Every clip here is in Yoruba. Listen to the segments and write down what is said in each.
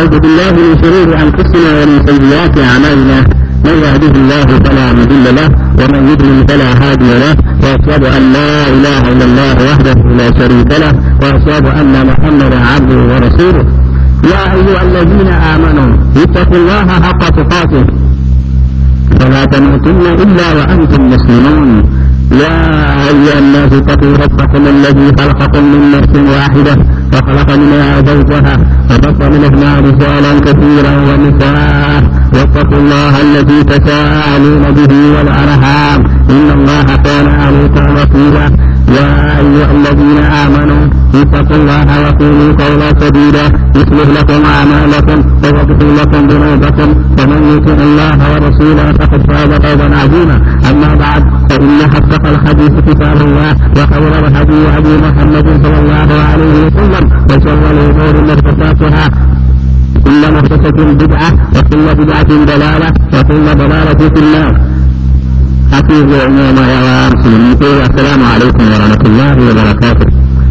ونعوذ بالله من شرور أنفسنا ومن سيئات أعمالنا من يهده الله فلا مضل له ومن يضلل فلا هادي له وأشهد أن لا إله إلا الله وحده لا شريك له وأشهد أن محمدا عبده ورسوله يا أيها الذين آمنوا اتقوا الله حق تقاته فلا تموتن إلا وأنتم مسلمون يا أيها الناس اتقوا ربكم الذي خلقكم من نفس واحدة وخلق منها زوجها وبث منهما رجالا كثيرا ونساء واتقوا الله الذي تساءلون به والأرحام إن الله كان عليكم رقيبا يا أيها الذين آمنوا اتقوا الله وقولوا قولا سديدا يصلح لكم أعمالكم ويغفر لكم ذنوبكم ومن يطع الله ورسوله فقد فاز فوزا عظيما أما بعد فإن أصدق الحديث كتاب الله وخير الهدي هدي محمد صلى الله عليه وسلم وشر الأمور محدثاتها كل محدثة بدعة وكل بدعة ضلالة وكل ضلالة في النار حفيظ عموما يا مسلمين السلام عليكم ورحمة الله وبركاته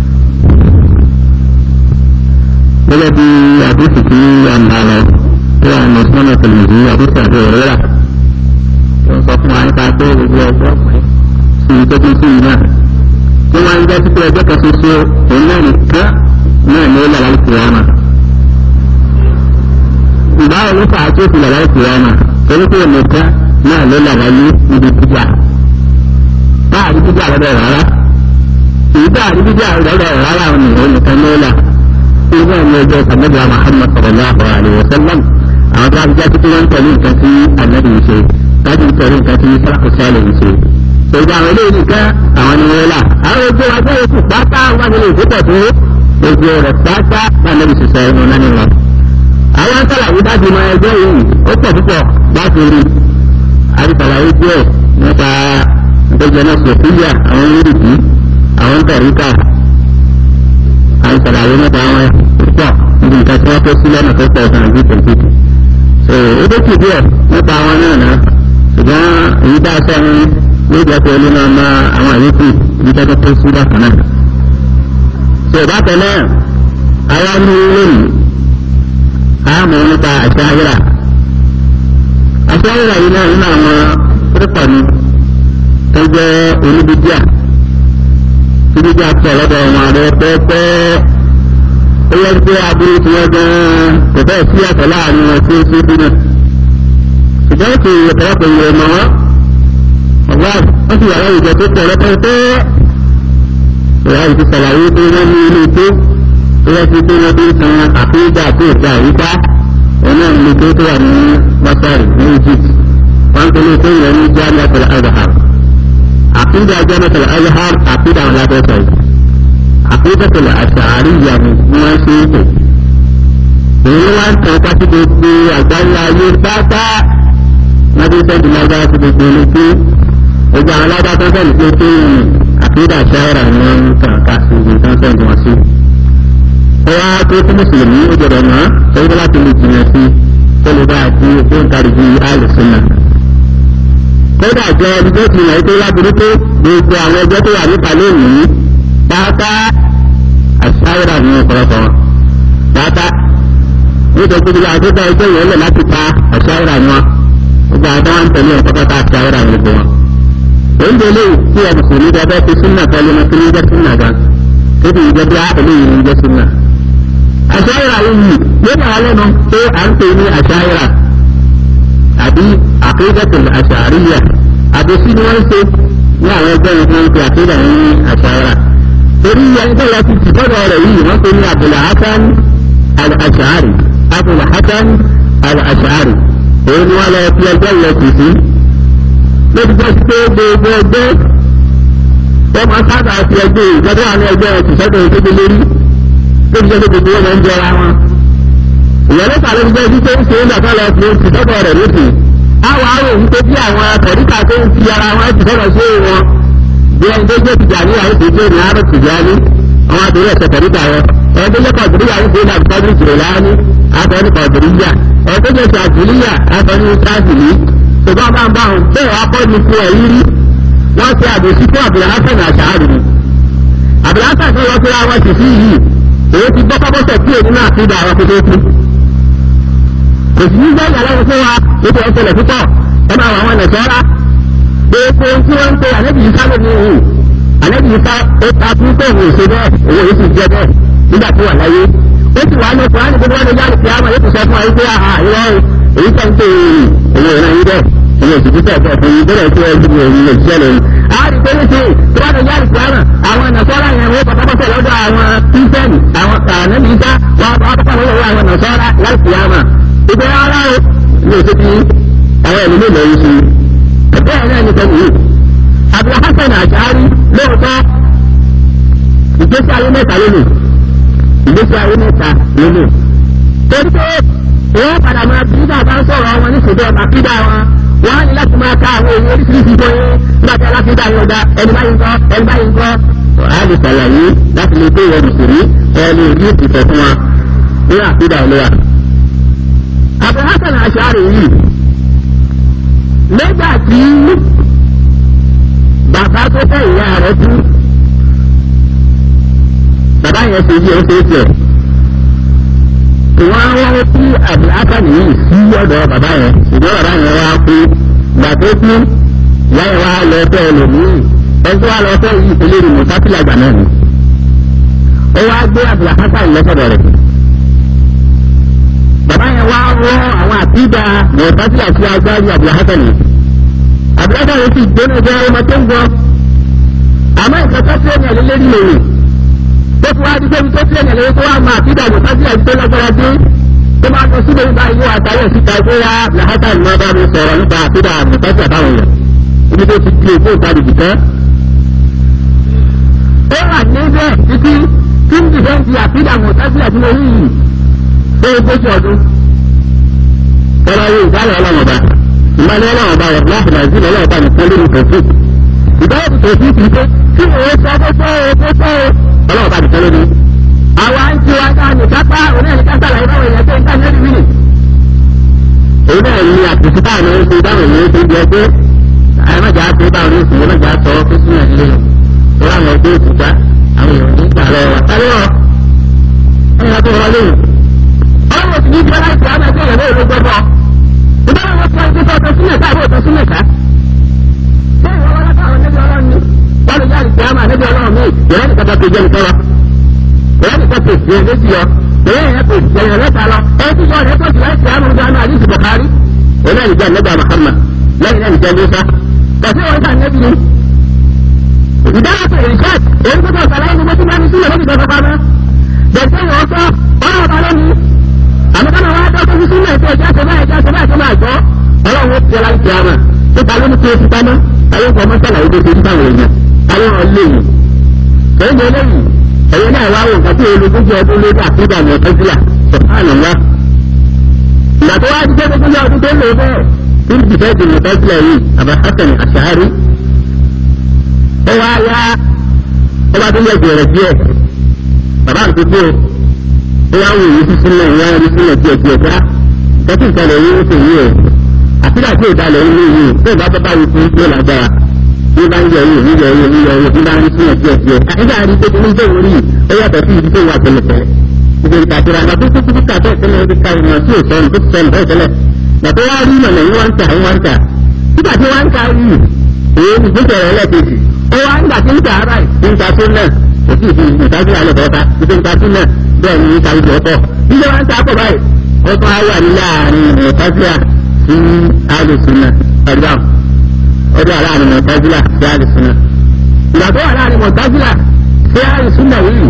gẹ́gẹ́ bí àdúsì tí a ń bá lọ tí a mọ̀ sọ́nà tẹ̀lẹ̀dì àdúsì àti òrẹ́rà tó ń sọ fún wa nípa pé gbogbo ọjọ́ ọkùnrin sí tó tún sí iná tí wọ́n ń jẹ́ sí pé ọjọ́ kan ṣoṣo òun náà nìkan náà ní ó lọ láì kúrò ọmọ. ìbáwọ̀ ló fà á tó fi lọ láì kúrò ọmọ torí pé nìkan náà ló lọ láyé níbi jíjà báàrí jíjà lọ́dọ̀ rárá ìbáàrí jíjà lọ́dọ̀ rárá òun nìkan ló lọ ilé ẹni ọjọ́ sàmẹ́bí Muhammad sallallahu alayhi wa sallam àwọn tó àbújá títí wọ́n ń tẹ̀lé nǹkan tí ànábì ń ṣe láti ń tẹ̀lé nǹkan tí sàlàkù sálẹ̀ ń ṣe. ṣèjì àwọn eléyìí nìkan àwọn ni wọ́n là àwọn ojú ọjọ́ oṣù pátá wọn ni lè dúpọ̀ tó ojú rẹ̀ pátá ànábì ṣiṣẹ́ ẹnu nání wọn. àwọn sàlàyé dájú mọ ẹgbẹ́ yìí ó pọ̀ púpọ̀ láti rí àdìsàlàyé díẹ̀ nípa ìgbẹ́jọ náà sòfíà àwọn olùdí àwọn tẹ̀ríkà àìsàlàyé nípa àwọn púpọ̀ níbi nǹkan tí wọ́n kó sí lọ́nà tó pọ̀ gan àbí tòkìtì. so ó tó kì díẹ̀ nípa àwọn náà náà ṣùgbọ́n èyí bá aṣọ wọn ló jẹ́ pé olú náà máa àwọn àyíkù ibi tó tó sí bákan náà. so bákan náà àwa ní lónìí àmọ́ nípa àṣà ayéra. àṣà ayéra yìí náà nínú àwọn púpọ̀ ni tó jẹ́ oníbíbíà ibi tí a tẹ̀ lọ́dọ̀ ọmọ rẹ pẹ́pẹ́ ó yẹ kí aburú ti wọ́n gan-an kò bẹ́ẹ̀ sí àtọ̀ láàrin wọn tí ó sí bí náà ṣùgbọ́n kì í ọ̀pọ̀lọpọ̀ ìwé ọmọ wọn ọ̀gá wọ́n sì yàrá ìjọ tó pọ̀ rẹpẹtẹ ìyá ìfi ṣàlàyé pé wọ́n ní ilé tó ó yẹ kí wọ́n bí san àfíìgbà tó ìgbà àyíká ọ̀nà ilé tó tó wà ní masari ní Egypt wọ́n ń pè ní tó yẹ ní jamiat al-azhar عقيدة جامعة الأزهر عقيدة على بيتي عقيدة الأشعرية ما شيء èyí wá ń tàn ká sí gbogbo àgbáyé ayé pátá lábẹ́ sẹ́ńtì lágbára sí gbogbo ní pé gbogbo àwọn alága tó sẹ́ńtì pé pé àkídà ṣáírà ni wọ́n ń tàn ká sí gbogbo tó sẹ́ńtì wọn sí. ó wá tó fún mùsùlùmí ó gbọdọ̀ mọ́ sẹ́yìn láti lè jìnnà sí tó lè bá àti ó ń kárí bí àlùsùn náà kódà jẹ ẹni tó ti yàn pé lábúrú tó gbogbo àwọn ẹgbẹ́ tó wà níta lónìí pátá àṣàyẹ̀rà ní ọ̀pọ̀lọpọ̀ wọn pátá nítorí pé gbogbo àti ẹgbẹ́ yẹn lẹ̀ láti pa àṣàyẹ̀rà ní wọn gbogbo àwọn tó wà ń tẹ̀lé ọ̀pọ̀ pátá àṣàyẹ̀rà ní gbogbo wọn. oúnjẹ lè tí ẹ kò ní bẹ́ẹ̀ fi súnà pẹ̀lú ọmọ tí ní jẹ́ súnà gan tó ti jẹ́ bí eléyìí ní jẹ́ súnà. àṣàyẹ̀rà yìí yóò wà lẹ́nu pé à ń pè ní àṣàyẹ̀rà àbí àkéjọ́tò àṣàríyà àbòsí ni wọ́n ń ṣe ní àwọn ẹgbẹ́ ìwọ̀n ń pe àkéjà ní àṣàrà torí ẹgbẹ́ lọ ti tì bọ́dọ̀ rẹ̀ yìí wọ́n pe ní Abul Hasan al-Ash'ari Abul Hasan al-Ash'ari òun ni wọ́n lọ fi ẹgbẹ́ yẹn tì sí lóbi jẹ́ pé gbogbo ẹgbẹ́ wọ́n máa sábà fi ẹgbẹ́ ìjọba àwọn ẹgbẹ́ ẹ̀ tì sọ́dọ̀ ìkéde lórí lóbi jẹ́ pé gbogbo wọn máa ń jọra wọn ìyẹn ló ló jẹ́ títí ń ṣe ń dàgbà lọ sí ti sọ́dọ̀ rẹ̀ lókè. àwọn arò ń pé bí àwọn akọ̀ríkà tó ń fi ara wọn ti sọ́dọ̀ sí wọn. bí ẹni tó jẹ́ tìjà ní àwọn ìṣèjì ní àrò tìjà ní àwọn àtòrí ẹ̀sẹ̀ kọ̀ríkà wọn. ẹni tó jẹ́ kọ̀dùríyà ń ṣe ní àbùkọ́dún ìṣòro láàánú àtọ́ni kọ̀dùríyà. ẹni tó jẹ́ sàtìlíyà àtọ́ni sáàtìlí. ṣùgbọ́n bá ń bá wọn bẹ́ẹ̀ wá kọ́ ni fún ẹ̀yí rí. wọ́n ṣe àbòsí fún Abdulhasan Ash'ari ni. Abdulhasan tó lọ síra wọn sì sí yìí èyí ti gbọ́ pápọ́sẹ̀ tí èyí náà fi dà àwọn kótó kú kò sí ní gbẹ́yà lọ́wọ́ fún wa nítorí ọ̀sẹ̀lẹ̀ púpọ̀ ẹ máa wọ àwọn nàṣọ́ra gbogbo tí wọ́n ń pe àlẹ́bí yìí sáré ní ìhù àlẹ́bí yìí sá ó ta fún pé òun ò ṣe bẹ́ẹ̀ òun yìí sì jẹ́ bẹ́ẹ̀ nígbà tó wà láyé ó sì wà ní ọkùnrin àti gbogbo ọdún yára kí á máa yóò sọ fún wa pé àhà ìwọ èyí tó ń pè é òun ìran yìí bẹ́ẹ̀ òun ò sì fi tẹ̀ bẹ́ẹ̀ fún yín bẹ́ẹ̀ tí wọ́n ti wọ̀ òun ò ṣiṣẹ́ lónìí. a rí pé níṣe tó bá dún yára kí á mà àwọn nàṣọ́ra yẹn wọ́n pàtàkì lọ́dọ̀ àwọn kírísítẹ́nì àwọn ànábì ìta wọn pàtàkì lọ́dọ̀ àwọn nàṣọ́ra yára kí á mà ìgbẹ́ ara o ní òṣè tí àwọn ẹ̀mí lè lọ́yìn sí i bẹ́ẹ̀ náà ní sẹ́yìn yìí Abdul Hasan Ash'ari lóòótọ́ ìgbésí ayé mẹ́ta lónìí ìgbésí ayé mẹ́ta lónìí torí pé wọ́n padà máa bí bàbá ń sọ̀rọ̀ wọn ní ṣùgbọ́n ọba kídà wọn wọ́n á ní láti máa ka àwọn èèyàn oríṣiríṣi tó yé nígbà tí alákídà yóò da ẹni báyìí ń kọ́ ẹni báyìí ń kọ́ a lè ṣàlàyé láti lè pé ìwọ mùsùlùmí ẹni ojú ìfẹ́ fún wa ní àkídà olóyà. Abdul Hasan Ash'ari yìí nígbà tí bàbá tó fẹ́ ìyá rẹ̀ kú bàbá yẹn ṣe yí ẹsẹ̀ tiẹ̀ wọ́n á wọ́n kí àbúrásà nìyí sí ọ̀dọ̀ bàbá yẹn ṣùgbọ́n bàbá yẹn wá kú gbà tó kú ìyá yẹn wá lọ fẹ́ ẹlòmíì ẹgbẹ́ wa lọ fẹ́ yí ìpínlẹ̀ ìmọ̀ sáfìlà gbà náà ni ó wá gbé àbúrásà ìlọ́sọ̀dọ̀ rẹ̀ bàbá yẹn wá rọ àwọn àtìgbà mọ̀sáfìlà sí agbárí àbúrásà nìyí àbúrásà yẹn sì gbóná jẹ́ ọmọ tó ń gbọ́ àmọ́ ìkàtà tí ó ní ẹ̀lẹ́lẹ́rìí lòun tó fi wá di pé tó fi ẹ̀yàn lórí tó wá máa fi dàgbò ká sí àìsí lágbára dé tó máa lọ síbẹ̀ nípa ìwé àtàyè síta pé wá làhátà ni wọ́n bá mi sọ̀rọ̀ nípa àfídà àmọ̀tẹ́sí àbáwọn èèyàn ibi tó ti di èkó ìtàdìbì tán. ó wà níbẹ̀ títí tí ń dìbẹ́ ti àfídà àmọ̀tẹ́sí àti mo yìí tó o gbóṣù ọdún. ọ̀rọ̀ yìí ìdálẹ̀ ọlọ́mọba ìmọ̀lẹ́ ọlọ́mọba rẹ̀ láti nàìjíríà ọlọ́mọba nìkan lórí tòfin ìdáwọ̀ tòfin kì í pé kí ni ó sọ bó sọ ó bó sọ ó ọlọ́wọ́ bá nìkan lórí. àwa ń ti wá dáa nìkan pa òun náà nìkan sàlàyé báwọn èèyàn tó ń tàn lórí wíìlì. òun náà ní àtúntò táwọn èèyàn ń ṣe báwọn èèyàn ń ṣe pé àyàmájà á ṣe báwọn èèyàn ń ṣe lọ́jà sọ fún sínú ẹ̀dílé lọ. tó láwọn ẹgbẹ́ òkúta àwọn èèyàn ní ìgbà lọ wà sáré wọn. ẹ̀yìn àti ọ̀rọ̀ lóyún. ọlọ́wọ́ sì ní ìjọba láti àwọn ẹgbẹ́ ìyàwó ìlú gbọ́dọ̀. ìbára wọn sọ ẹgbẹ́ sọ sílẹ̀ ká àbọ̀ sílẹ̀ ká. ṣé ìwọ wọn lápá àwọn ẹgbẹ́ ọlọ́run ni wọ́n lè jáde kíámà níbi ọlọ́run mi ìrẹ́ nìkan tó jẹ́ nìkan lọ. ìrẹ́ nìkan tó jẹ́ méjì yọ. ìrẹ́ yẹn kò jẹ́ yẹn lẹ́ta lọ. ẹ ti sọ ọ̀rẹ́ tó ti láti kíámà níbi ọ̀nà àdìsí bùkárí. òun náà nìjẹ́ nígbà Muhammad lẹ́yìn náà nìjẹ́ Musa. kàṣí wọn kà nẹ́bi ni. ìdáhàtò ìrìṣàt èyí tó tọ̀ sàlàyé ni mo ti máa ní sílẹ̀ lóbi ìjọba pamọ́. bẹ̀sẹ̀ yìí wọ́n sọ ọ̀rọ̀ ọ̀bá lónìí. àmọ́ kọ́nà wá dọ́ fún sílẹ̀ tó ẹja tó báyìí ẹja tó báyìí tó máa gbọ́. ọlọ́run ó ti ọlá ń kíámà. nípa ló ní kí o ti pamọ́. ayé kọ́ mọ́sálà yìí tó ti ń bá àwọn èèyàn àwọn ọlẹ́yìn èyí eléyìí ẹ̀yẹ náà wá wò nǹkan tí olùdókòjì ọdún lórí àfíìdà ní ọ̀tẹ́sílà sọ̀hánà ńlá. ìgbà tó wá dídé gbogbo ọdún tó lò bẹ́ẹ̀ tí ń dìfẹ́ di ọ̀tẹ́sílà yìí àbá hasan àṣàárí. ó wá yá ó bá tó yẹ gbèrè díẹ̀ bàbá àti kú ó wá wò yìí sí sílẹ̀ ìwá rí sílẹ̀ díẹ̀ díẹ̀ ká kẹ́kí nǹkan lè yí ó sì yí ẹ̀ àfíìdà tí ìdálẹ̀ ń yí yìí tó ìbá bá bá yìí fún yóò lágbára ní bá ń yẹ yìí ní yẹ yìí ní yẹ yìí ní bá ń rí sílẹ̀ díẹ̀ díẹ̀ nígbà rí pé ní bẹ́ẹ̀ wọlé ó yàtọ̀ sí ibi tó wà tẹ́lẹ̀tẹ́lẹ̀ ìgbè ìtàkùrọ̀ àgbà tó tó tó tó tó tẹ́lẹ̀ ó ti ka ìmọ̀ tí ò sọnù tó ti sọnù bẹ́ẹ̀ tẹ́lẹ̀ gbàtọ́ wá rí ìmọ̀ lẹ́yìn wọ́n ń tà wọ́n ń tà nígbà tí wọ́n ń ta rí èyí ní gbèsè rẹ̀ lẹ́ẹ̀kejì ó wá nígbà tí ń tà ara ẹ̀ ń ta tó náà kò sí ìfi ìtajú alẹ́ bọ́ta ìfi ń ta tó náà bẹ́ẹ̀ ni ìta ìjọ pọ̀ nígbà wọn ń ta pọ̀ báyìí ó tún á wà ní láàrin ìtàjú sí alùsùnà ẹ̀dá ọdún aláàrin mọ̀tàzílà sí àlùsùnà ìgbà tó wà láàrin mọ̀tàzílà sí àlùsùnà yìí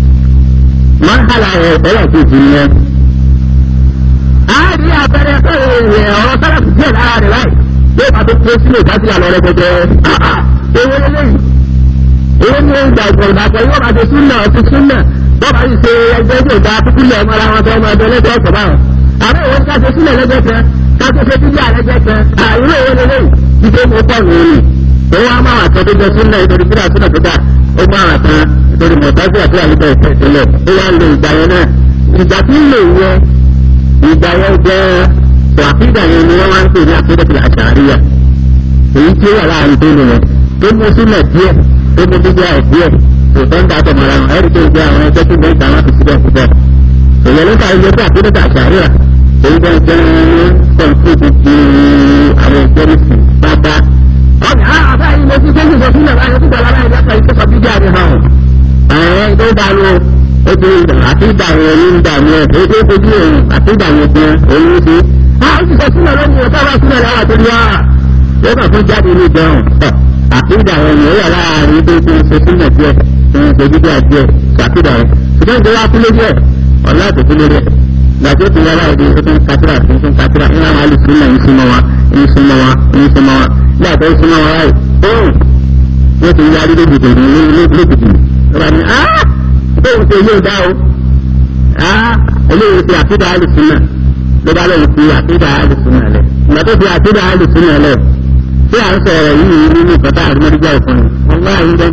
máa ń hàlà ẹ̀ ọ̀rọ̀ kejì ni ẹ. a rí abẹ́rẹ́ pé ọ̀rọ̀ sára kù díẹ̀ lára rẹ̀ báyìí yóò bá tó kó sínú ìtàzílà lọ rẹpẹtẹ ewé lélẹ́yìn ewé ní ìgbà ìgbà ìgbà yóò bá ti súnà ọtí súnà wọ́n bá yìí ṣe ẹgbẹ́ tó da kúkúlẹ̀ ọmọ ara wọn tó ọmọ ẹgbẹ́ lẹ́gbẹ́ ọ̀sọ̀ báwọn àbẹ́ ìwé ká ṣe sílẹ̀ lẹ́gbẹ́ kan ká tó ṣe bíbí àlẹ́gbẹ́ kan àìró ìwé lélẹ́yìn ìdè mú pọ̀ nìyí ó wá máa wà tọ́jú jẹ súnà ìtòrí síra súnà tó dà ó máa wà tán ìtòrí mọ̀tàjú àti àlùkò ìfẹ́ ìtìlẹ̀ ó wá lo ìgbà yẹn náà ìgbà tí ń lò yẹ ìgbà yẹn jẹ́ wàhídà yẹn ni wọ́n wá ń pè ní àkídàtì àṣàríyà èyí tí ó wà láàrin tó lò yẹn tó mú súnà díẹ̀ tó mú bíbí àì díẹ̀ kò tó ń dàtọ̀ mọ́ra wọn ẹ̀rí tó ń gbé àwọn ẹgbẹ́ tó ń bẹ́ẹ̀ tàwọn àti síbẹ̀ síbẹ̀ èyàn ló ń ka ilé tí àkídàtì àṣàríyà èyí jẹ́ jẹ́ tó dá lọ ó ti àti ìdá yẹn ní ìdá yẹn èyí tó fojú òun àti ìdá yẹn fún òun ló ṣe. a ó ti sọ sílẹ̀ lọ́wọ́ ìwọ̀n táwa sílẹ̀ lọ́wọ́ àti ní wàá ó kàn fún jáde ní ìjọun àti ìdá yẹn yẹn yà láàrin tó ti ṣe sílẹ̀ díẹ̀ tó ń ṣe dídí àdíẹ̀ ṣàkídà rẹ̀ ṣùgbọ́n ìjọba kúlé díẹ̀ ọ̀la tó kúlé díẹ̀ gbàtí ó ti yára ìdí ó tún kátìrà tó tún kátìrà ní àwọn alùpùpù náà ń súnmọ́ wa ń súnmọ́ wa ń súnmọ́ wa ní àtọ́ ń súnmọ́ wa láì tóun wọ́n ti yarí lójijì ní lójijì lọ́ba ní á tóun ṣe yóò dá o á eléyìí ti àkídà alùpùpù náà ló bá lóun fi àkídà alùpùpù náà lẹ̀ ìgbà tó fi àkídà alùpùpù náà lẹ̀ tí à ń sọ̀rọ̀ yìí nínú ìkọ́tà àdúmọ̀dúgbà ìfọ̀n wọn wá àyíjẹ́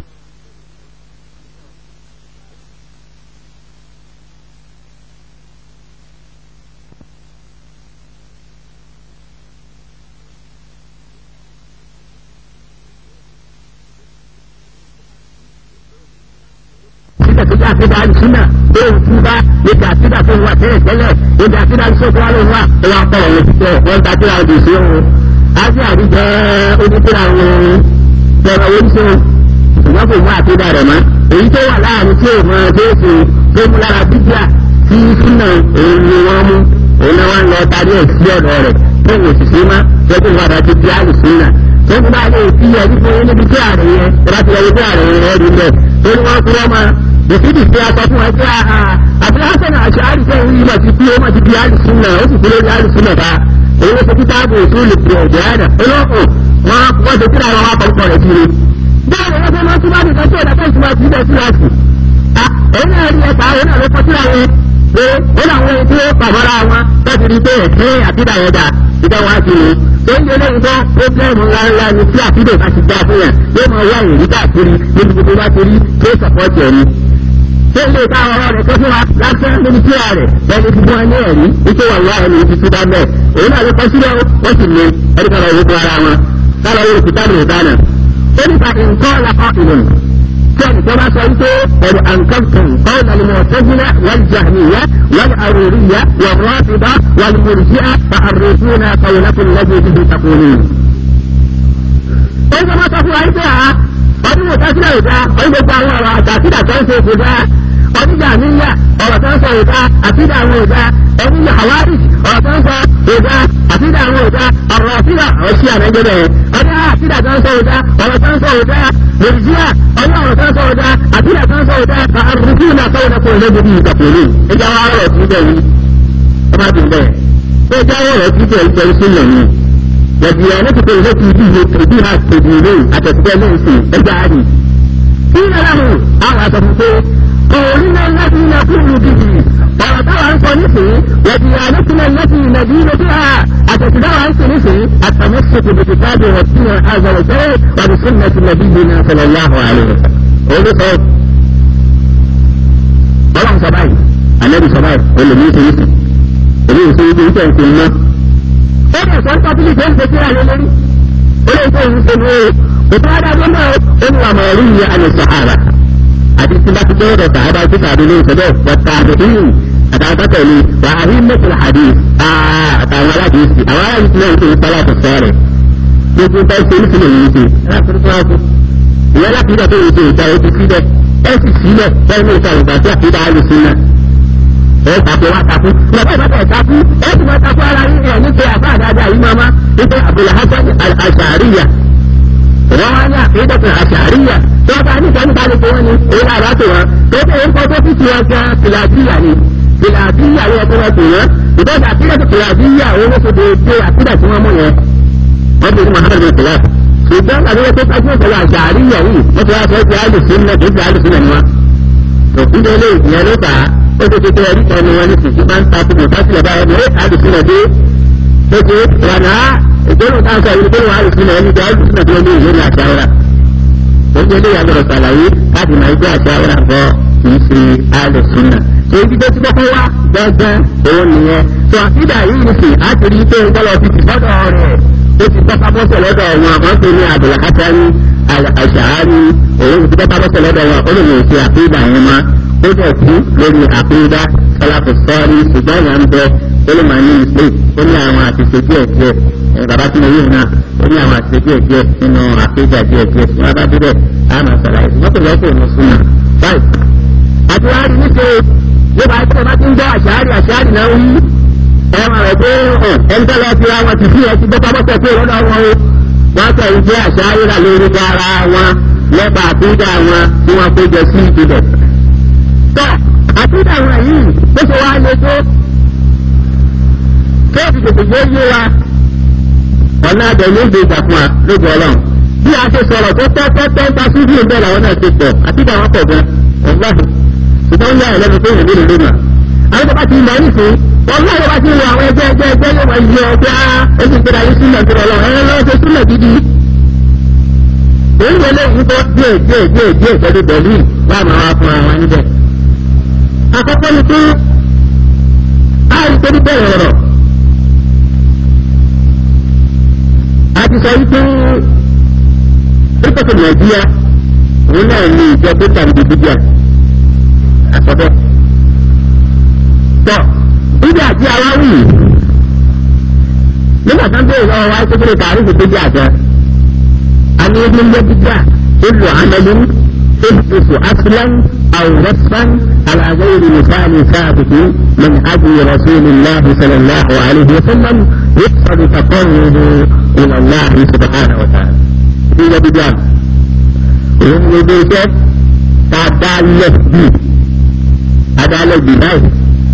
síbẹ̀ tó jẹ́ àkídà àlùsúnà tó ń tún bá níbi àkídà tó ń wà tẹ́lẹ̀ tẹ́lẹ̀ níbi àkídà àlùsúnà tó wà ló wà ó wà pọ̀ ọ̀rọ̀ títẹ̀ wọ́n ń takíra ọdún sí òun. ájú àdìjẹ́ oníkíra wọn tẹ̀rọ oríṣi ṣùgbọ́n kò mú àkídà rẹ̀ mọ́. èyí tó wà láàrin tí òun máa tó ṣe tó mú lára bíbíà tí súnà òun ni wọ́n mú òun náà wọ́n lọ tarí ẹ̀ sí ọ̀dọ̀ rẹ̀ tó ń òṣìṣẹ́ má tẹ́kù padà ti di àlùsúnà tó ń bá lè fi ẹni fún yín níbi tí ààrẹ yẹn tó bá ti lọ wípé ààrẹ yẹn rí lẹ̀ tó ní wọ́n kúrọ́ máa òfìdí tí a sọ fún ẹgbẹ́ àhà àbúrásẹ̀nà àṣàárì jẹ́ ìwé ìmọ̀ ti kú ó mọ̀ ti di àlùsùnà ó sì kúrò ní àlùsùnà bá èyí ló ṣe kí táàbù òṣù lè fi ọ̀jẹ̀ àdà olóòkùn wọn wọ́n ṣe kíra wọn akọ̀kọ̀ rẹ̀ kiri. bẹ́ẹ̀ ni wọ́n fẹ́ máa túbọ̀ nìkan tí ọ̀dà fẹ́ǹsì máa ti bẹ̀ sí láti. òun náà rí ẹ̀ka òun náà ló kọ́ síra wọn pé ó làwọn ẹni tí ó pàmọ́ra wọn láti rí pé ẹ̀kẹ́ àtìdá yẹn dà ìdá wa ti ní. tó ń yẹlé ìbọn pọ́blẹ́mù ńláńlá ni tí àtìdá bá ti dá fún yàn yóò máa wá ìrírí káàkiri níbi gbogbo bá ti rí tó sọ̀pọ̀tì ẹni tó lè ká ọ̀rọ̀ rẹ̀ kó fún wa lásán níbi tí a rẹ̀ lẹ́ni tí wọ́n ní ẹ̀rí wípé wà wá ẹni tí túbá bẹ́ẹ̀ òun náà ló kọ́ sílẹ̀ wọ́n sì lé ẹni kan lọ́wọ́ fún ara wọn kálọ̀ yóò fi tábìlì dáná. ó nípa nǹkan lakọ ìlú tí ẹnì kan bá sọ wípé ẹ̀rù àǹkọ́tún kọ́ọ̀ nàlẹ́ mọ̀ tẹ́jìnà wọ́n jàmíyà wọ́n àròríyà wọ́n rọ́ọ̀tìbá wọ́n mùrìjíà fa àròsúnà kọ̀wélákùn lẹ́gbẹ̀ẹ́ ibi takùnrin. ó ń sọ ma sọ fún wa wípé àá ọdún mọ̀tá sílẹ̀ ìdá ọdún gbogbo àwọn ọ̀rọ̀ àtàkìdà tó ń ṣe kò dáa oníjà níyà ọ̀rọ̀ tó ń sọ ìdá àtìdá àwọn ìdá oníjà àwárí ọ̀rọ̀ tó ń sọ ìdá àtìdá àwọn ìdá ọ̀rọ̀ àtìdá ọ̀ṣì àmẹ́jẹ̀bẹ̀ ọdún àtìdá tó ń sọ ìdá ọ̀rọ̀ tó ń sọ ìdá lòdìjíà ọdún ọ̀rọ̀ tó ń sọ ìdá àtìdá tó ń sọ ìdá àrùkú náà sọ ìdá kò lẹ́gbẹ̀ẹ́ bí ìtàkùnrin ẹja wa ọ̀rọ̀ tí bẹ̀ yìí ọba tó bẹ̀ tó ẹja ọ̀rọ̀ tí bẹ̀ yìí pẹ̀lú sílẹ̀ ni والديانتك التي به بها تدينون أتتبع في اجعلي قيل له أعطته قولنا الذي نقول به ورتوى عن صنفه وديانتنا التي ندين بها أتتبع عن صنفه التمسك بكتاب ربنا عز وجل وبسنة نبينا صلى الله عليه وسلم قولوا صوت ọlọ́run sọ báyìí anabi sọ báyìí olùmí ṣe yìí sùn èmi ò ṣe ibi ìṣe ìṣe iná ó lè sọ tọ́pìlì tó ń ṣe kíra lé lórí ó lè tó ń ṣe ní òtún adájọ́ náà ó ní àmọ̀ ẹ̀rí yẹn àlè sàhárà àti tí bá ti jẹ́ ọ̀dọ̀ sàhárà tí sàbí ní ìṣẹ̀dẹ̀ wọ̀tà àdéhùn àtàwọn tẹ̀lé wà á rí mẹ́tìlá àdé àtàwọn aládìsí àwọn aládìsí náà ń ṣe ìpalá àtọ̀sọ́ rẹ̀ gbogbo bá ṣe ní sílẹ̀ yìí ṣe ìyá láti ìdá tó ń ṣe ìta ojú sílẹ̀ ẹ sì sílẹ̀ bẹ́ẹ̀ ní ìta ìgbà tí àkídà á lè sílẹ̀ ẹ tako wa tako lọ́pọ̀ ìbáta ẹ̀ tako ẹ sì máa tako ara yín ẹ̀ nípe àfa àdáadáa yìí máa ma nípe Abdul Hasan al-Ashariya wọ́n wá ní àkídàtà àṣàríyà tí wọ́n bá ní ìjọba nípa lóko wọn ni èyí náà bá tó wọn tó bẹ́ẹ̀ ń kọ́ tó fi tiwọn gan fìlàdíyà ni fìlàdíyà ni ẹ̀kọ́ wọn tó wọn ìbáta àkídàtà fìlàdíyà owó ló ṣe déédéé àkídà tí wọ́n mú yẹn wọ́n bí Muhammad bin Salah ṣùgbọ́n àdéhùn tó kájú ìṣẹ̀lẹ̀ àṣàríyà yìí wọ́n ti wá sọ pé alùsùn náà kì í ṣe alùsùn náà ni wọn. tó ń délé ìyẹn ló fà á ó ti tètè ẹ̀rí kan ni wọ́n ní sìnkú máa ń ta fún mọ̀tásílẹ̀ báyọ̀ ní alùsùn náà dé ó ti rànà ìgbóhùn tá a sọ ìlú gbóhùn alùsùn náà ẹni jẹ́ alùsùn náà tó ní ìlú ní àṣàrà ó ń délé ìyàgbọ̀rọ̀ sàlàyé láti máa gbé àṣàrà bọ́ kì í ṣe alùsùn náà tó ibi tó ti kọ́kọ́ wá gbọ́ngbọ́n òun nìyẹn tó àfídà yìí nìsín á ti rí pé ń gbọ́dọ̀ fi ti sọ́dọ̀ rẹ̀ ó ti tọ́ka bọ́sẹ̀ lọ́dọ̀ wọn àwọn tó ní àbùlà kátàrí àṣàárì òun ti tọ́ka bọ́sẹ̀ lọ́dọ̀ wọn ó lè lè ṣe àfíìdà yẹn mọ́ ó dẹ̀ kú lórí àfíìdà sọláfù sọ́ọ́rí ṣùgbọ́n ìyá ń bẹ ó lè máa ní ìpè ó ní àwọn àtìṣe díẹ̀ díẹ̀ bàbá tí mo yí náà ó ní àwọn àtìṣe díẹ̀ díẹ̀ nínú àfíìdà díẹ̀ díẹ̀ tí wọ́n bá débẹ̀ á máa ṣàlàyé wọ́n tó lọ́kọ̀ ìmọ̀ súnmọ́ báyìí àti wàá rí níṣe yóò bá tẹ́ bá ti ń gbọ́ àṣàárì àṣàárì náà wí ẹ̀rọ rẹ̀ pé ẹni tó lọ fi ra wọn ti fi ẹ ti gbọ́ pápọ́tẹ̀ pé lọ́dọ̀ wọn o wọ́n tẹ̀ ń jẹ́ àṣàárì rà lórí ara wọn lẹ́bàá àtúndà wọn tí wọ́n kó jẹ sí ìpínlẹ̀. tọ́ àtúndà wọn yìí bó ṣe wá lé tó kéèkì tètè yé yé wa ọ̀nà àbẹ̀ ló gbé ìgbà fún wa lójú ọlọ́run bí a ṣe sọ̀rọ̀ tó tẹ́ tẹ́ tẹ́ ta sí bí ìbẹ̀ làwọn náà ti pọ̀ àtúndà wọn pọ̀ gan ọ̀gbọ́n ṣùgbọ́n yá ẹlẹ́nu tó yẹ nílùú lónà. àwọn tó bá ti lọ nísìn wọn náà yóò bá ti wọ àwọn ẹgbẹ́ ẹgbẹ́ ẹgbẹ́ yóò máa yọ ọgbẹ́ á ẹsìn tó dáyé sílẹ̀ tó lọ ẹ̀rọ lọ́wọ́ ṣe sílẹ̀ gidi. èyí yẹn lè yí kọ́ díẹ̀ díẹ̀ díẹ̀ díẹ̀ pẹ̀lú pẹ̀lú wà máa wá fún àwọn níbẹ̀. àkọ́kọ́ ni pé a rí pé níbẹ̀rẹ̀ ọ̀rọ̀ a ti sọ wípé pípẹ́kọ̀ nàìjíríà òun náà ní ìjọ tó tàbí bíbíà àkọ́bẹ́. tọ́ bíbí àti aláwì nígbà tó ń bèèrè lọ́wọ́ wáyé kékeré tààrí kò tóbi àjọ. a ní ebi ń yẹ bíbíà ìlú àmàlú ìfúsù aslan àwòrán àlàyé مثال ثابت من هدي رسول الله صلى الله عليه وسلم يقصد تقرب الى الله سبحانه وتعالى. في بيان. òun ni ilé iṣẹ́ tá a dá lẹ̀ bíi adálẹ́gbì báyìí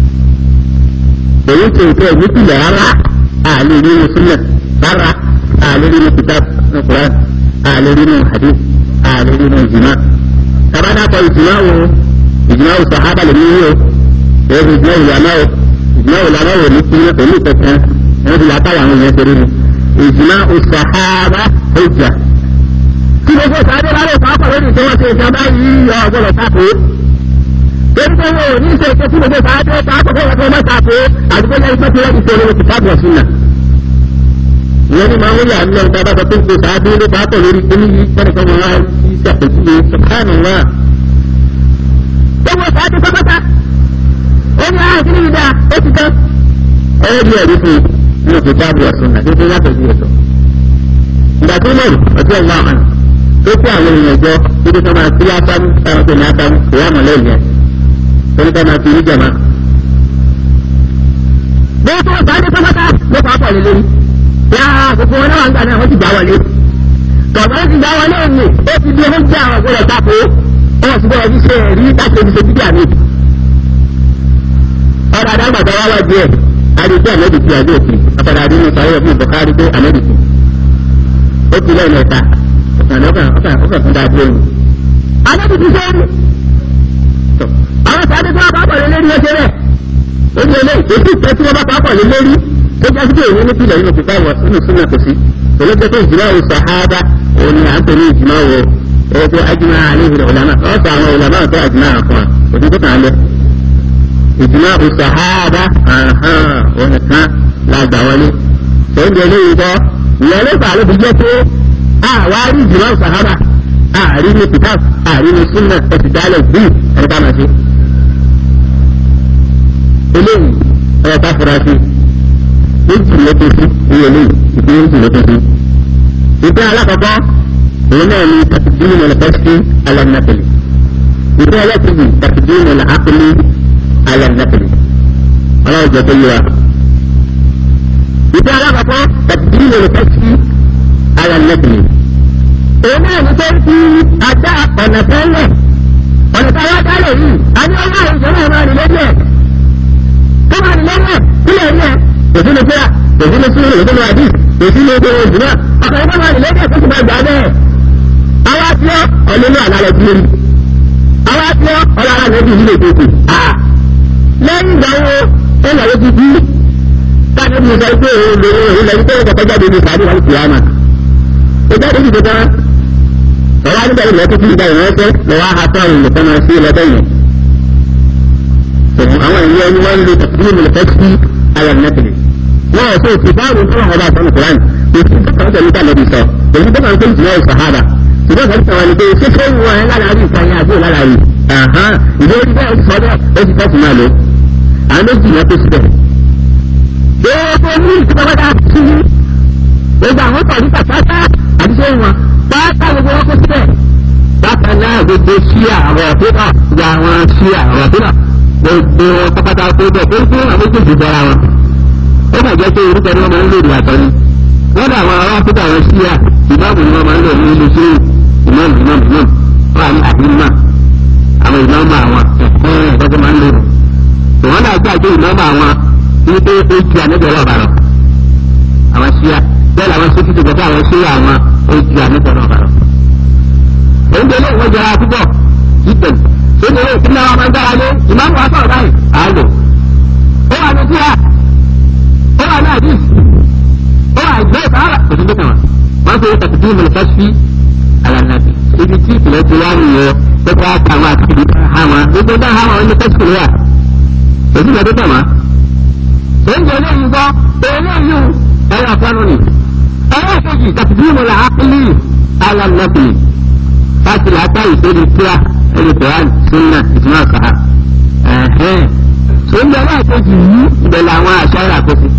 èyí tó ìfẹ́ ìwúkìlẹ̀ rárá àlè nínú sílẹ̀ rárá àlè nínú kitab nùkúrán àlè nínú hadith àlè nínú ìjìmá tabana kọ ìjìmá wo ìjìmá wo sàhábà lè níyì o èyí ìjìmá wo lànà o ìjìmá wo lànà wo ní kíni pẹ̀lú ìtẹ̀kẹ́ ẹ̀rọ ìlà táwọn àwọn èèyàn ṣeré ni ìjìmá wo sàhábà ó jà tí gbogbo sáré bá lè pàápàá lórí tí wọ́n ṣe ìjọba yìí ọ̀gbọ́dọ̀ tako torí pé wọn ò ní ṣe ètò tí gbogbo sáré pàápàá fún ọ̀gbọ́dọ̀ ọmọ tako àdúgbò lẹ́yìn pé kí wọ́n ti ṣe olówó kìtàbù ọ̀sùn náà. ìyẹn ni máa ń yà nílẹ̀ nípa bàbá tó ń gbé sáré ló pàápàá lórí kíní yìí kẹ́ni kan wọn á ti ṣàpèjúwe sọ̀kánù wá. gbogbo sáré pápátá ó ní àwọn kíní yìí dáa ó ti tán. ẹ̀rọ bí ẹ̀rí fún inú kìtàbù ọ̀sùn náà tó tó yàtọ̀ sí ẹ̀tọ́. ìgbà tó mọ̀ ọjọ́ ìwà àmàlà tó kó àwọn èèyàn jọ ibi tó máa fi ásámú táwọn tó ní ásámú ìwà àmọ̀lẹ́ ìyẹn torí ká máa fi ní jàmá. bí ó tó sáájú pápátá ló fà á pọ̀ lé lórí. yá gbogbo wọn náà wà ń gbà náà wọ́n ti gbà wọlé. tọ̀gbọ́n ti gbà wọlé òní ó ti di ohun tí àwọn ọ̀gbọ́dọ̀ tako wọ́n ti bọ̀rọ̀ fi ṣe ẹ̀rí láti fi ṣe bíbí àmì. ọ̀rọ̀ àdàgbàdà wá wá díẹ̀ àdìsí àmẹ́dìsí àdìsí ọ̀pọ̀lọpọ̀ àdínú sọ̀rọ̀ fún ìbọ̀kárí pé àmẹ́dìsí ó ti lẹ́yìn ẹ̀ta ọ̀kàn ọ̀kàn ọ̀kàn fún dáadé òun. Adébí ti sẹ́yìn. Àwọn sáré tí wọ́n bá pọ̀ lé lórí ẹsẹ̀ rẹ̀. Ó ní ilé èsì ìfẹ́ tí wọ́n bá pọ̀ lé lórí. Ó jẹ́ sípò ìwé nípìnlẹ̀ nínú kìtà wọ̀ nínú súnmọ́ kò sí. Olóògbé tó ìjìmá wo sàhábà òun ni à ń pè ní ìjìmá wo ẹgbẹ́ ajímá àléhìrì ọ̀làmà. Ọ̀sọ̀ àwọn ọ̀làmà tó àjìmá àfọ̀n òtún tó kàn án lẹ. Ìjìmá wo sàhábà òun nìkan la gbà wọlé. Sọ̀rọ̀ eléyìí kọ́ ìyẹn ló fà á ló fi jẹ́ pé àwárí ìjìmá sàhábà ààrí ní kìtàb ààrí ní súnà ẹ̀sì dálẹ̀ bí ẹni ká máa ṣe. eléyìí ọ̀rọ̀ ká fura sí méjì ló tó sí iye eléyìí ìpín méjì ló tó sí. ìpín alákọ̀ọ́kọ́ òun náà ní tàkìdínú mọ̀lẹ́pẹ́sì alẹ́nàpẹ̀lẹ̀. ìpín ẹlẹ́kìnjì tàkìdínú mọ̀lẹ́pẹ́lẹ̀ alẹ́nàpẹ̀lẹ̀. ọlọ́run jẹ́ pé yé wa. ìpín alákọ̀ọ́kọ́ tàkìdínú mọ̀lẹ́pẹ́sì alẹ́nàpẹ̀lẹ̀ òun náà ní pé kí ajá ọ̀nà tẹ́lẹ̀ ọ̀nà tí a wá dálẹ̀ yìí a ní ọwọ́ àwọn ìjọba máa rìn lórí ẹ̀ tó máa rìn lórí ẹ̀ sílẹ̀ rí ẹ̀ kò sí ní kíra kò sí ní sílẹ̀ kò sí ní àdí kò sí ní owó ìjùmọ̀ ọkọ̀ ìjọba máa rìn lórí ẹ̀ tó ti máa gbà bẹ́ẹ̀. àwa tí ó ọ̀lẹ́nu àlàlẹ̀ tí ó rí àwa tí ó ọ̀làlà lẹ́bí ìlú ètòkù lẹ́yìn ìgbà wo ó lọ sí bí káàdé mi sọ pé òun lè òun lẹ́yìn tó kọ̀kọ́ jáde ní sàárì wọn kìí àmà ó jáde ní ìdíkan ọwọ́ nígbà yìí lọ́kọ́ tí ìgbà ìránṣẹ́ lọ́wọ́ àtọ́ àwọn olùkọ́ máa sí lọ́dọ̀ yẹn. àwọn ìwé ẹni wọ́n ń lo tàbí mi lọ́kọ́ sí ayọ̀ nẹ́tìlì. wọ́n ò sọ òsì báwo tó wọ́n bá sọ́nù kúránì òsì tó kàn tẹ̀lé tà lọ́dún sọ èyí tó kàn tó ìjìnlẹ̀ ìsàhábà ṣùgbọ́n kan tẹ̀wọ́n ni pé ṣíṣe ń wọ ẹ lálàárí ìkànnì àbí ìlàlàrí ìdí orí bẹ́ẹ̀ sọ bẹ́ẹ̀ ó ti tẹ́sí máa lò àwọn méjì yẹn tó síbẹ̀. gbogbo ní ìtìpápátá sí gbogbo àwọn tọ̀rí pàtàkì àti ṣé wọn pátá gbogbo wọn kó síbẹ̀ bákan náà gbogbo ṣíà àwọn ọ̀fíìnà gba àwọn ṣíà àwọn ọ̀fíìnà gbogbo wọn pápátá tó bẹ̀ tó gbé àwọn méjèèjì bọ́ra wọn ó mà jẹ́ pé orúkọ ni wọ́n máa ń lò ìyàtọ̀ ni wọ́n dà àwọn ará ọ̀fíìnà àwọn ṣíà ìmáàmù ni wọ́n máa ń lò ní ilé ṣé ìmáàmù ìmáàmù ìmáàmù wọ́n wà ní àdínmà àwọn ìmáàmù àwọn ẹ̀kọ́ ẹ̀kọ́ tó máa ń lò ìwọ́n náà gbàgbé ìmáàmù àwọn wípé ó ju àníbẹ̀rẹ̀ ọ̀bà lọ àwọn ṣíà bẹ́ẹ̀ làwọn ṣe títí gbọ́dọ̀ àwọn ṣíà àwọn ó ju àníbẹ̀rẹ̀ ọ̀bà lọ. oúnjẹ ilé ìwé jọra púpọ̀ ìtẹ̀ oúnjẹ ilé ìpínlẹ̀ wọn máa ń dára lé ìmáàmù wa sọ̀rọ̀ báyìí à á lò. ó wà ní ṣíà ó wà ní àdìs ó wà ìgbẹ́ ìfàhàrà kò sí ní kàn wọ́n fi tàkìtì mọ̀lẹ́kàṣí alànàbì ibi tí ìpìlẹ̀ ti wá nìyẹn tó bá àwọn àti ìdí hàmà gbogbo bá hàmà wọn ní kẹ́sìkì rẹ̀ òsì ìgbà tó tẹ̀ wọ́n oúnjẹ eléyìí gbọ́ eléyìí ẹ̀rọ àpanu ni ẹ̀rọ ìkejì tàbíìmù là ápìlì alànàpìlì láti làákà ìṣèlú tíra ẹni koran sunna ìtumọ̀ kàá ẹ̀hẹ́n oúnjẹ ẹlẹ́ẹ̀kejì yìí ìbẹ̀lẹ̀ àwọn àṣà ìràkóso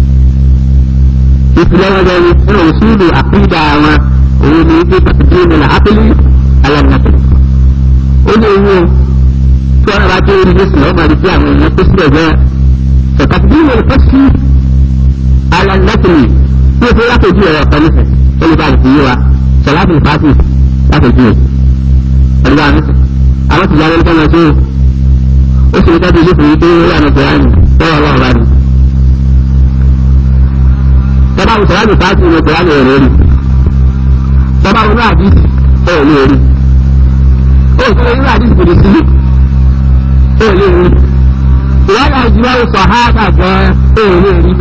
ìpìlẹ̀ wọn bẹ̀rẹ̀ nínú òṣùlù àpìlì àwọn òun ni wípé tàbíìmù là ápìlì alànàpìlì ó ní ewu tí wọn bá tó rí lẹ́sìn lọ́wọ́ máa di pé àwọn èèyàn tó sílẹ̀ bẹ́ẹ̀ فتقديم القصف على النفل في خلاف الجوع والقنفة اللي بعد الجوع صلاة الفاتح بعد الجوع اللي بعد أما تجعل لك ما شيء وسي تبي يفري يقول أنا قرآن هو الله بعد طبعا صلاة الفاتح من القرآن يوري طبعا ما حديث هو يوري هو سيدنا حديث قدسي هو يوري ìwádà ìjìnlẹ̀ sọ̀háàbà gan èrè rí.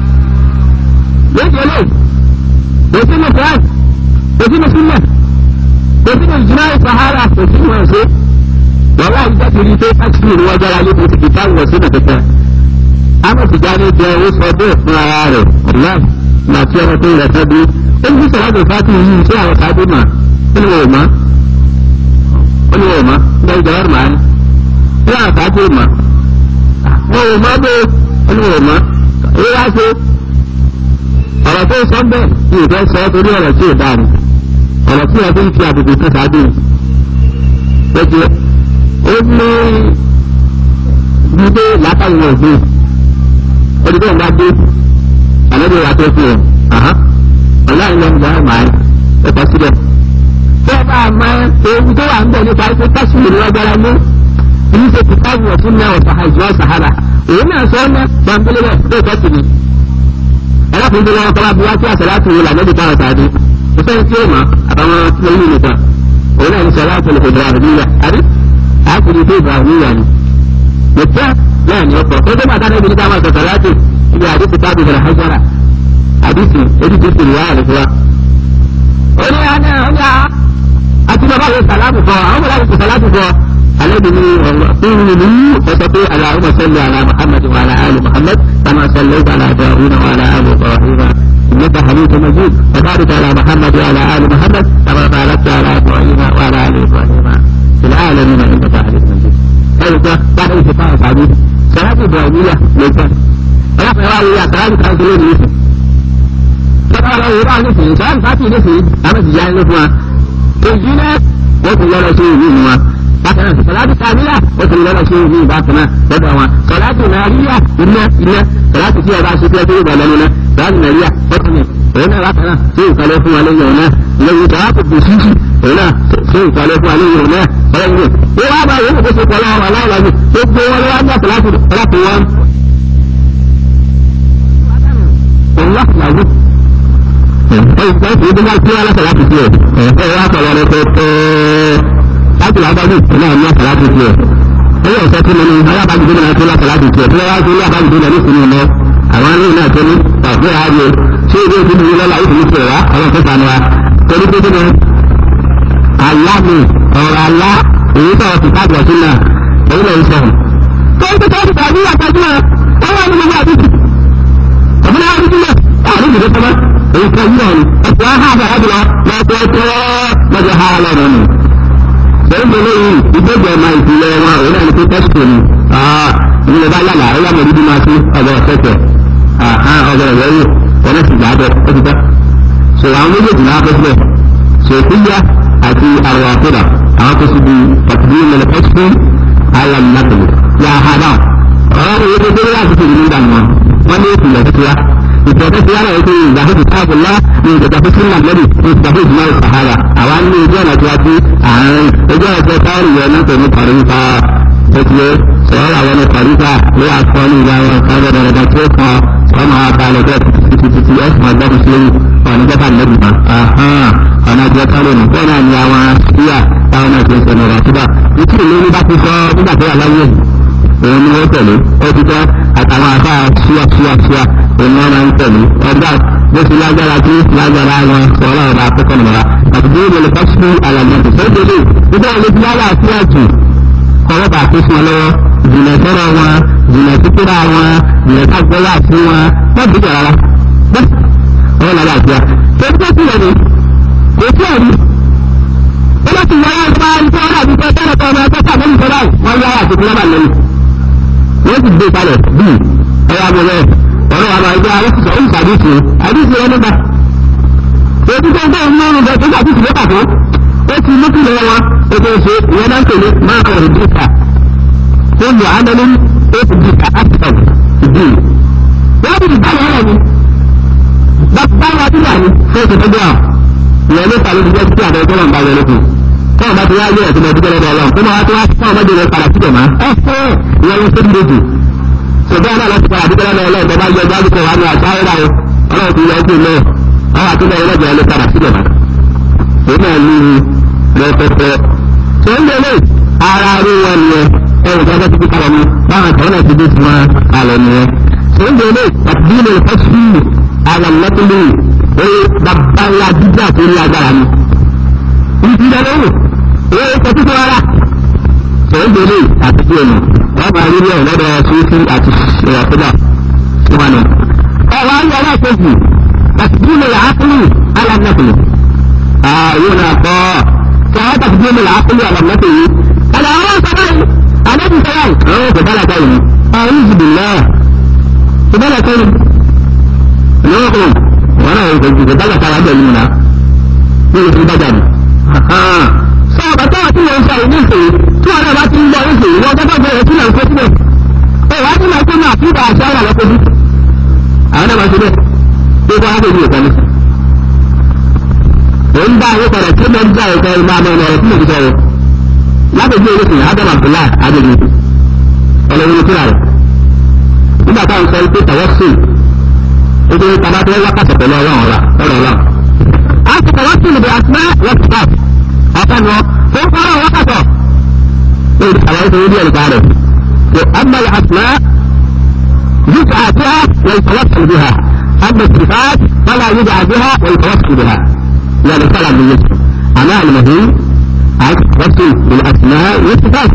lóṣù lè kò sínú france kò sínú sílẹ̀ kò sínú ìjìnlẹ̀ sọ̀háàbà kò sínú ẹ̀ṣẹ́. wàhálà ìjọ ti rí pé káṣíìrì ni wọ́n jára lé kò sì kìtà wọ̀ sínú kẹ̀kẹ́. àwọn ìjáde jẹ owó sọ bẹ́ẹ̀ fún ara rẹ̀ ọ̀la mà tí ọmọ tó rẹ̀ fẹ́ bí. ó ní sọ̀rọ̀ àti fàtí yìí sí àwọn sábẹ́ mà ó ní wọ́n mọ́ ó ní wọ́n mọ́ ń bẹ́ ìjọba rẹ̀ máa ń ní àwọn sábẹ́ mà wọn ò mọ bó ẹni wọn ò mọ èyí wá ṣe ọ̀rọ̀ tó sọ bẹ́ẹ̀ ní ìfẹ́ sọ torí ọ̀rọ̀ tí ò dáa ni ọ̀rọ̀ tí wọ́n fi ń fi àbùkù tó sáájú ni lọ́jọ́ ó ní gbígbé látàrí wọn gbé olùkọ́ ìgbà dé àlejò wa tó fi hàn ọ̀láyìn lọ́nà ìgbà máa ń ẹ̀kọ́ síbẹ̀ tí wọ́n bá máa ewu tó wà ń bẹ̀ nípa ẹgbẹ́ kásìmù ní ọgbàrá mú èyí ṣe kìtàbù ọ̀tún náà ọ̀sà àìsàn sàhárà òun náà sọ ọ́nà pàmpẹ́lẹ́ rẹ̀ ló tọ́ sí ni. ẹlẹ́kùnrin wọn kọ́lá bí wá sí àṣàlátù wò lànà ìdíkà ọ̀sà àdé kò sẹ́ni tí ó mọ̀ àbáwọn lóyún nìkan òun náà ní sọ̀láàtù lè fòdìrà àdúyà àdé àkùnrin tó ìbà àdúyà ni. nìkẹ́ náà ní ọkọ̀ tó dé bàtà náà ibi nígbà máa sọ̀tọ̀ láti ibi àdìsí tábì bẹ̀rẹ̀ hajjara àdìsí eréjì sì wà rẹ̀ fúwa. ó ní àná ó ní àti bàbá yóò sàlámù fọ àwọn bàbá yóò sàlámù fọ الذي قولوا وتقول اللهم صل على محمد وعلى ال محمد كما صليت على ابراهيم وعلى ال ابراهيم انك حميد مجيد وبارك على محمد وعلى ال محمد كما باركت على ابراهيم وعلى ال ابراهيم في العالمين انك حميد مجيد. هذا بعد انتقاء الحديث صلاه ابراهيميه ليس رفع راوي صلاه كانسلين يوسف كما لو يراى نفسه صلاه فاتي نفسه اما تجاه نفسه تجينا وكل شيء منهما bákan náà sọláàtì kàmílà ó ti lọ́nà ṣe ní ìbákan náà lọ́dọ̀ wọn sọláàtì nàríyà iná iná sọláàtì tí ọba ṣe tẹ́lẹ̀ ìgbà lẹ́nu náà sọláàtì nàríyà ọkùn ní òun náà bákan náà ṣé ìkàlẹ̀ fún wa lẹ́yìn ọ̀nà lẹ́yìn sọláàtì bùsísì òun náà ṣé ìkàlẹ̀ fún wa lẹ́yìn ọ̀nà ọ̀rẹ́yìn ó wá bá yẹn kó ṣe pọ̀ lọ́wọ́ aláwọ̀ gbogbo wọn lọ́wọ́ ní sọláàtì sọláàtì wọn. òun wá fìyàwó ẹ̀yìn kan kì í dé máa kí wọn lọ́sọ̀ láti fi ẹ̀ ẹ̀ wá pọ̀ lọ́rọ̀ pẹ́ẹ́pẹ́ẹ́ láti wàá dájú ìpínlẹ̀ ní àtàlájú tiẹ̀ ẹ̀yẹ ọ̀sẹ̀ tí mo ní alábàájú tó náà tó látàlájú tiẹ̀ tí wọ́n wá sí ilé àbájú tó náà ní ìsinmi lọ àwọn ilé náà tó ní tàbí ààrẹ ṣé ilé ìdílé yìí lọ́la ìdílé tiẹ̀ wá ọ̀rọ̀ tó sànù wa torí pé kíni àlá mi ọ̀rọ̀ àlá èyí tó ọ̀sìn káàdì ọ̀sìn náà èyí lè sọ. tó ń tètè ọ̀sìn tàbí àtàjú náà wọ́n wà ní gbogbo àdúgbò ọ̀bùnà àdúgbò náà àdúgbò ìdílé tọ́lá èyí tó yí ọ̀nì ọ̀sìn àhà àbẹ̀rẹ̀ lọ́tọ̀ọ̀tọ̀ lọ́jọ́ ha lọ́rọ̀ nù bẹ́ẹ̀ lẹ́yìn ìgbẹ́jọ ọmọ ìpìlẹ̀ wọn òun náà ní pé tẹ́sítò ni ìpínlẹ̀ bá yàrá ẹ̀yà mọ̀ dídí máa sí ọ̀bọ̀ ọ̀tẹ̀tẹ̀ ọ̀bọ̀ ìrẹ́wò ọ̀nà sì gbà bọ̀ ó ti tẹ́. sọ àwọn méjèèjì náà fẹ́ sílẹ̀ sòfíyà àti àrùn àkúdà àwọn tó sì di pàtàkì ìmọ̀lẹ̀ pẹ́sìtì alàmìnàtòlù yà á hà dáwọn. ọ̀rọ̀ ìwé tó dé láti fi ìlú dànù wọn wọ́n ní ìpìlẹ̀ tó ti wá ìpìlẹ̀ tó ti wá náà wípé ìgbàgbé ti káàbù lá ní ìgbàgbé fún sílẹ̀ lẹ́bi ní ìgbàgbé ìjùmọ̀ ìsàhárà àwa ní ojú ọ̀nà tí wá sí àárín ojú ọ̀nà tí wọ́n yẹ náà pẹ̀lú pàrífà tẹ̀síwé sọ̀rọ̀ àwọn ní pàrífà ló wà kọ́ ní ìgbà wọn kan lọ́dọ̀ lọ́dọ̀ tí ó kàn wọ́n máa bá lọ bẹ́ẹ̀ títí títí ẹ̀sùn ọgbọ́n sí ọ̀nà ìjọba lẹ́bi kan ọ̀nà ìjọba kálọ̀ nù bẹ́ẹ̀ náà ni àwọn síyà táwọn náà ti ń sọ̀rọ̀ rà síbà ìtì ìlú bá ti sọ nígbà tó wà láyé òun ni wọ́n tẹ̀lé ó ti tẹ́ àtàwọn afá ṣíà ṣíà ṣíà òun ni wọ́n máa ń tẹ̀lé ọgbà bó ti lágbára tí lágbára wọn sọ̀rọ̀ ọ̀rọ̀ akẹ́kọ̀ọ́ nìyẹn àti bí ìrẹ̀lẹ̀ fásitì alàmọ́tò sọ́dọ̀dẹ̀ nígbà wọn ti lára àti àjù kọ́wọ́ bá tó fún ọ lọ́wọ́ jìnà sọ́rọ̀ wọn jìnà síkúrà wọn jìnà sàgbọ́lá sí wọn wọ́n bí jọ rárá ọwọ́ lára àti à tó tó sílẹ̀ ni kò sí ẹ̀rí ó bá ti wáyé ọgbà nípa ọ̀rọ̀ àti ìfẹ́ tẹ́lẹ̀ tọ́ ọmọ ẹgbẹ́ tàbí ìfẹ́ wọn yára àti ìfẹ́ lẹ́yìn wọ́n ti gbé kalẹ̀ bíi ẹ̀yà àbọ̀lẹ̀ ọ̀rọ̀ àwọn ẹgbẹ́ arẹ́sìsọ̀ ó ń sàdísì àdísì rẹ̀ nígbà èyí tó ń gbé ìlú ọrùn bẹ̀rẹ̀ tó sàdísì ló pàtó ó ti mú kí lọ́wọ́ wọn ètò ìṣe ìyẹn náà ń tẹ̀lé máa kọ̀ rẹ̀ dìkà tó lù ánálí ó ti dìkà áṣìṣàn ìdí wọ́n ti dìkà lọ́wọ́ ni bá wa bí wà ní fún ètò tó gbé à ìyẹn ló fà lóbi jẹ́ sí àbẹ̀ tó wọn bá yẹ lókun tọ́wọ́n bá ti wá yẹ ẹ̀sìn ọdún gẹ́gẹ́ ọlọ́run tó máa tó wá tọ́wọ́n bá jẹ́ padà síbẹ̀ máa ẹ fẹ́ ìyẹn ló tó dúró jù ṣùgbọ́n náà lọ́sí padà dúpẹ́ lọ́wọ́ ọlọ́run tó bá yẹ ọjọ́ àdúgbò wa ní àṣàyẹ́rà o ọlọ́run ti yẹ ẹgbẹ́ náà àwọn àtúndà ẹlẹ́jọ́ ló padà síbẹ̀ máa òun náà ní rẹpẹtẹ tó ń lélẹ̀ ara rí wọn nìyẹn ẹ̀rù tó bá ti fi kalẹ̀ ní báwọn àtàwọn náà ti dé sí wọn kalẹ̀ nìyẹn tó ń lélẹ̀ àtìdílé fẹ́sí alàlẹ́kùnlé oye bàbá ńlá dídá tó ní agbára ni ìdílé lóhùn oye kẹtí tó rárá tó ń lélẹ̀ àtìdílé nù wọ́n máa rí bẹ́ẹ̀ lọ́dọ̀ sófin àti ìrọ̀kúdà tí wọ́n nù. ọ̀rọ̀ ayé alákejì àtìdílé àákùnrin alàlẹ́kùnlé ààyè náà kọ́ sọ̀rọ̀ tàbílẹ̀ làákùnrin àlàmọ́tò yìí. Àlà àwọn sọ̀rọ̀ yìí, àlejò sọ̀rọ̀ yìí. Àwọn kò bára káyìí ni. Àwọn yìí jìbì náà. Kò bára káyìí. Lọ́wọ́ wọn náà kò jù kò bára káyà bẹ̀rẹ̀ nínú náà. Ní ìlú bájà ni. Sọ bàtà àti wọn sọ ìlú ìfèyí tí wọn náà bá ti ń lọ ìfèyí wọn gbọ́dọ̀ bẹ̀rẹ̀ sí náà kó síbẹ̀. Ẹ wá sí máa kó náà fún ìgbà àṣà wà lọ́kọ́jú. Àwọn náà máa ṣe bẹ́ẹ̀. Bí wọ́n á bẹ̀rẹ̀ ìkànnì òun bá ayé padà tí mo ń bá ẹ̀kọ́ ìmọ̀ àmọ́ ọ̀nà ọ̀rọ̀ tí mo ti sọ̀rọ̀ lábẹ́jú owó sìn adam abdullahi adéjú ọlọ́run kíra rẹ̀ nígbà táwọn sọ pé tọwọ́ sí nítorí tàbá tó wákàtí pẹ̀lú ọlọ́run ọ̀la ọ̀rọ̀ ọ̀la. a ti tọwọ́ sí ibi àtúná wọ́pùtà ọ̀kan wọn tó ń kọ́rọ̀ wákàtọ̀ lórí àwọn ìṣòro díẹ̀ nípa rẹ̀ tó amáyé àtúná yíjà àtúná wọ́n tọwọ́ sí ibi ha أما الصفات فلا يدعى بها ويتوصل بها يعني طلب من يسر أما المهم التوصل بالأسماء والصفات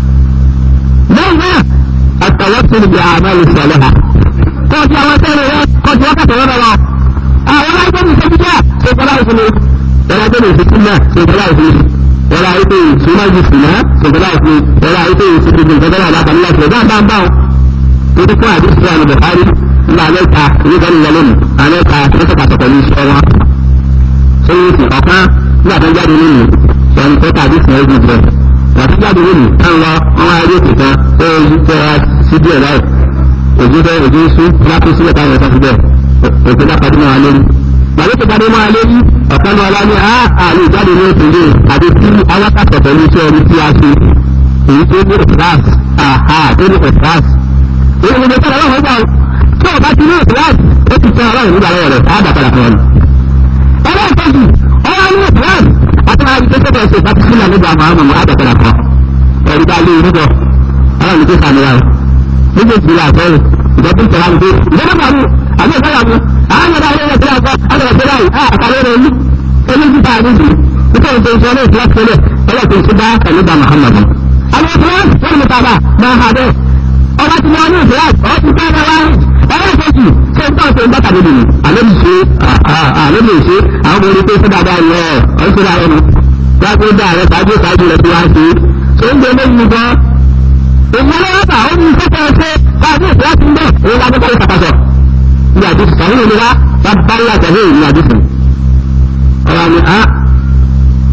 ماذا التوصل بأعمال الصالحة قد يوصل قد وقت ورا آه ولا يكون في السجدة سوف لا يكون ولا يكون في السنة سوف لا يكون ولا يكون في مجلس السنة سوف لا يكون ولا يكون في سجد الفجر ولا قبل الله سوف لا يكون تدفع حديث عن البخاري لا عليك يقول لهم عليك تتكا تقولي سوا سيدي ọ̀kan nígbà tó jáde nínú ẹni tó tàbí fún ẹgbẹ́ jẹ wàtí jáde nínú táwọn lọ wọn wá rí òkè kan ó yí tẹ wá sí díẹ̀ láì òjò fẹ òjò sún lápò sílẹ̀ táwọn ẹ̀ka síbẹ̀ òkè bá padì máa lórí gbàgbé tó padì máa lórí ọ̀kan náà wá ní á àlè jáde ní òkè yìí àti tí awákàtọ̀ pẹ̀lú iṣẹ́ orí tí a ṣe èyí tó ní ìfúráàs àhà tó ní ìfúráàs èyí ni mo tẹ́lẹ̀ lọ́wọ́ gbà tí ọba ti ní ìfúráàs ó ti tẹ́ ọlọ́run nígbà lọ́wọ́ rẹ̀ á dàpadà fún ọ ẹlẹ́ẹ̀kejì ọwọ́ ní ìsìláàmù àti máa gbé sọ́dọ̀ ṣe ìfàtí sílẹ̀ nígbà àmọ́ mọ́ àdàkọ̀dà kan ẹ̀rí bá lé irúbọ ọlọ́run ní kí sàmìlà o níbi ìsìlẹ̀ àfẹ́rẹ́ ìjọba ìtẹ̀lá ń gbé ìjọba pàmò àbí ìfẹ́yà mu àwọn ọ̀dọ́ àwọn ẹ̀rọ ìfẹ́yà kọ́ ọ̀dọ̀ ìfẹ́yà yìí á àkàlẹ́ rẹ̀ ní eléyìí bá a níbi nítorí tó ń sọ ní ìfẹ́ sílẹ̀ ọlọ́run tó ń bá pẹ̀lú bá Muhammad àwọn ìfẹ́ wọn ni tàbá máa ha bẹ́ẹ̀ ọba ti wọn ní ìfẹ́ ọ̀ ti fẹ́ ẹ wáyé ẹlẹ́ẹ̀kejì ṣé ń tọ́sí ń bá tàbí nìyí àlébì ṣe àlébì ṣe àwọn ọmọ orí pé ṣé dáadáa yọ ọ ṣe dáadáa ni wọ́n pé dáa rẹ ṣáájú ṣáájú rẹ tí wọ́n ṣe ṣé ń gbé lẹ́yìn gan. ìmọ̀lẹ́ ọ̀tà ó ní iṣẹ́ tẹ́ ẹ ṣe káàdì ìṣẹ́ láti ń bẹ̀ òun láti kọ́ ìṣàkàṣọ. ní àdìsí sàwọn ìlú wa bá bá ń yàtọ̀ ní ìlú àdìsí. ọ̀rọ̀ ni a ọ̀dà ti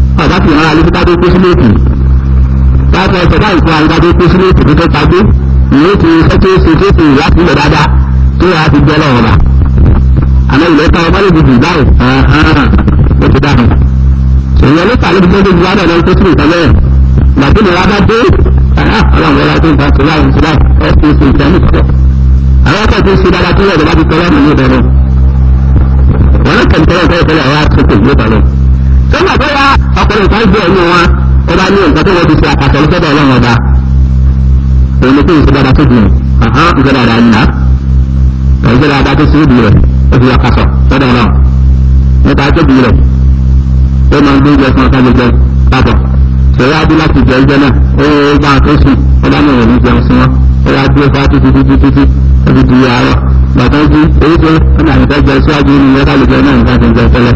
sì rán alẹ́ kíkà tó kó sílé èkì láti ọ̀sẹ̀ báyìí fún àyíká tó kó sílé èkì tó tó tagbé ìwé ti iṣẹ́ tó ṣe tó ṣe láti ilẹ̀ dáadáa tó yà á ti jẹ́ lọ́wọ́ bá àmọ́ ilẹ̀ ká ọmọ lè dìbò báyìí ó ti dáhùn èèyàn ló fà lóbi tó dé ìwádìí ọ̀nà tó sílẹ̀ ìtọ́lẹ̀ gbàtí ni wàá bá dé ọlọ́run wọlé tó ń bá tó láyé tó láyé ẹ ti ṣe ìtẹ́ nìkan àwọn ọkọ̀ tó ṣe dáadáa tó yẹ ìjọba ti tọ́lá nínú ìbẹ̀rẹ̀ wọn ló kẹ́ni tọ́lá ìtọ́lá ìtọ́lá wa tó kò gbé balẹ̀ sọ́gbà tó wá ọkùnrin kan gbé ẹ̀yìn wọn ó bá ní nǹkan tó wọ́n ti ṣe àkàtọ̀ lọ́sọ̀dọ̀ ọlọ́run ọba òun ni kí n ṣe dáadáa tó dùn ọ̀hán ìṣe dáadáa ńlá ìṣe dáadáa tó ṣe é bìí rẹ̀ ó fi àkàtọ̀ lọ́dọ̀ ọlọ́run nípa tó bìí rẹ̀ ó máa ń gbé ìjọ fún ọ̀sán gbogbo papọ̀ ṣèyí adé láti jẹ ìjọ náà ó bá tó sùn ó bá náà ní jẹun sí wọn ó yá dúró fún títí títí títí ó fi di àárọ̀ gbàtọ́ jí èyí tó ó nà nípa jẹ síwájú nínú ìyẹ́ká lè jẹ náà nípa jẹ jẹ tẹ́lẹ̀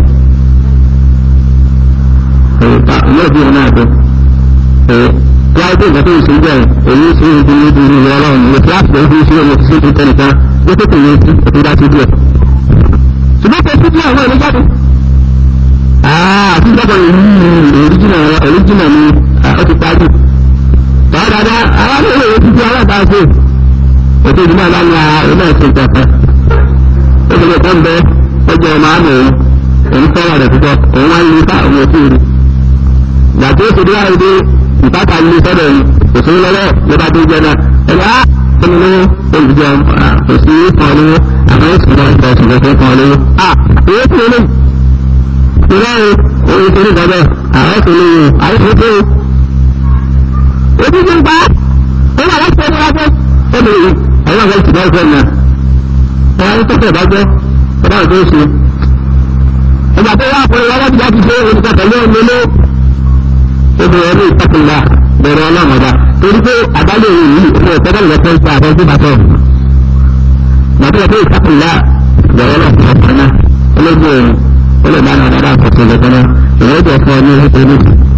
yóò bí wọn náà tó wáyé tó ìgbà tó ń ṣe bẹ́ẹ̀ èyí ṣe é di níbi ìlú ọlọ́run ní kíláàsì tó ń fi ṣe ọmọ ṣiṣẹ́ tó tẹnìkan ó tó tẹ̀lé sí ètò ìdá sí díẹ̀. ṣùgbọ́n pé títí àwọn ẹni jáde. àti ìjọba ìlú oríjìnà oríjìnà ni ó ti parí. báwa dáadáa àwọn ilé ìwé títí aláǹtà ṣe ètò ìdí náà láti àwọn náà ṣe ìjọba. ó ti lè tán bẹ ọjọ́ ọmọ àmì òun òun fẹ́ràn rẹ̀ púpọ̀ òun wá ń lu ká òun ò tí ì rí gbàtí ó ti dé àìdé ìpáta ní sọ́dọ̀ yìí kò sí lọ́wọ́ ló bá dé jẹ náà ẹ̀rọ á fún mi lówó olùjọ kò sí kan lówó àmọ́ ó sì lọ ìgbà òsì lọ́sẹ̀ kan lówó. à owó tí o lè ìrọ̀ o oye tó ní gbọ́dọ̀ àwọn tó lè wò àwọn tó tó o. ojú ti ń pa ó wà láti ẹni wájú ó lè wò àwọn àwọn ìtìbá ìfẹ́ náà ẹ̀ wá ní tọ́kẹ̀ ìbájọ́ ó dáhùn tó ṣe. ìgbà tó wà fún ìwọ́n láti láti ṣe olùkọ́ pẹ̀lú ọ̀nà obìnrin ní ìtàkùnlá bẹ̀rẹ̀ ọlọ́run ọba torí pé àbálẹ̀ òun yìí ó lè tẹ́lẹ̀ lọ́pọ̀ ìgbà àbọ̀ tó bá tọ̀. Màtí pé ìtàkùnlá bẹ̀rẹ̀ ọlọ́run ọba náà olóògbé òun ó lè dáná dáadáa àkọsí ìjọba náà ìwé ìjọ fún ọ ní orí pẹ̀lú.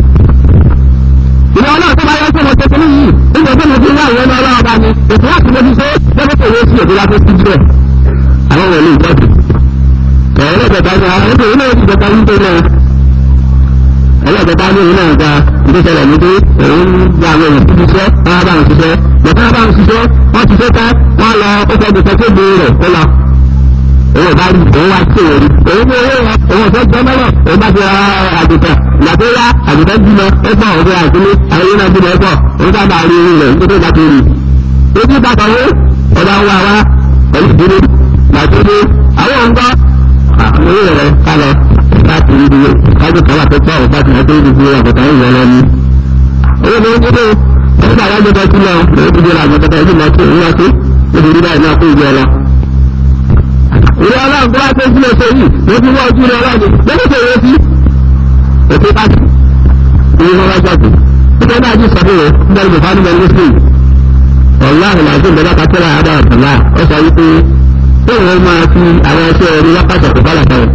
Ìwé ọlọ́run tó bá yẹ kó mo ṣe kínní yìí nígbà tó mo fi wá ìwé ọlọ́run ọba ni ètò láti mo fi ṣe lọ́wọ́ tó yẹ sí èdè láti fi jẹ́ àwọn wọlé ìjọ́sìn. Ọ̀rọ̀ ìjọba ni àwọn ètò ilé ìjọba yìí tó náà ẹlẹ́gbẹ̀ta ní ìlú náà gba ìgbésẹ̀lẹ̀ ní pé òun gba àwọn èèyàn títí ṣiṣẹ́ wọ́n bá wọn ṣiṣẹ́ bọ̀tá bá wọn ṣiṣẹ́ wọ́n ti ṣe tán wọ́n lọ ó fẹ́ gbèsè tó gbé rẹ̀ ó lọ. òun ò bá rí òun wá sí òun òun ní owó yẹn òun ò fẹ́ gbọ́ mẹ́lẹ̀ òun bá ti ra àgùntàn ìgbà tó yá àgùntàn bímọ ó pọ̀ òun fẹ́ àgbélé àwọn yẹn náà bímọ ó pọ̀ òun bá bá rí rẹ̀ nítorí ìgbà tó rí. ojú bá kọ̀ wé ọba ń wá wá pẹ̀lú ìdílé gbàtó dé àwọn òun gbọ́ àwọn owó rẹ̀ kálọ̀ láti rí ibi kájú kan wà tó pọ̀ ọ̀pá tí wọ́n tó rí ibi àbùtà ìwọ̀ lọ ní. owó ni ó dé nígbà wọ́n gbẹdọ̀ sílẹ̀ lórí ibi ìlà àbùtà ìdí mọ́tò ìwọ́n tó níbi rí báyìí náà kó ìjọ lọ. ìwé ọlọ́run tó wá tó sílẹ̀ ṣe yìí ló fi wọ́n ojú rẹ̀ ọlọ́run lọ́dún tó yẹ sí. òkè pàtó ìwé wọn wá jáde. nígbà náà jí sọ́dọ̀ rẹ̀ nígbà tó fà nígbà ní sèé. ọ̀làhùn làásù ìjọba kátẹ́rà àdá ọ̀tọ̀lá ó sọ wípé tóun máa fi àwọn ẹṣẹ́ ẹni wákàtí ọ̀pọ̀ bá làkàrẹ̀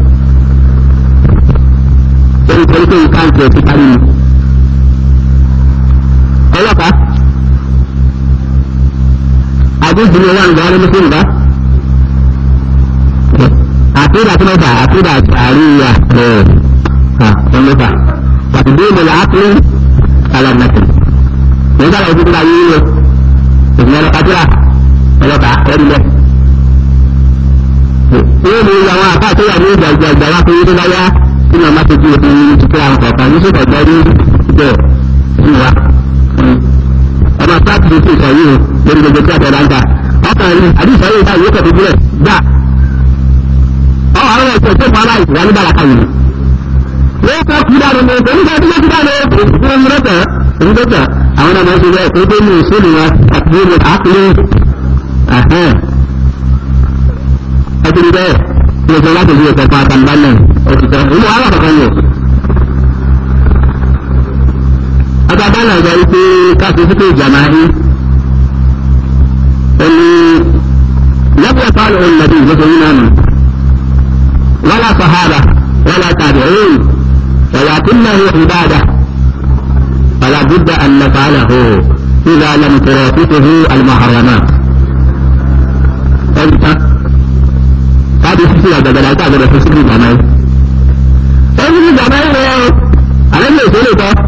torí torí pé nǹkan tó ti parí ni. ọlọ́pàá àdéhùn ni wọ́n ń gbọ́ ọ́nà mùsùlùmí bá. àtúndà tó mẹ́fà àtúndà àríyá ẹ̀ ẹ̀ mẹ́fà pàtó dé ìmọ̀lá ápùlù alàmàtì. nígbà tó ti gbà yíyí lọ ìgbìmọ̀ ọlọ́pàá ọlọ́pàá ẹ̀rí lẹ̀. wọ́n mú àwọn àpá àtúnyà ní ìgbà ìgbà ìgbà wá pé yíyí tó bá yá tí wọn bá tójú omi ní ti kíra àwọn kọ̀ọ̀kan ní sọ̀tọ̀ gbọ́ ní bẹ́ẹ̀ sí wa. ọmọ pàtó ti ti sọ yìí o lórí gbogbo tí a tẹ̀lé àǹtà ọkàn rí àdìsọ yìí báyìí ó kẹ̀tọ́ bílẹ̀ gbà. ọ àwọn ẹ̀sẹ̀ tó fún aláìsí wà ní bàlàkà yìí. wọ́n kọ́ kú dáadọ́ ní oṣù nígbà tí wọ́n ti dáadọ́ fún ọmọ rẹ̀ tẹ̀ èyí tó tẹ̀ àwọn ọmọ ẹ̀sìn bẹ́ẹ̀ tó dé ní ìṣòlù wọn àti ní àkùlé ẹ̀sìn bẹ́ẹ̀ ní ọjọ́ láti fi ẹ̀kọ́ fún àtàǹbálẹ̀ òtítọ́ ìlú wàhálà kankan yóò. àtàǹbálẹ̀ ọ̀gá yìí pé káfí sí pé ìjàmá rí ẹni lẹ́bùn ẹ̀fọ́ àlọ́ òun nàbí ìgbésẹ̀ yìí náà nù. wọ́n á sọ̀hárà wọ́n á tàbí ẹ̀yìn wọ́n á tún náà ìbáàdà wọ́n á bùdà ànàfààlà hó ìlà àlàmùtẹ̀rọ̀ fífihù àlùmọ̀hàràmà. ẹ̀yìn tán káàdì sísè àgbàgbàdà àti àgbàdà fún síbi ìgbàmọ́ yìí. ó ní ìgbàmọ́ yìí rẹ̀ ọ́ àlẹ́ lè ṣe lè tọ́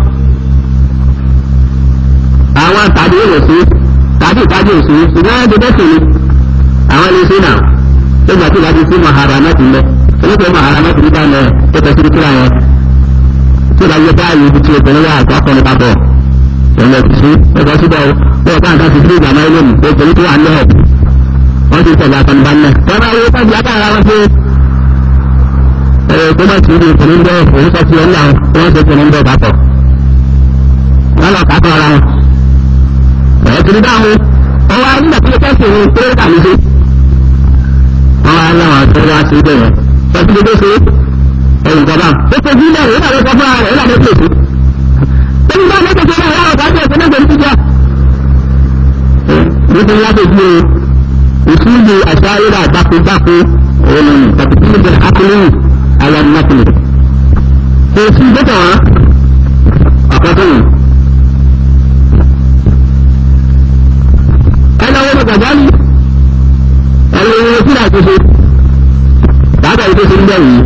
àwọn tàbí èrò sí tàbí ìtajà òsì ṣùgbọ́n ẹni bẹ́sẹ̀ ni àwọn ilé ṣe náà tó gbà tí ìlà ti sí mahara mẹ́tì lẹ oníkèé mahara mẹ́tì nígbà náà tó tẹ̀sí kíra yẹn tí ìlà yẹ báyìí ibi tí obìnrin wà àgbà kan nípa bọ̀ òun ẹ̀kú sí ẹ̀kọ́ síbẹ̀ bẹ́ẹ̀ bá nǹkan ti fi ìgbà máa ń lónìí obìnrin tó wà ní ẹ̀ wọ́n ti tẹ̀lé àtàlùbánilẹ̀ wọ́n máa yẹ káàdì àtàrà wọn pé ẹ̀rọ tó bá ti rí ìpínlẹ̀ bẹ́ẹ̀ òun sọ sí ọ̀nà wọn ṣe ìpínlẹ̀ bẹ́ẹ̀ bá pọ̀ wọ́n lọ kàtọ́ ara wọn bẹ̀rẹ̀ kiri dáhùn ọwọ́ nígbà tí ó kẹ́sì ní pé ó kàlí sí wọ́n wá láwọn tó wá sí ibẹ̀ yẹn pẹ̀lú gbogbo ṣe ẹ̀yìn kọ̀ọ̀bá ó ṣe bí ilẹ̀ ìlànà ìkọ̀ fún ara rẹ̀ ìlànà ìkọ̀ èsì tóbi bá mẹ́tò tó náà láwọn kájọ ìpínlẹ̀ ìgbèrú ti jẹ́ nítorí láti gbé ìṣúlù àṣà ayélujára àgbàkúgbàkú òun ni tàbí kí níbi akọlẹ́yìn alámúnákùnrin kò sí gbẹ́tọ̀ wọn ọ̀pọ̀tọ̀ yìí ẹlọ́wọ́ ní gàjálì ẹlọ́wọ́ tí ra ṣeṣe dáadáa yìí tó ṣe ń bẹ̀ yìí.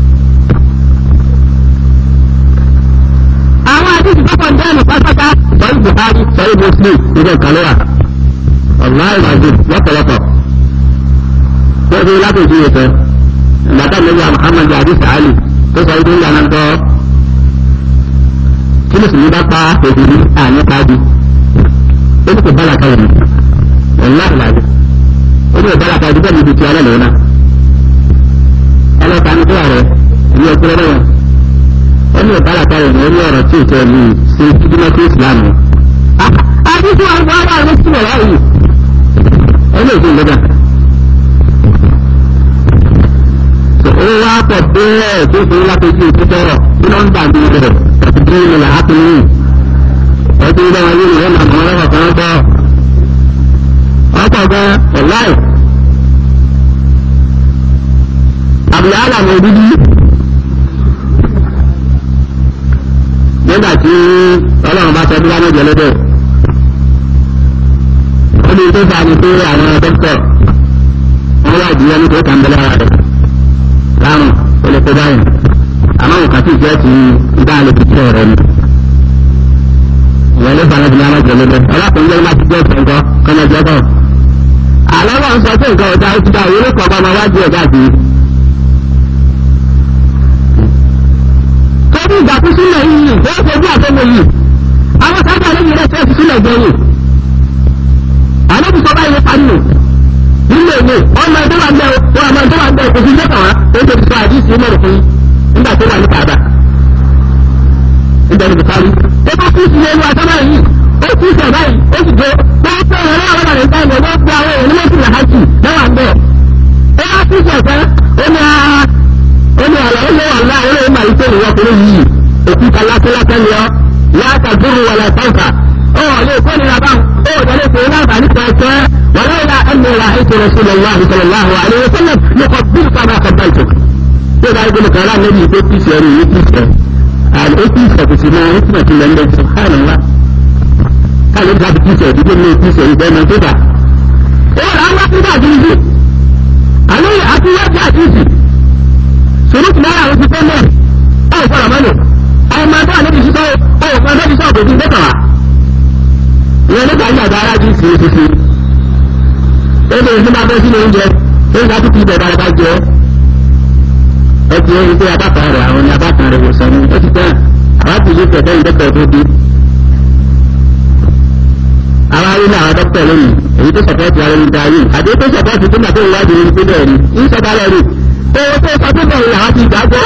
àwọn àdìsí tó kàn dẹ́nu pátákà sọ́yìn buhari sọ́yìn muslim nígbà kàlẹ́wà ọ̀nà ìrìnàjò lọ́pọ̀lọpọ̀ wọ́n fi látòjú ìfẹ́ ìgbàdá lẹ́yìn muhammadu àdìsí ali tó sọ ìdí ńlá náà tọ́ kí mùsùlùmí bá pa òbí àyẹ̀ká bí ó ní kò bá làkàyè mi wàláhi làbí ó ní ìbára kan dúpẹ́ níbi tí alẹ́ lòun náà ọlọ́ta ní kíláà rẹ̀ ní ọkùnrin náà ó ní ìbára kan rẹ̀ ní ọ̀rọ̀ tí ìtọ́ ní sí ìdúmọ̀ sí ìsìlámù. àdúgbò àwọn ará rẹ̀ sí wọ̀ láàyè ó ní ìdí ìlẹ́gà. ó wá pọ̀ bẹ́ẹ̀ tó fi lápẹ́jì ìtútọ́rọ̀ tí wọ́n ń dàbí rẹ̀ àti bí ìlà ápùlù ọdún ilé wọn yìí ni wọ́n máa mọ̀ ọ́rọ̀ kan bọ́ ọkọ̀ gan ọ̀láì àbúlé àlàmù òdúdú nígbà tí ọlọ́run bá sọ bí wọ́n jẹ lọ́dọ̀ ó ní tó fà ní pé àwọn dókítà wọ́n wá ìdílé ní tó kàn bẹ́lẹ́ ara rẹ̀ láàrùn ó lè kó báyìí àmọ́ nǹkan tí ìjẹ́ ti dá lè fi tẹ̀ rẹ̀ ni ìyẹn ló fà ní ìdílé àwọn jẹ lọ́dọ̀ ọlọ́kùnrin lẹ́yìn láti jẹ́ ìfẹ́ nǹkan kọ́nà jẹ́ bọ́ọ̀ àlọ́ wọn sọ pé nǹkan ọ̀dà ó ti dá òwe lókọ̀ ọba wájú ẹ̀dá sí i. torí ìgbà kú sílẹ̀ yìí ó fojú àtọ́wò yìí àwọn sábà lẹ́yìn rẹ̀ fẹ́ẹ́ fi sílẹ̀ gbẹ̀yìn. àlọ́bù sọ báyìí parí nù nílé ìwé ọmọ ẹgbẹ́ wa ń bẹ wọn àmọ́ ẹgbẹ́ wa ń bẹ kò fi jẹ́kàn wá ó ti sọ àdìsí mẹ́rin fún nígbà tó wà ní kàdà. ìbẹ̀rù bùkárí ó bá kú sílẹ̀ ìlú àtọ́bá yìí ó kú sílẹ̀ báyìí ó sì dé wọ́n pẹ́ ẹ̀rọ àwọn ọ̀rẹ́ ìgbà ìgbà wọ́n gba àwọn èèyàn méjì làhájì lọ́wọ́ àgbẹ̀. ó wá kú sílẹ̀ fẹ́ ó ní ara ó ní àlọ́ ó lé wà láà ó lè máa ń tẹ̀lé ọkùnrin yìí òkúta lásánlásán ni ọ láàkà dúró wọlé sáǹkà ó lè kó nira bá ó tẹ̀lé pé láǹfààní kan ẹ̀kẹ́ wọlé ìlà ẹ̀mí ìlà ètò rasulillah sallallahu alayhi wa sallam ní kò bí kàmá kàbá ìtò. bí o bá yẹ kó kàrá níbi ìgbé píìsì ẹ̀rù yìí píìsì ẹ̀ àti ó píìsì ẹ̀ kò sì máa ń tìmọ̀ tìmọ̀ ẹ̀ subhanallah káàlẹ́ bí a ti píìsì ẹ̀ dídé ní píìsì ẹ̀ ìgbẹ́ mọ̀ tó dà. ó rà á wá sí dàdúró àlẹ́ àti wájú àdìsí sùrùtù náírà ló ti fẹ́ mọ́ ọ̀ fọ́nà mọ́nù ọmọ ẹgbẹ́ àlejò sísọ ọ̀ fún ẹgbẹ́ sísọ kò sí gbẹ́kàn wá. ìyẹn nígbà yìí àgbà ara jí sí sísí. ó lè ní bá bẹ́ sínú oúnjẹ ó ń ga tó kí ibẹ̀ dára bá jẹ ẹ ti ẹ́ wípé abákan rẹ̀ àwọn ni abákan rẹ̀ wò sọ́ni ó ti tán àwọn àtìlú kẹ̀kẹ́ ìdẹ́kẹ̀ tó dé. àwọn arílẹ̀ àwọn dókítà lónìí èyí tó sọ̀pọ̀tì ara ẹni darí àti tó sọ̀pọ̀tì tó gbà tó ìwádìí ní pínlẹ̀ rí ń sọ̀bá lẹ́rù owó tó sọ tó bẹ̀rẹ̀ làwọn ti gbàgbọ́.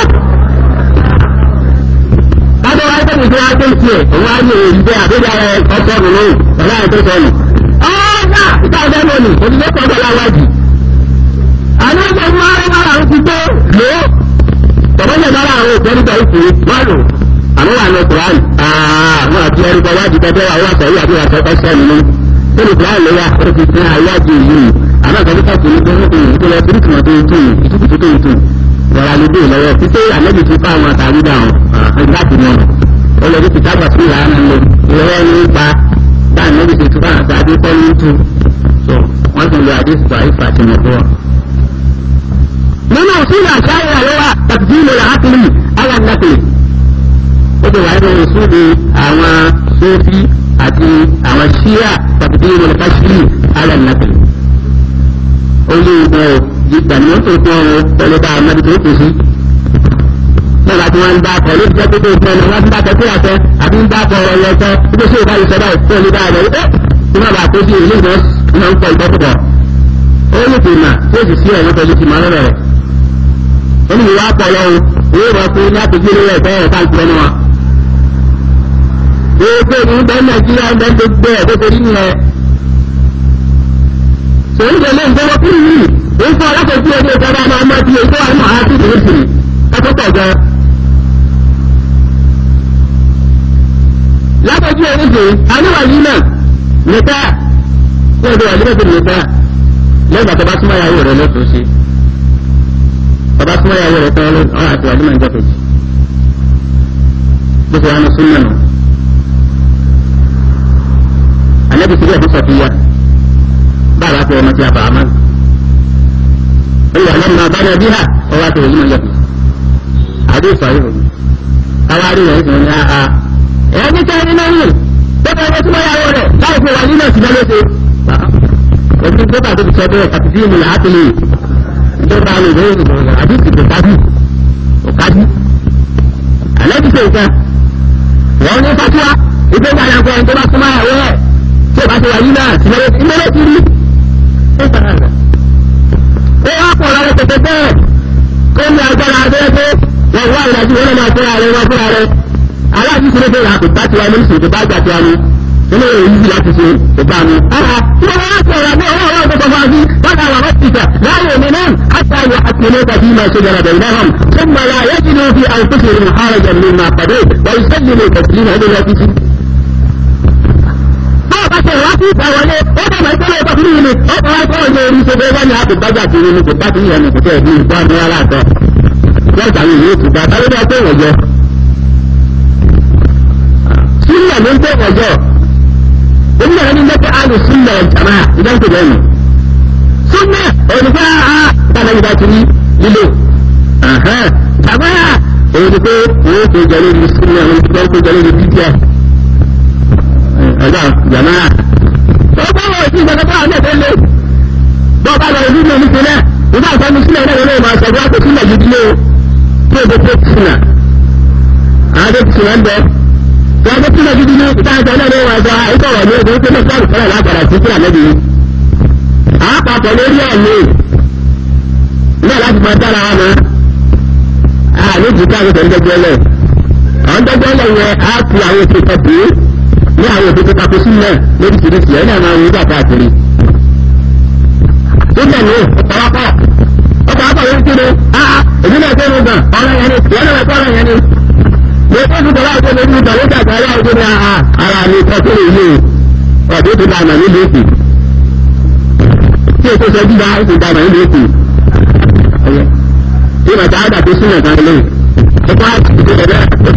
Bájọ́ wáyé tó nìkan wáyé tó ń tiẹ̀, òun á yẹ èyí bẹ́ẹ̀ àbẹ́rẹ́ ara ẹ̀ ọ̀sọ́ ọ̀nà lóhùn, ọ̀la ẹ̀ tó sọnù. Ọ̀ọ́dà ìta ọ̀dẹ́ lónìí, òṣìṣẹ́ kan bọ̀ láwájì. Àná ìjọ máa ń máa ń ti tó lò ó. Tọ̀bọ́n yẹn máa ń rò pẹ́ nípa ìpè wá lò. Àmọ́ wà ní Kùránì. Àwọn àti ẹrú kan wájú tẹ́tẹ́ wà wọ́n sọ̀rọ̀ àti ìyàtọ̀ ọ̀sẹ̀ nínú. Nínú Kùránì ló wà ó ti fún àyájú yìí. Àmọ́ ìkàlùkà kò ní bẹ́ẹ̀ ní ìpínlẹ̀ Bíríkì mọ́tò ìtù ìtùkùtù tó ìtù wọ́n lè dé lọ́wọ́ títí àlejò ti fún àwọn àtàrí dáhùn láti mọ̀ ó lè ti dábàá sí ìlànà lò ìrọ̀wọ́ ní ipa bá àlejò ti fún àwọn àtàrí kọ́ ní tù so wọ́n ti lo àdéhùn àìfà àti mọ̀tò. nínú òsínà àṣàyàn ló wà tàbí ìlò làákìlì alàǹdàkìlì ó ti wà nínú ìṣúdi àwọn sófì àti àwọn ṣíà tàbí tí wọn ká ṣí alẹ́ nàkì. ó lé ìgbà ò ìgbà ni wọ́n tó tọ́ ọ pẹ̀lú bá amadi tó kù sí. nígbà tí wọ́n ń dá pẹ̀lú ìjẹ́ tó tó tọ́ ọ wọ́n ń dá pẹ̀lú tí àtẹ àbí ń dá pọ̀ ọ̀rọ̀ yẹn tán ibi tí ìbá ìṣẹ̀dá ìfẹ́ olú dáa rẹ̀ ẹ́ tí wọ́n bá tó sí ìlú ìgbà náà ń pọ̀ ìgbọ́kùbọ̀. ó lè tè mà tí ó sì sí ẹ̀rọ pẹ̀lú ti máa rẹ̀ rẹ̀. ó ní ìwà pọ̀ lọ́wọ́ owó wọn fún ní àpèjì lórí ẹ̀fẹ́ ẹ̀ káàkiri ẹnu wa. gbogbo ìlú bẹ́ẹ̀ nàìjíríà ń bẹ́ẹ̀ gbogbo ẹ̀ tó torí nìyẹn. sòwò ìjọ lè ń gbọ́wọ́ kúrú yìí ó ń fọ alákòókò ẹgbẹ́ ìjọba máa mọ́ ti ètò àwọn àti ìrìnsì ẹ̀kọ́ pọ̀ gan. lákòókò ìrìnsì aníwàyí náà nìta ní ọdún wà nígbà tó nìta lẹ́yìn àti ọba súnmọ́ ìyàwó rẹ̀ lọ́tọ̀ọ́ sí ọba súnmọ́ ìyàwó rẹ̀ tán ọ̀rọ̀ àti wàdí máa ń jẹ́kẹ̀jì bó ṣe wà ní súnmọ́ nù. àlẹ́bí síbẹ̀ fún sọ̀fíyà báwa fẹ́ ọmọ tí a bàá máa ìwà lẹ́nu bá náà bí hà ọwọ́ àti òyìnbó yẹ àdé ìfàyè òyìn káwárí rẹ̀ ìfún ní àhà ẹ̀yà ní kí ẹni náà yìí bẹ́ẹ̀ ni súnmọ́ ìyàwó rẹ̀ láì fi wà nínú ìsìnkú lóṣè òfin tó bá tó fi sọ bẹ́ẹ̀ kàtí bí mi làá tẹ̀lé tó bá mi lóyún ìgbòho àbí ìsìnkú kájú òkájú àlẹ́ ti ṣe nǹkan wọ́n ní fatuwa ìgbé gbàdá pé ẹni tó bá súnmọ́ ìyàwó rẹ̀ tí ò bá ti wà nínú ìsìnkú lóṣè rí ó wá pọ̀ lọ́wọ́ tètè bẹ́ẹ̀ kó ní agbára abẹ́rẹ́ pé wọ́n wá ìdájú wọn máa fúnra rẹ̀ wọ́n fúnra rẹ̀ aláàbí ṣe lóde ìhà kò bá tiwa ní ìṣètò bá gbà tiwa ní nínú èyí yìí láti ṣe kò bá mi. tí wọ́n wá sọ̀rọ̀ àbí ọwọ́ ọwọ́ tó kọfà sí wọ́n dà wà wọ́n ti tà láàyè mi náà àti àyè àtìlẹ́ tàbí máa ṣe jẹrẹ bẹ̀rẹ̀ náà ثم لا يجدوا في أنفسهم حرجا مما قضيت ويسلموا تسليما إلى الله bá ṣe wá sí ìgbà wọlé ó dàgbà ìpínlẹ̀ ọkọ̀ fún mi ọkọ̀ wá kọ́ ọ̀yẹ́ orí ṣe bẹ́ẹ̀ wá ní àpò gbájà sí inú kò bá ti yẹn kò tẹ̀ bí ìgbà ní ara àtọ̀ lọ́jà mi yóò tún bá tálẹ́ bá tó wọ̀jọ́. sílẹ̀ ló ń tó wọ̀jọ́ oníyàrá ní lẹ́tọ́ àlù sílẹ̀ jàmá ìdáǹkò lẹ́nu. sílẹ̀ olùkọ́ a bàbá ìgbà ti rí lílo jàmá òun pé òun kò jẹ́ lórí sílẹ̀ òun kò jẹ́ lórí bíbíà ọjọ́ jàmáà. ó bá wọ̀ sí ìgbàgbọ́ bá ọ̀nà ìtẹ́lẹ̀ bọ́ bá lọ ìlú mi ní sílẹ̀ nígbà tó ní sílẹ̀ náà lórí ìmọ̀ ọ̀sẹ̀ tó sílẹ̀ gidi lé o tí o bẹ tó sinà. àwọn tó sinà ń bẹ wọ́n tó sílẹ̀ gidi ní ìta ìta náà ní wọn sọ àìsàn wọ̀ ní ogun tó ní sọ́ọ̀rù fẹ́rẹ̀ lágbára sí sílẹ̀ lẹ́bi. àápapọ̀ lórí ẹ̀mí náà láti máa dára wọn mọ́. àní jìkà àwọn ìdẹ́gbẹ́lẹ̀ àwọn ìdẹ́gbẹ́lẹ̀ yẹn á fi àwọn ètò ìtọ́jú ní àwọn òbí tó tako sílẹ̀ lóríṣiríṣi ẹ̀ náà máa ń wúdà káàkiri. sílẹ̀ ní ọ̀pọ̀lọpọ̀ ọ̀pọ̀lọpọ̀ ló ń kéde áá èmi náà tó ń gbà ọ̀rọ̀ yẹn ni ìwọ́n náà tó ọ̀rọ̀ yẹn ni. mo tó ń bọ̀lá ọjọ́ lórí ìgbà ló dàgbà ara ọjọ́ ní àhà ara mi kọ́ tó lè yé ọ̀dọ́ tó dà mà nílùú èkó. tí èso sọ jíjà ó ti dà mà nílùú èkó. tí màtá àdà tó sílẹ̀ kan lé ọ̀pọ̀ àti ìdílé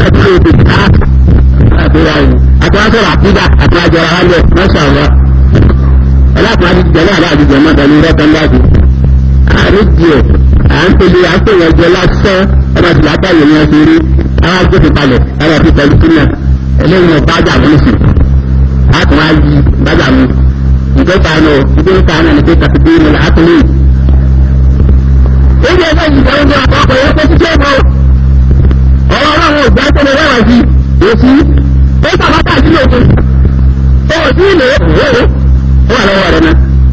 àtúwásọ̀rọ̀ àkúdà àti àjọra wa lẹ̀ mọ́ṣá wa ọlọ́pàá ti jẹ́ náà láti jẹ́ mọ́ta ní rẹ́tàn láti àárín díẹ̀ à ń pèlè à ń pè wọ́n jẹ lásán ọmọ ìlú àtàyè ni wọ́n ti rí àwọn agbófin palẹ̀ àwọn ọ̀fi pẹ̀lú sílẹ̀ eléyìí wọn bájà mú sí a tún á yí bájà mú ìgbésà náà ìgbésà náà ní pé kàtìkì ní àtúnlé. ó yẹ ẹgbẹ́ ìgbà oúnjẹ àkọ́kọ́ yẹn kó ti ṣe é mọ́ ọ̀rọ̀ ọlọ́run ò gbá tó lè rẹwà sí òsì ó sàbátà sílé òkú ó sí ilé òwò ó wà lọ́wọ́ rẹ̀ náà.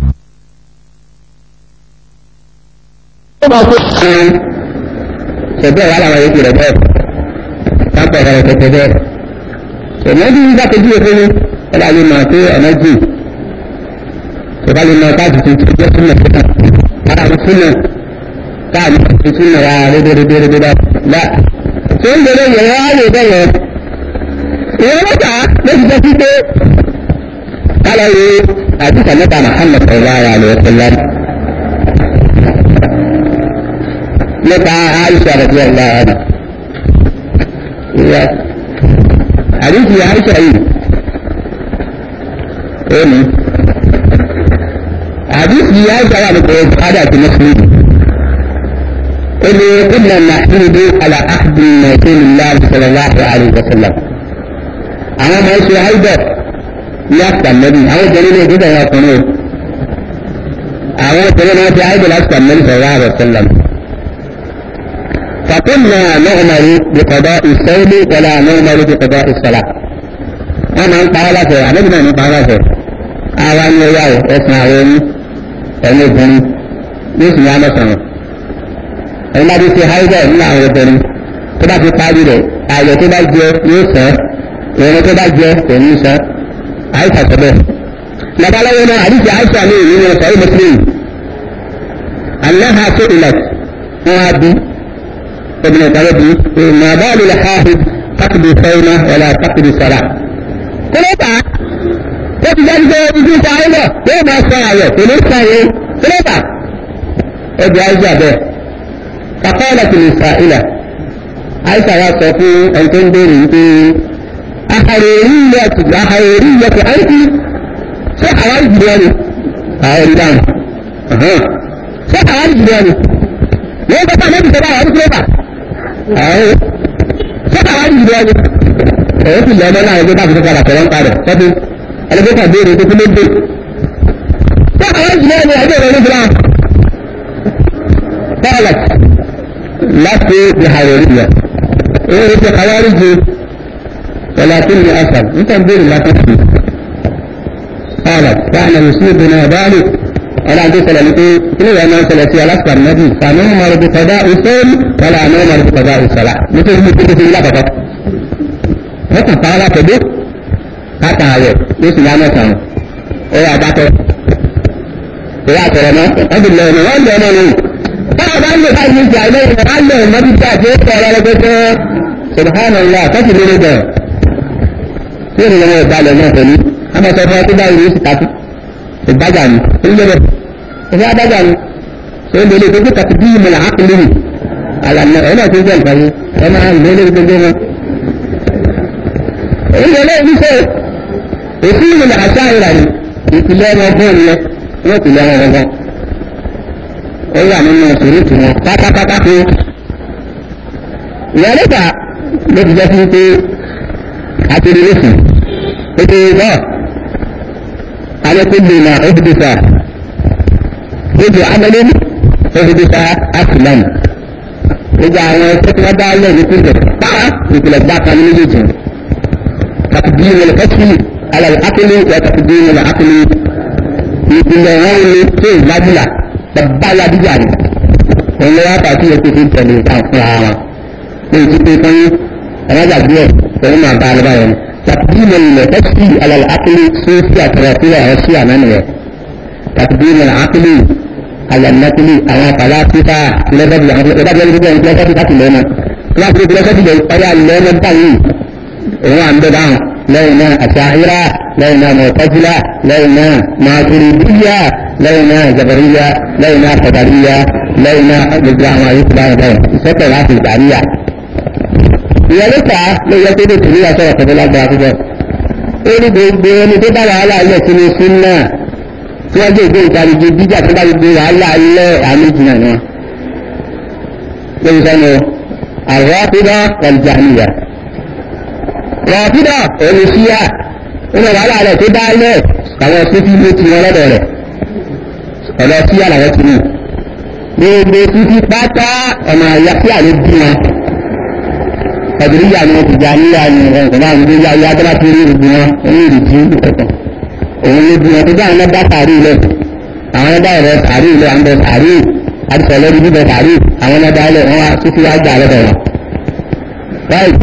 ó bá kó ṣẹ̀bẹ́ wà láwọn yòókù rẹ̀ bẹ́ẹ̀ pápá ọ̀rọ̀ rẹ̀ tẹ̀tẹ̀ bẹ́ẹ̀. ṣẹ̀mẹ́ bí nígbà tó dúró fún mi ó bá lè mọ̀ pé ọ̀nà jù ṣẹ̀bá lè mọ̀ káàdì tuntun jẹ́ súnmọ̀ síta ara mi súnmọ̀ káàdì tuntun súnmọ̀ ra rédérédérédé bá. ṣé ń bẹ̀rẹ̀ yẹn wá lè bẹ̀rẹ̀ ìwọ mẹ́ta lóṣù tó ti dé kálọ̀ yìí àdìsá mẹ́ta Muhammad sallallahu alaihi wa sallam nípa Aisha radiyallahu anha ìyá àdìsí Aisha yìí èmi àdìsí Aisha wà nípa Bukhari àti Muslim إني كنا نحمد على عهد رسول الله صلى الله عليه وسلم أنا ما يسوى هيدا يأتى النبي أو دليل كده يا قنوت أو دليل ما في عيد الأسكى النبي صلى الله عليه وسلم فكنا نؤمر بقضاء الصوم ولا نؤمر بقضاء الصلاة أنا أنت على شيء أنا بنا أنت على شيء أوان ياو اسمعون أنا بني يسمع أنا سمع ẹni bá ti ṣe haidẹ nínú àwọn obìnrin tó bá ti parí rẹ̀ ààyè tó bá jẹ yóò sàn ìrìn tó bá jẹ kò ní sàn àìsà sọbẹ. labaláwo náà àdìsí àìsà ní ìlú wọn sọ muslim aláha tó ilẹ̀ wọn á bí obìnrin kan bí ìmọ̀ àbáàlú lè háàhì kákìdì fẹ́ẹ́nà wọlé kákìdì sọ̀rà. kó ló bá ó ti jẹ́ pé ibi ìta ayọ̀ yóò máa sọ àyọ̀ kò ní sàn yín kó ló bá ó di àìsà bẹ́ẹ̀. فقالت السائلة عائشة يا صفو أن تنظري في أحريرية أحريرية أنت شو حوالي جدواني أحريريان أها شو حوالي جدواني ليه بقى نبي سبا يا رسول الله أهو شو حوالي جدواني أهو في الله مالا يجب أن تكون على كلام قادر فبي أنا بقى ديري تكون نبي شو حوالي جدواني أجل ونبلا قالت لست بحرورية ايه في خوارجي ولكني أسر انت تدير لا تكفي قالت كان يصيبنا ذلك أنا عندي سلامتي كل ما سلسي على أكبر النبي فنؤمر بقضاء الصوم ولا نؤمر بقضاء الصلاة مثل مثل في الله فقط هكذا قال كده حتى هذا ليس لا نسمع ايه أبعته ايه أترى أبي الله ما عنده ما báwo bá ń lè bá yín jà lẹ́yìn bá lè mọ́ bí jà tí ó tọ̀ ọ́ lọ́gbẹ́sẹ̀ subhanallah kọ́sì lórí bẹ̀ tí ó nìyẹn ìbalẹ̀ náà pẹ̀lú àmọ́ sọ fún ọ tó báyìí ní ìsìkàtú ìbájà ni ó ń lébẹ̀ ìfẹ́ abájà ni ṣé ó lè gbogbo kàtí bí ìmọ̀lá ápìlì ni àlànà ẹ̀ náà tó jẹ́ nǹkan yìí ẹ máa ń lé gbogbo wọn. èyí lè lé ìlúṣẹ́ òfin ìmọ̀lá àṣà ìrànì ìpìlẹ̀ wọn fún ìyẹn wọ́n ìpìlẹ̀ wọn gbọ́ngàn ó wà nínú ìṣòro wọn pátápátá pé ìyá níta ló ti jẹ́ fún pé àtìrí lẹ́sìn pété bọ́ alẹ́kùnlé na òfìdísà gbogbo amẹ́lẹ́ òfìdísà asilam gbogbo àwọn ẹgbẹ́ tí wọ́n dá lẹ̀ ní pínlẹ̀ pàá ìpìlẹ̀ gbá kan ní méjèèjì kàtìdí ìwọlẹ̀ kẹ́sì alẹ́ akílẹ̀ wọ́n kàtìdí ìwọlẹ̀ akílẹ̀ ìpìlẹ̀ wọn ní tó ìlábùlà babba ya díjà ni òun lọ́wọ́ pàtó yẹ kó fi tẹ̀lé nǹkan fúnra wọn ní ìtú pé fún ẹ̀rọ̀jà díẹ̀ òun máa bá alẹ́ báyẹn tàbílẹ̀ ilẹ̀ ẹ̀sì alẹ́ akílẹ̀ sófì àtẹ̀rẹ̀sílẹ̀ ẹ̀sì ànánu rẹ̀ tàbílẹ̀ akílẹ̀ alẹ́nàkílẹ̀ àwọn àpàlà fífà lẹ́fẹ̀dì àwọn ìdájọ́ ìdíjọ́ ìpínlẹ̀ láti lẹ́nu láti fi ìpínlẹ̀ sẹ́tìlẹ̀ ọ̀yà lẹ́nu báyìí òun à ń bẹ dáhùn lẹ́yìn náà àṣàhírà lẹ́yìn náà mọ̀tẹ́sílà lẹ́yìn náà màtúrídíyà lẹ́yìn náà jabariya lẹ́yìn náà kọ̀dàríya lẹ́yìn náà gbogbo àwọn àyíkú báyìí báyìí ìṣẹ́pẹ̀ láti ìgbàríyà. ìyẹn ló fà á ló yẹ kó lè tìrí àṣọwọ̀ pẹ̀lú lágbára púpọ̀. ó ní gbogbo ẹni tó bá wàhálà ilẹ̀ tí ní sún náà tí wọ́n gbé ìgbé ìtàlejò jíjà tó bá gbogbo wàhálà ilẹ̀ àmì jìnnà ni wọn. lórí sẹ́nu àrọ́pídà ọ̀lùjàmíyà. rọ̀pídà òní síyà nínú wàhálà rẹ̀ tó dá ilẹ̀ àwọn sófin ló ti wọn lọ́dọ̀ rẹ̀ ọ̀dọ̀ sí àlàyé ti mú gbogbo títí pátá ọ̀nà àyà sí àlè bí wọn ọ̀dùnúyà ni wọ́n ti jà níyà ni ọ̀nkọ̀ náà ní gbogbo ayé adọ́lá tó rí ìrìbí wọn ní ìrìbí ìkọ̀kọ̀ òun ló bí wọn tó bá àwọn ẹ̀dá sàárì ilẹ̀ àwọn ẹ̀dá ẹ̀rọ sàárì ilẹ̀ àwọn ẹ̀dá sàárì àdìsọ̀ lórí bíbẹ sàárì àwọn ẹ̀dá ilẹ̀ wọn wá títí wá gbà lọ́dọ̀ wọn. báyìí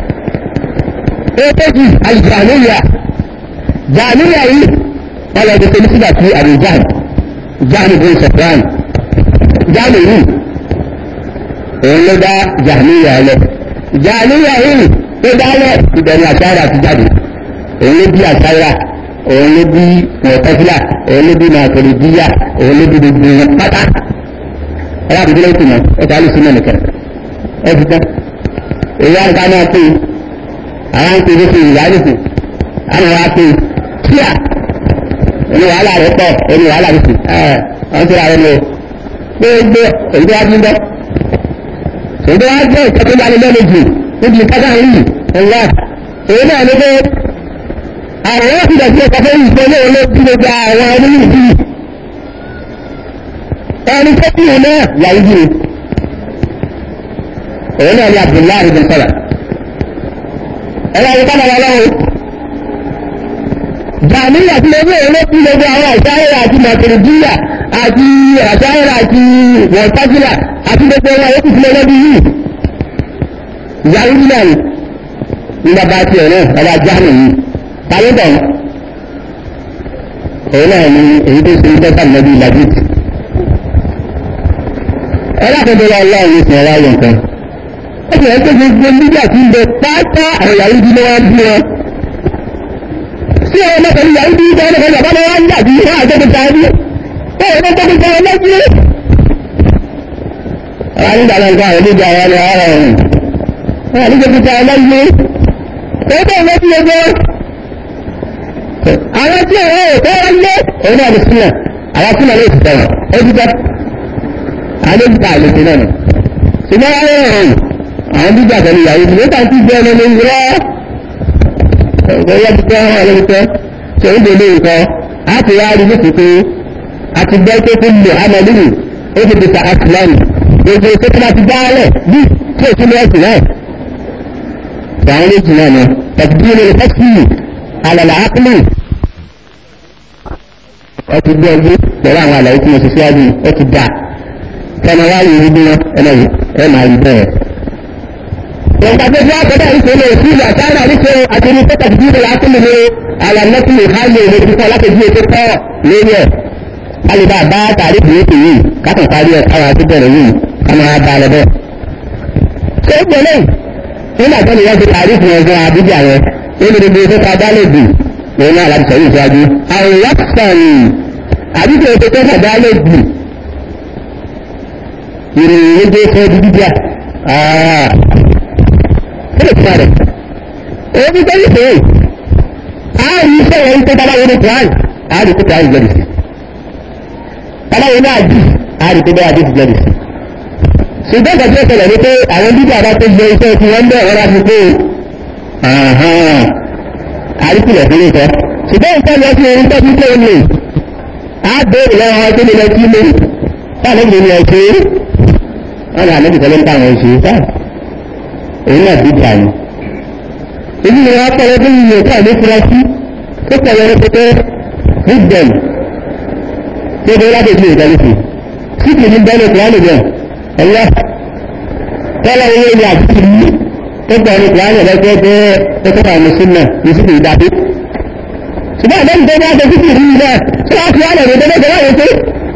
èkejì àlìjàmíyà jàmíyà yìí wọ́n lọ gbèsè ní sígbà tí àbújáde jáàmù bin sọ̀fran jáàmù yìí òun ló dá jàmíyà lẹ jàmíyà yìí tó dálẹ̀ ìbẹ̀rù àṣàrà ti jáde òun ló bí àṣàrà òun ló bí mọ̀tẹ́fílà òun ló bí màkòrìdíyà òun ló bí gbogbo wọn pátá ẹ̀rọ àbújá ló tìmọ̀ ẹ̀ka ló sí mẹ́nìkẹ́ ẹ̀ ti tán èyí àgbà náà pé àwọn ń pè é fún ìyá nìkú àwọn wa pé kíá ẹni wàhálà rẹ pọ̀ ẹni wàhálà rẹ sì ẹ ọ̀n tí a rẹ lò gbogbo èyí tó wá bí ń bọ́ èdè wá jẹ́ ìkẹ́kọ̀ọ́ bá ní lẹ́nu jù níbi ìkájà yìí ẹ̀yà èyí náà ní pé àwọn ọ̀rọ̀ ìdẹ̀ tí ẹ̀kọ́ fẹ́ yìí pé lóòrùn ló bí gbogbo àwọn onílù bí ẹni tó bí òun náà yàrá ìdí èyí náà ní Abdullahi bin sọ̀rọ̀ ẹ̀rọ ìkọ́ náà lọ́wọ́ jàmíyà tí lè wéèrè ló bí gbogbo àwọn àṣáyẹ̀rọ àti màtìrìdíyà àti àṣáyẹ̀rọ àti wọ̀ntájìlà àti gbogbo wọn yóò fi lọ́dún yìí ìyàwó nílẹ̀ ni ní bàbá tiẹ̀ náà bàbá jáàmù yìí tàbí bọ̀ èyí náà ni èyí tó ṣe ìjọba ìlọ́bí ìlàjì ẹlẹ́kọ̀ọ́dọ̀ wa ọlọ́run ní ìsìn ọ̀rọ̀ ayọ̀ nǹkan ó sì rẹ̀ pé gbogbo nígbà tí ń bẹ pátá àwọn ìyàwó ìdí ló wá bí wọn sí ọ̀rọ̀ mẹ́ta ní ìyàwó ìdí ìjọba ìjọba ìjọba wọn wá ń jà bí wọn àjọpọ̀ tàbí ó rẹ̀ tó gbogbo ọmọ lẹ́gbẹ̀ẹ́ àwọn nígbà náà nǹkan àwọn ìdíje àwọn ọmọ ọ̀rọ̀ ọ̀run wọn àdíje fi ta ọlọ́gbẹ́ ó bẹ́ẹ̀ lọ sí ẹgbẹ́ àwọn tí ọ̀rọ̀ òkú wọn lé òun náà ti sílẹ̀ àwọn sílẹ̀ ló ti tẹ̀wọ̀n ó ti tẹ́ àwọn méjì ta àlejò náà ṣùgbọ́n wọn rẹ̀ hàn àwọn dídí àtẹ̀lé ìyàwó ìdílé kan ti jẹ́ ẹni ní rọ́ ọ̀gbẹ́yẹ́ ti tẹ́ wọn lórí tẹ́ ṣe ń dèlé nǹkan á ti wá rí lóṣù pé a ti gbọ́ pé kó lò ámọ̀lúrù ó ti dìtà àtìlẹ́yìn gbogbo tó tó bá ti dáálẹ̀ bí tí ò sílẹ̀ ẹ̀sìn náà àwọn méjì náà ni tẹ̀síbí ní fẹ́sì alàlà ápùlù ó ti gbé ọdún pẹ̀lú àwọn àlàyé tí mo ṣe síwájú ó ti dà kẹ́nà wá yìí rí bí wọn ẹnà yìí ẹ máa rí bẹ́ẹ̀. ìgbà tó ti wá kọ́dà ìṣòro ìṣúlẹ̀ àtàrà níṣẹ́ àti ní tẹ́tà tìbí ní ápùlù ní alàmọ́tì ìhálẹ̀ ìwé kíkọ́ lápẹ̀jú ètò kọ́ lórí ẹ̀ kálíbà bá tàrí ìwé tèyí kákan parí ẹ̀ káwọn àti bẹ̀rẹ̀ yìí ká máa bá lọ bẹ́ẹ̀. ṣé ó gbẹ lẹ́yìn nígbà tó ní wọ́n ti parí fún ẹgbẹ́ àbújá rẹ̀ nínú gbogbo tó ta dá lòdì òun náà láti sọ̀rọ̀ ìṣáájú. àwọn yàtọ̀ àbíkẹ́ ètò tó ta dá lòdì ìròyìn méje fún ẹbí bíbíà kí ló fún rẹ̀. èyí tó yìí fún àárín iṣẹ́ wọn tó tábà wọlé plan àárín tó tààrí jẹ́rìí sí. tábà wọlé àdì àárín tó bá àdì sí jẹ́rìí sí ṣùgbọ́n ìgbà tí ó ṣẹlẹ̀ ní pé àwọn bíbí àbá tó gbé iṣẹ́ tí wọ́n ń bẹ̀ wọ́n láti pé àríkìlẹ̀ fún ìtọ́ ṣùgbọ́n ìtọ́ lọ sí orí tọ́jú tó lè á béèrè lọ́wọ́ wọn tó lè lọ sí ilé táwọn ènìyàn ní ẹ̀ṣẹ́ wọn ni àlejò tẹ́lẹ̀ ń bá àwọn ẹ̀ṣẹ́ táà èyí náà bí ìjà ni èyí ni wọ́n pẹ̀lú bí iye tí àlejò fura sí tó pẹ̀lú rẹpẹtẹ bíbẹ̀m tó dé láti ìdílé ìdálẹ́sì sí kìí ní bẹ́ẹ̀ lọ́kùnrin àlejò ẹ̀yà tọ́lá owó ní àjíkì ní tó gbọ́ ní kìláàrẹ̀ lẹ́gbẹ́ jẹ́ ẹ̀kọ́ta mùsùlùmí ní sí ìdábí ṣùgbọ́n àdẹ́m tó bá tẹ́sí rí náà tí wọ́n fi wálẹ̀ rẹ̀ tẹ́lẹ̀ tẹ́lẹ̀ pé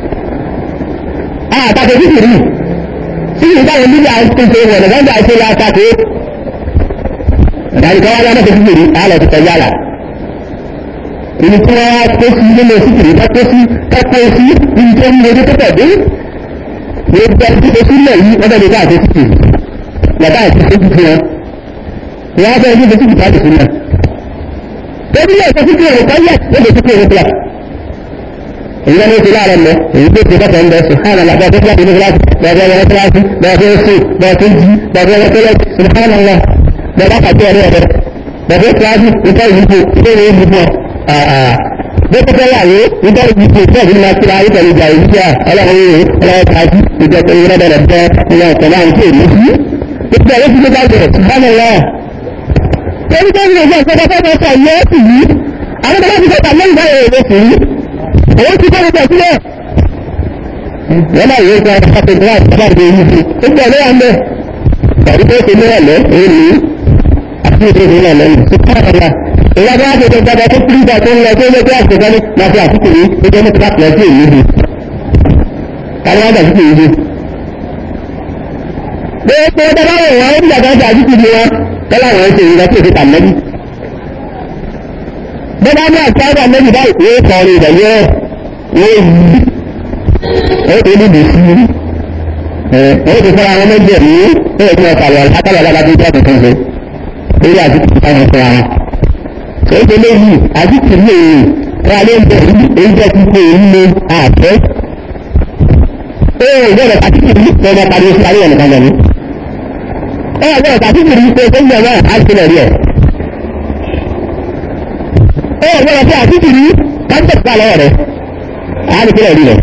àtàkì sí rí sí ìdáwọn níbi àtúnṣe wọ̀nà gbọ́ndà ṣe látàkì ìdáríkọ́ wá lọ́nà tẹ́sí rí àlọ́ ti tẹ̀lé àlà ìní tí wọ́n wá tó sí nínú sí rí tó sí tó sí ibi tó ń lè tó tẹ̀dé gbogbo ẹni tó sílẹ̀ yìí wọ́n bẹ̀rẹ̀ láti títì yàtá àti títì fún wọn wọ́n bẹ̀rẹ̀ ní títì láti sílẹ̀ tẹ́bí yẹ̀ sọ títì rẹ̀ kọ́yẹ̀ ó lè títì rẹ̀ pìlà èyí lọ́nà ìpìlẹ̀ ààrẹ mọ́ èyí tó ti bọ́tọ̀ ń bẹ̀ sùhánà làbẹ́ tó kíláàsì ní kíláàsì bẹ̀rẹ̀ wọlé kíláàsì bẹ̀rẹ̀ sí bẹ̀rẹ̀ jí bẹ̀rẹ̀ wọlé kíláàsì sùhánà lọ bẹ̀rẹ̀ pàtó ọ̀rẹ́ rẹ̀ bẹ̀rẹ̀ kíláàsì ìtọ́ ìyípo ìtọ́ ìyípo bẹ́tẹ̀tẹ̀ láyé nítorí ìpè tẹ́ ìdílé máa kíra ayélujára ìjà ìjà ọlọ́run yìí ọlọ́run tàbí ìjọba ìrẹ́ bẹ̀rẹ̀ bẹ́ ilé ọ̀tọ̀ náà ń pè ní sí. ìpè ẹ̀rọ ti gbé bàjẹ́ ṣùgbọ́n lọ. torí tó ń lè jẹ́ ìṣẹ́jọ́ tó bá tẹ̀ yẹ́ sì yí àwọn tó bá ti tẹ̀ta lẹ́yìn báyìí èrè sí yí. òun ti tẹ́lẹ̀ tẹ̀ sílẹ̀. wọ́n náà yóò gba ọ̀pọ̀ ìgbà ìjọba ìgbà yìí sí. ó gbọ́ ló wà ń bẹ̀. tàbí tó ṣe níwọ̀n lẹ́ èlú àti ìdílé níwọ̀n lẹ́yìn. ìyá bá ti gbẹgbẹ tó kúrú ìgbà tó ń lọ tó lé tó àṣìkò ní máa fi àsìkò yìí tó jẹ́ nípa pẹ̀lú sí èyí bi kárí wá dàsìkò yìí bi. gbogbo dábàá wò wọ́n ó bí àgbà dàsìkò ni wọn tọ́lá wọn ṣe ìgbà tí èsì tà mẹ́bí. bọ́dá ní àti àwọn mẹ́bí báyìí wọ́n kọ́ ọ̀rọ̀ ìdàgbé wọ́n yí ó tó ní bìí sí ó ti fọ́ra àwọn méjì ẹ̀mí ó yẹ kí wọ́n kàwé àkàlà alábàdé tó ọ̀tún ṣe lórí àsìkò táwọn fọ́ra wọn èdè léyìí àdìsí léyìí wọn alẹ́ ń bẹ̀ èyí jẹ́ ti pé èyí ní àfẹ́. ee ìbẹ̀rẹ̀ àdìsí yìí lọ́wọ́ parí oṣù ayé ẹ̀nìkan lẹ́nu. ẹ ẹ bẹ́ẹ̀ tàbí kìrì pé tó ń bẹ̀ náà á ti lẹ̀ rí ẹ̀. ẹ ẹ bẹ́ẹ̀ tí àti kìrì káńtẹ̀ pa lọ́wọ́ rẹ̀ á ti lẹ̀ rí rẹ̀.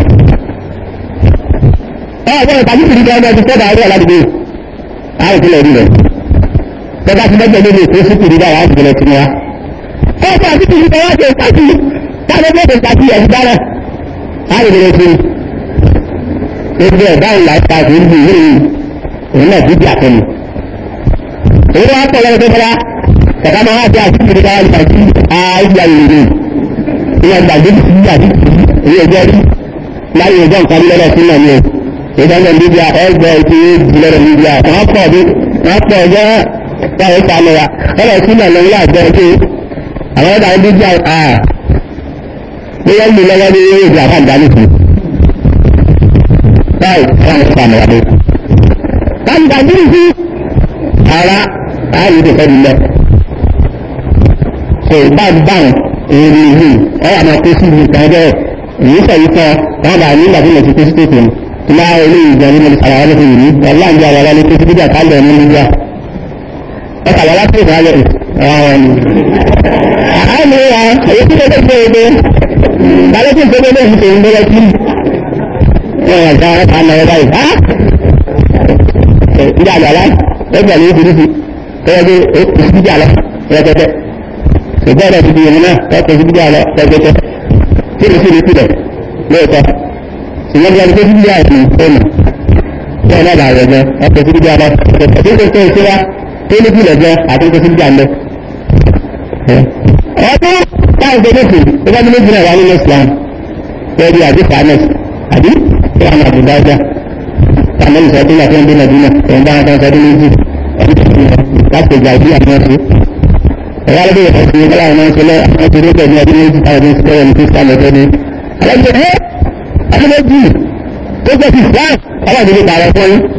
ẹ ẹ bẹ́ẹ̀ tàbí kìrì kan ti tẹ́lẹ̀ àárẹ̀ aládùúgbò á ti lẹ̀ rí rẹ̀. tọ́ba ti mẹ́jọ nínú ètò sí kìrì dára á ti lẹ̀ tún wa. ẹ ẹ bẹ́ẹ̀ àti kìrì kan wá ṣe ìpàkì táwọn bẹ́ẹ̀ ìpàkì ẹ̀ dára á ti lẹ̀ tún. ebi ẹ̀ dáhùn láìka kì í bù yìí òun náà dídí àtẹnu èyí wá pọ̀ lọ́wọ́ tó fẹ́ra kàkà máa wá sí àtúntò káwá nípa sí àìyá ìrìn ìyá gbàgbé sí àti èyí ẹjọ́ rí láyé ẹjọ́ nǹkan lọ́rọ̀ sí náà ni o ìdájọ́ níbi ẹgbẹ́ ti ìjìnlẹ̀ níbi àwọn pọ̀ bí wọ́n pọ̀ ọjọ́ báyìí sànù wa ọ̀rọ̀ sí náà lọ́wọ́ àjọ pé àwọn ọ̀dà níbi à bóyá ń lò lọ́wọ́ ní èdè àbáǹdá nìkan báyìí wọ́n sànù wa dé kanda birisi ara ayi de fẹbi lẹ so bag bang èrè yìí ọyà máa kó sí ibi kan bẹ́ẹ̀ èyí sọ yìí sọ wọn bá ní ìgbà tí mo ti kó sí tètè tí máa eléyìí jẹ ní mo ti sàrà wọn lóṣù yìí ọlá ń jẹ àwọn ọlá ní kó sí bíjà kálẹ̀ ní níjà ẹ kàwé láti ìgbà lẹ ọ̀hún ni. àánú wa èyí tí mo ti gbé ebe balẹ̀ tí ìgbé lè fi tèmi bẹ́ẹ̀ tí wọ́n yà já àná ẹ̀ báyìí ìdá àgbàlá ẹgbẹ́ ní ìfìdífì tẹ́lẹ̀ bí ìsìdíjà lọ rẹpẹtẹ ṣùgbọ́n ẹ̀rọ ti di ìrìn náà tọ́kọ̀ ìsìdíjà lọ rẹpẹtẹ tí mo sì rí sílẹ̀ lóòótọ́ ṣùgbọ́n bí a ti tó ìsìdíjà ẹ̀sìn ọ̀nà tí ọ̀nà àbà rẹ̀ jẹ́ ọkọ̀ ìsìdíjà lọ rẹpẹtẹ tí ó tó ìṣẹ́ra tó ní kílẹ̀ jẹ́ àti tó ìsìdíjà lọ. ọdún táwọn tó lóṣù tó bá ní méjì náà wà nínú Islam bẹ́ẹ̀ bí àdìsá náà àdí tí àwọn àbùdá ọjà àmọ́ ìsọdún náà fún bínú bínú òun bá wọn sọdún méjì láti ìgbà ìdí àwọn ọ̀sẹ̀. ẹ̀rọ alẹ́ bẹ̀rẹ̀ sí ọlá àwọn ọ̀sẹ̀ lọ àwọn ti rí pẹ̀lú ọdún méjì táwọn ọdún sọ́wọ́ ní kristian lọ́tọ́ ní. alájọ ẹ́ ọdún méjì tó jẹ́ ti islam ọlọ́run ti fi pààrọ̀ fún yín.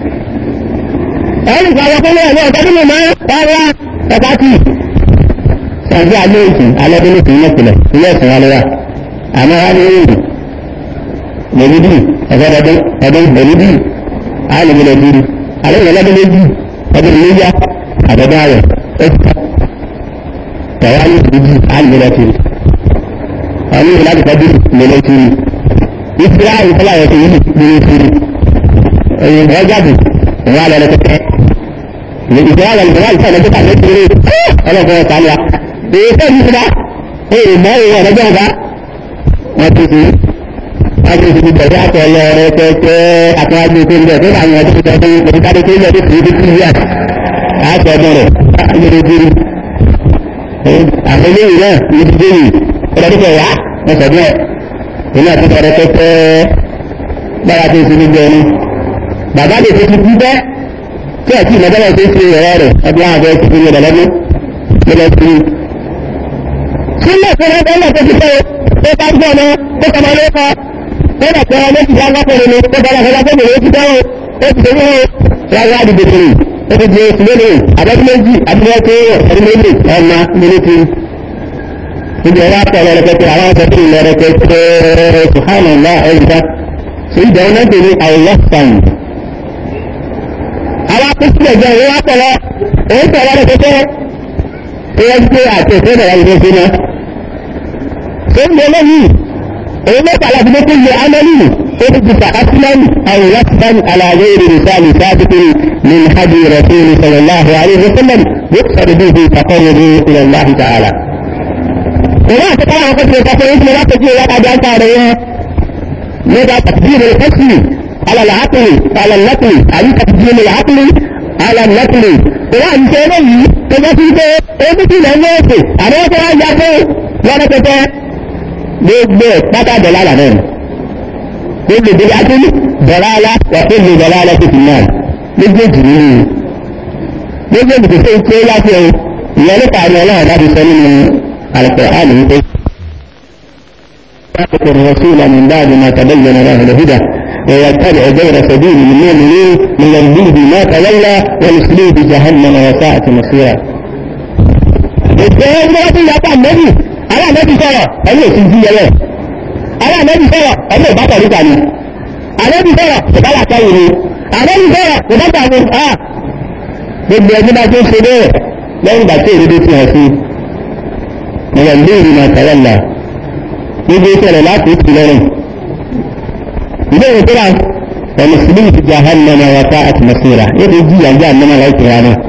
ẹ̀rọ ìpààrọ̀ fún yín ọ̀dọ́ ọdún mímọ́ rárá ẹ̀ka tì. sàǹdí alẹ́ ìsìn alẹ́ bí lóṣù yín ọ̀pìlẹ̀ ilé ẹ̀sìn wa lọ́wọ́ àmọ́ wá ní ìrìn mẹ̀lídì ẹ̀fọ́dọ̀dún ọdún mẹ̀lídì alìmọ̀lẹ̀ dúró alẹ́yìn ọlọ́dún méjì ọdún méjì àdọ́dún ayọ̀ ẹ̀fọ́ tẹ̀wá ní ìdíjì alìmọ̀lẹ̀ dúró ọdún ìlú láti kọ́dún mẹ̀lẹ̀ dúró ìfúra ìfúra ẹ̀fọ́ yìí dúró dúró ẹ̀yìn ọjàbù ìwà lọ́dọ̀ kẹ́kẹ́ ìfúra lọ́dọ̀ ìfúra ìfúra lọ́dọ̀ kẹ́kẹ́ dúró ọlọ́dún ọ̀sán wa èyí fẹ́ ìfúra èyí mọ́ ìwọ̀n ọ̀dọ́jọ́ ọ̀gá wọ́n ti fi láti fi bẹ̀rẹ̀ àtọ̀lọ́ rẹ̀ pẹ́pẹ́ àtọ́wájú tó ń bẹ̀ tó àwọn ọdún tó tẹ́lẹ̀ tó tẹ́lẹ̀ tó lẹ̀ tó fi fi fi yà àti ọdún rẹ̀ lórí kiri. àwọn eléyìí náà ní ti déyìí ọdún tó wá wọ́n sọ bẹ́ẹ̀ nínú àtúntò rẹ̀ pẹ́pẹ́ bára tó ti gbogbo ẹni. bàbá lè fi kú bẹ́ tí ẹ̀kí ìmọ̀tẹ́lẹ̀ tó fi ẹ̀rọ rẹ̀ ọdún àwọn abẹ́ ti fi rẹ̀ lọ́dún lọ́dún kiri. sílẹ̀ fún ọdún náà tó ti fẹ́ tó bá gbọ́ ọmọ tó kọ́ ọmọ ló kọ́ kódà pé ọmọ ti dá wákòrò ni ó dára fọlá tó bèrè ó ti dáwọ́ ó ti tẹ̀lé ó rárá àdìgbò tèrè ó ti di oṣù lónìí àbẹ́tí méjì àbúrò tó ọdún méjì ọmọ mílítì níbi ọwọ́ àpọ̀lọ rẹpẹtẹ àwọn akẹ́kọ̀ọ́ ìlọ rẹpẹtẹ ṣùhánàlá ẹ̀yìnká ṣe ìjà ọ̀nà tèmi àìlọ́ sàn. àwọn akẹ́kọ̀ọ́ ìjọ ìwé àpọ̀lọ òun tẹ̀lé rẹpẹtẹ tó yẹ kí àti ìfẹ́ bẹ̀rẹ̀ ìfẹ́ sí náà. ṣé ń bẹ lẹ́yìn òun mẹ́ta láti mú kó yẹ amẹ́lì ó ti ti fàásílẹ́mù àwọn yasban àlàyé ìrìnsàlì sábìtì min hadi rasuli sallallahu alayhi wa sallam yóò bihi taqarrubu ila allah ta'ala. òun àti káwọn akọ́ ti sọ fún yín tí wọ́n ti wá kájọ ń sáré yẹn nígbà tàbíyìn ìfẹ́sì alàlàákùnrin alàlàkùnrin àyí tàbíyìn ìlàákùnrin alàlàkùnrin òun àti ṣe eléyìí tó bá ti gbé ebi tí ilẹ̀ ń lọ́ọ̀sì àbẹ́ wọ́n ti wá ya fún lọ́dọ̀ pẹpẹ gbogbo pátá dọ̀là lànà gbogbo ìdílé adúlé dọ̀là alá wàtí ìlú dọ̀là alá tó ti náà méjèèjì nínú méjèèjì tó fẹ́ kí ó láti ẹ̀ ìyẹn nípa àmì ọlọ́run láti sọ nínú àlùkò àmì wípé. يأخذ الرسول من بعد ما تبين له الهدى ويتبع غير سبيل المؤمنين من يرضيه ما تولى ونسليه جهنم وساءت مصيرا. الجهاد لا تلقى النبي ará àmẹ́bí sọ̀rọ̀ ẹni òsì jí yẹlẹ̀ ará àmẹ́bí sọ̀rọ̀ ẹni ò bá tọ̀ níta ni àmẹ́bí sọ̀rọ̀ kò bá làtọ̀ yìí ni àmẹ́bí sọ̀rọ̀ kò bá tà ní à gbogbo ẹni bá tó ṣe bẹ́ẹ̀ lẹ́yìn ìgbà tí èdè ti hàn sí ọ̀rọ̀ ìlú ìrìn àtàlẹ́là gbogbo ìṣẹ̀lẹ̀ láti ìtì lọ́rùn ilé ìwé tó rà ẹni sílẹ̀ ti jahannama wa ta àti masira yóò fi jí àjẹ́ àmọ́mọ́ láìpẹ́ rà náà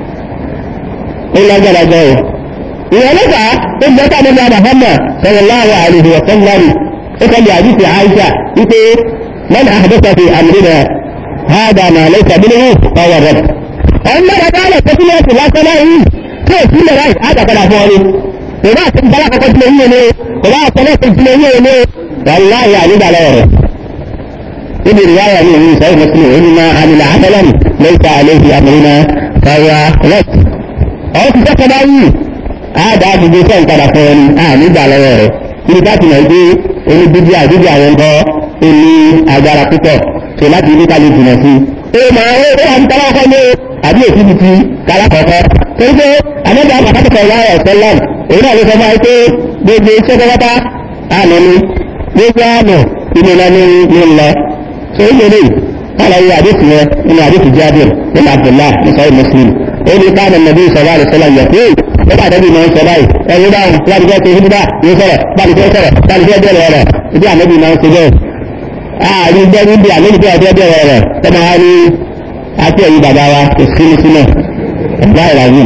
ó lágbára jẹ́ o ìwọ̀n lọ́fà ó jẹ́ ká nígbà Muhammad sallallahu alaihi wa sallam ó kọ́ lè àdìsí Aisha wípé man ahdatha fi amrina hada ma laysa minhu fahuwa radd ọ̀n náà bá lọ sí sílẹ̀ sí lásán náà yìí tí ò sílẹ̀ ráì àjàkadà fún ọ ni kò bá àti ìbára kọ́kọ́ sílẹ̀ yíyẹ ni kò bá àtọ́lẹ̀ sí sílẹ̀ yíyẹ ni wàláhì ànígbà lọ́wọ́ rẹ̀ níbi ìwáyà ní ìwé ìsọ̀rọ̀ mùsùlùmí ó ní máa àmìlà àtọ́lẹ̀ laysa alayhi amrina fahuwa radd ọ̀hún ti sẹ́kọ̀ọ́ báyìí àádá gbogbo sẹ́ǹ padà fún ẹni àní gbà lọ́wọ́ rẹ̀ níbi ká ti mọ̀ pé oní bíbí àdúgbò àwọn ọkọ̀ ẹni agbára púpọ̀ tó láti ilé kálí jìnà sí. ó máa ń ó àti tọ́lá ọkọ ní àbí èsì ti ti kálá kọ̀ọ̀kọ́ torí pé àmọ́jà àpàkàtàkọ̀ ìwà ẹ̀sẹ̀ lọ́n èyí náà ló sọ máa pé gbogbo iṣẹ́ pátá àná ni gbogbo àná inú lọ ní ní lọ. so ó lè kálàyé àdéhùn yẹn nínú àdéhùn jáde nínú Abdullah ní sọ́yìn Muslim ó ní káàdà nàbí sọ̀rọ̀ àlùsọ́lá yẹ pé nígbà tó bí mọ̀ ń sọ báyìí ẹni báwọn láti fẹ́ ṣe hídúbà yóò sọ̀rọ̀ láti fẹ́ sọ̀rọ̀ láti fẹ́ bẹ̀rẹ̀ rẹ̀ ibi ànábì máa ń ṣe bẹ́ẹ̀. ààrin jẹ́ níbi ànábì fẹ́ fẹ́ bẹ̀rẹ̀ rẹ̀ tọ́mọ wa ní àti ẹ̀yin bàbá wa kò sí ní sílẹ̀ ẹ̀dá ìràwìn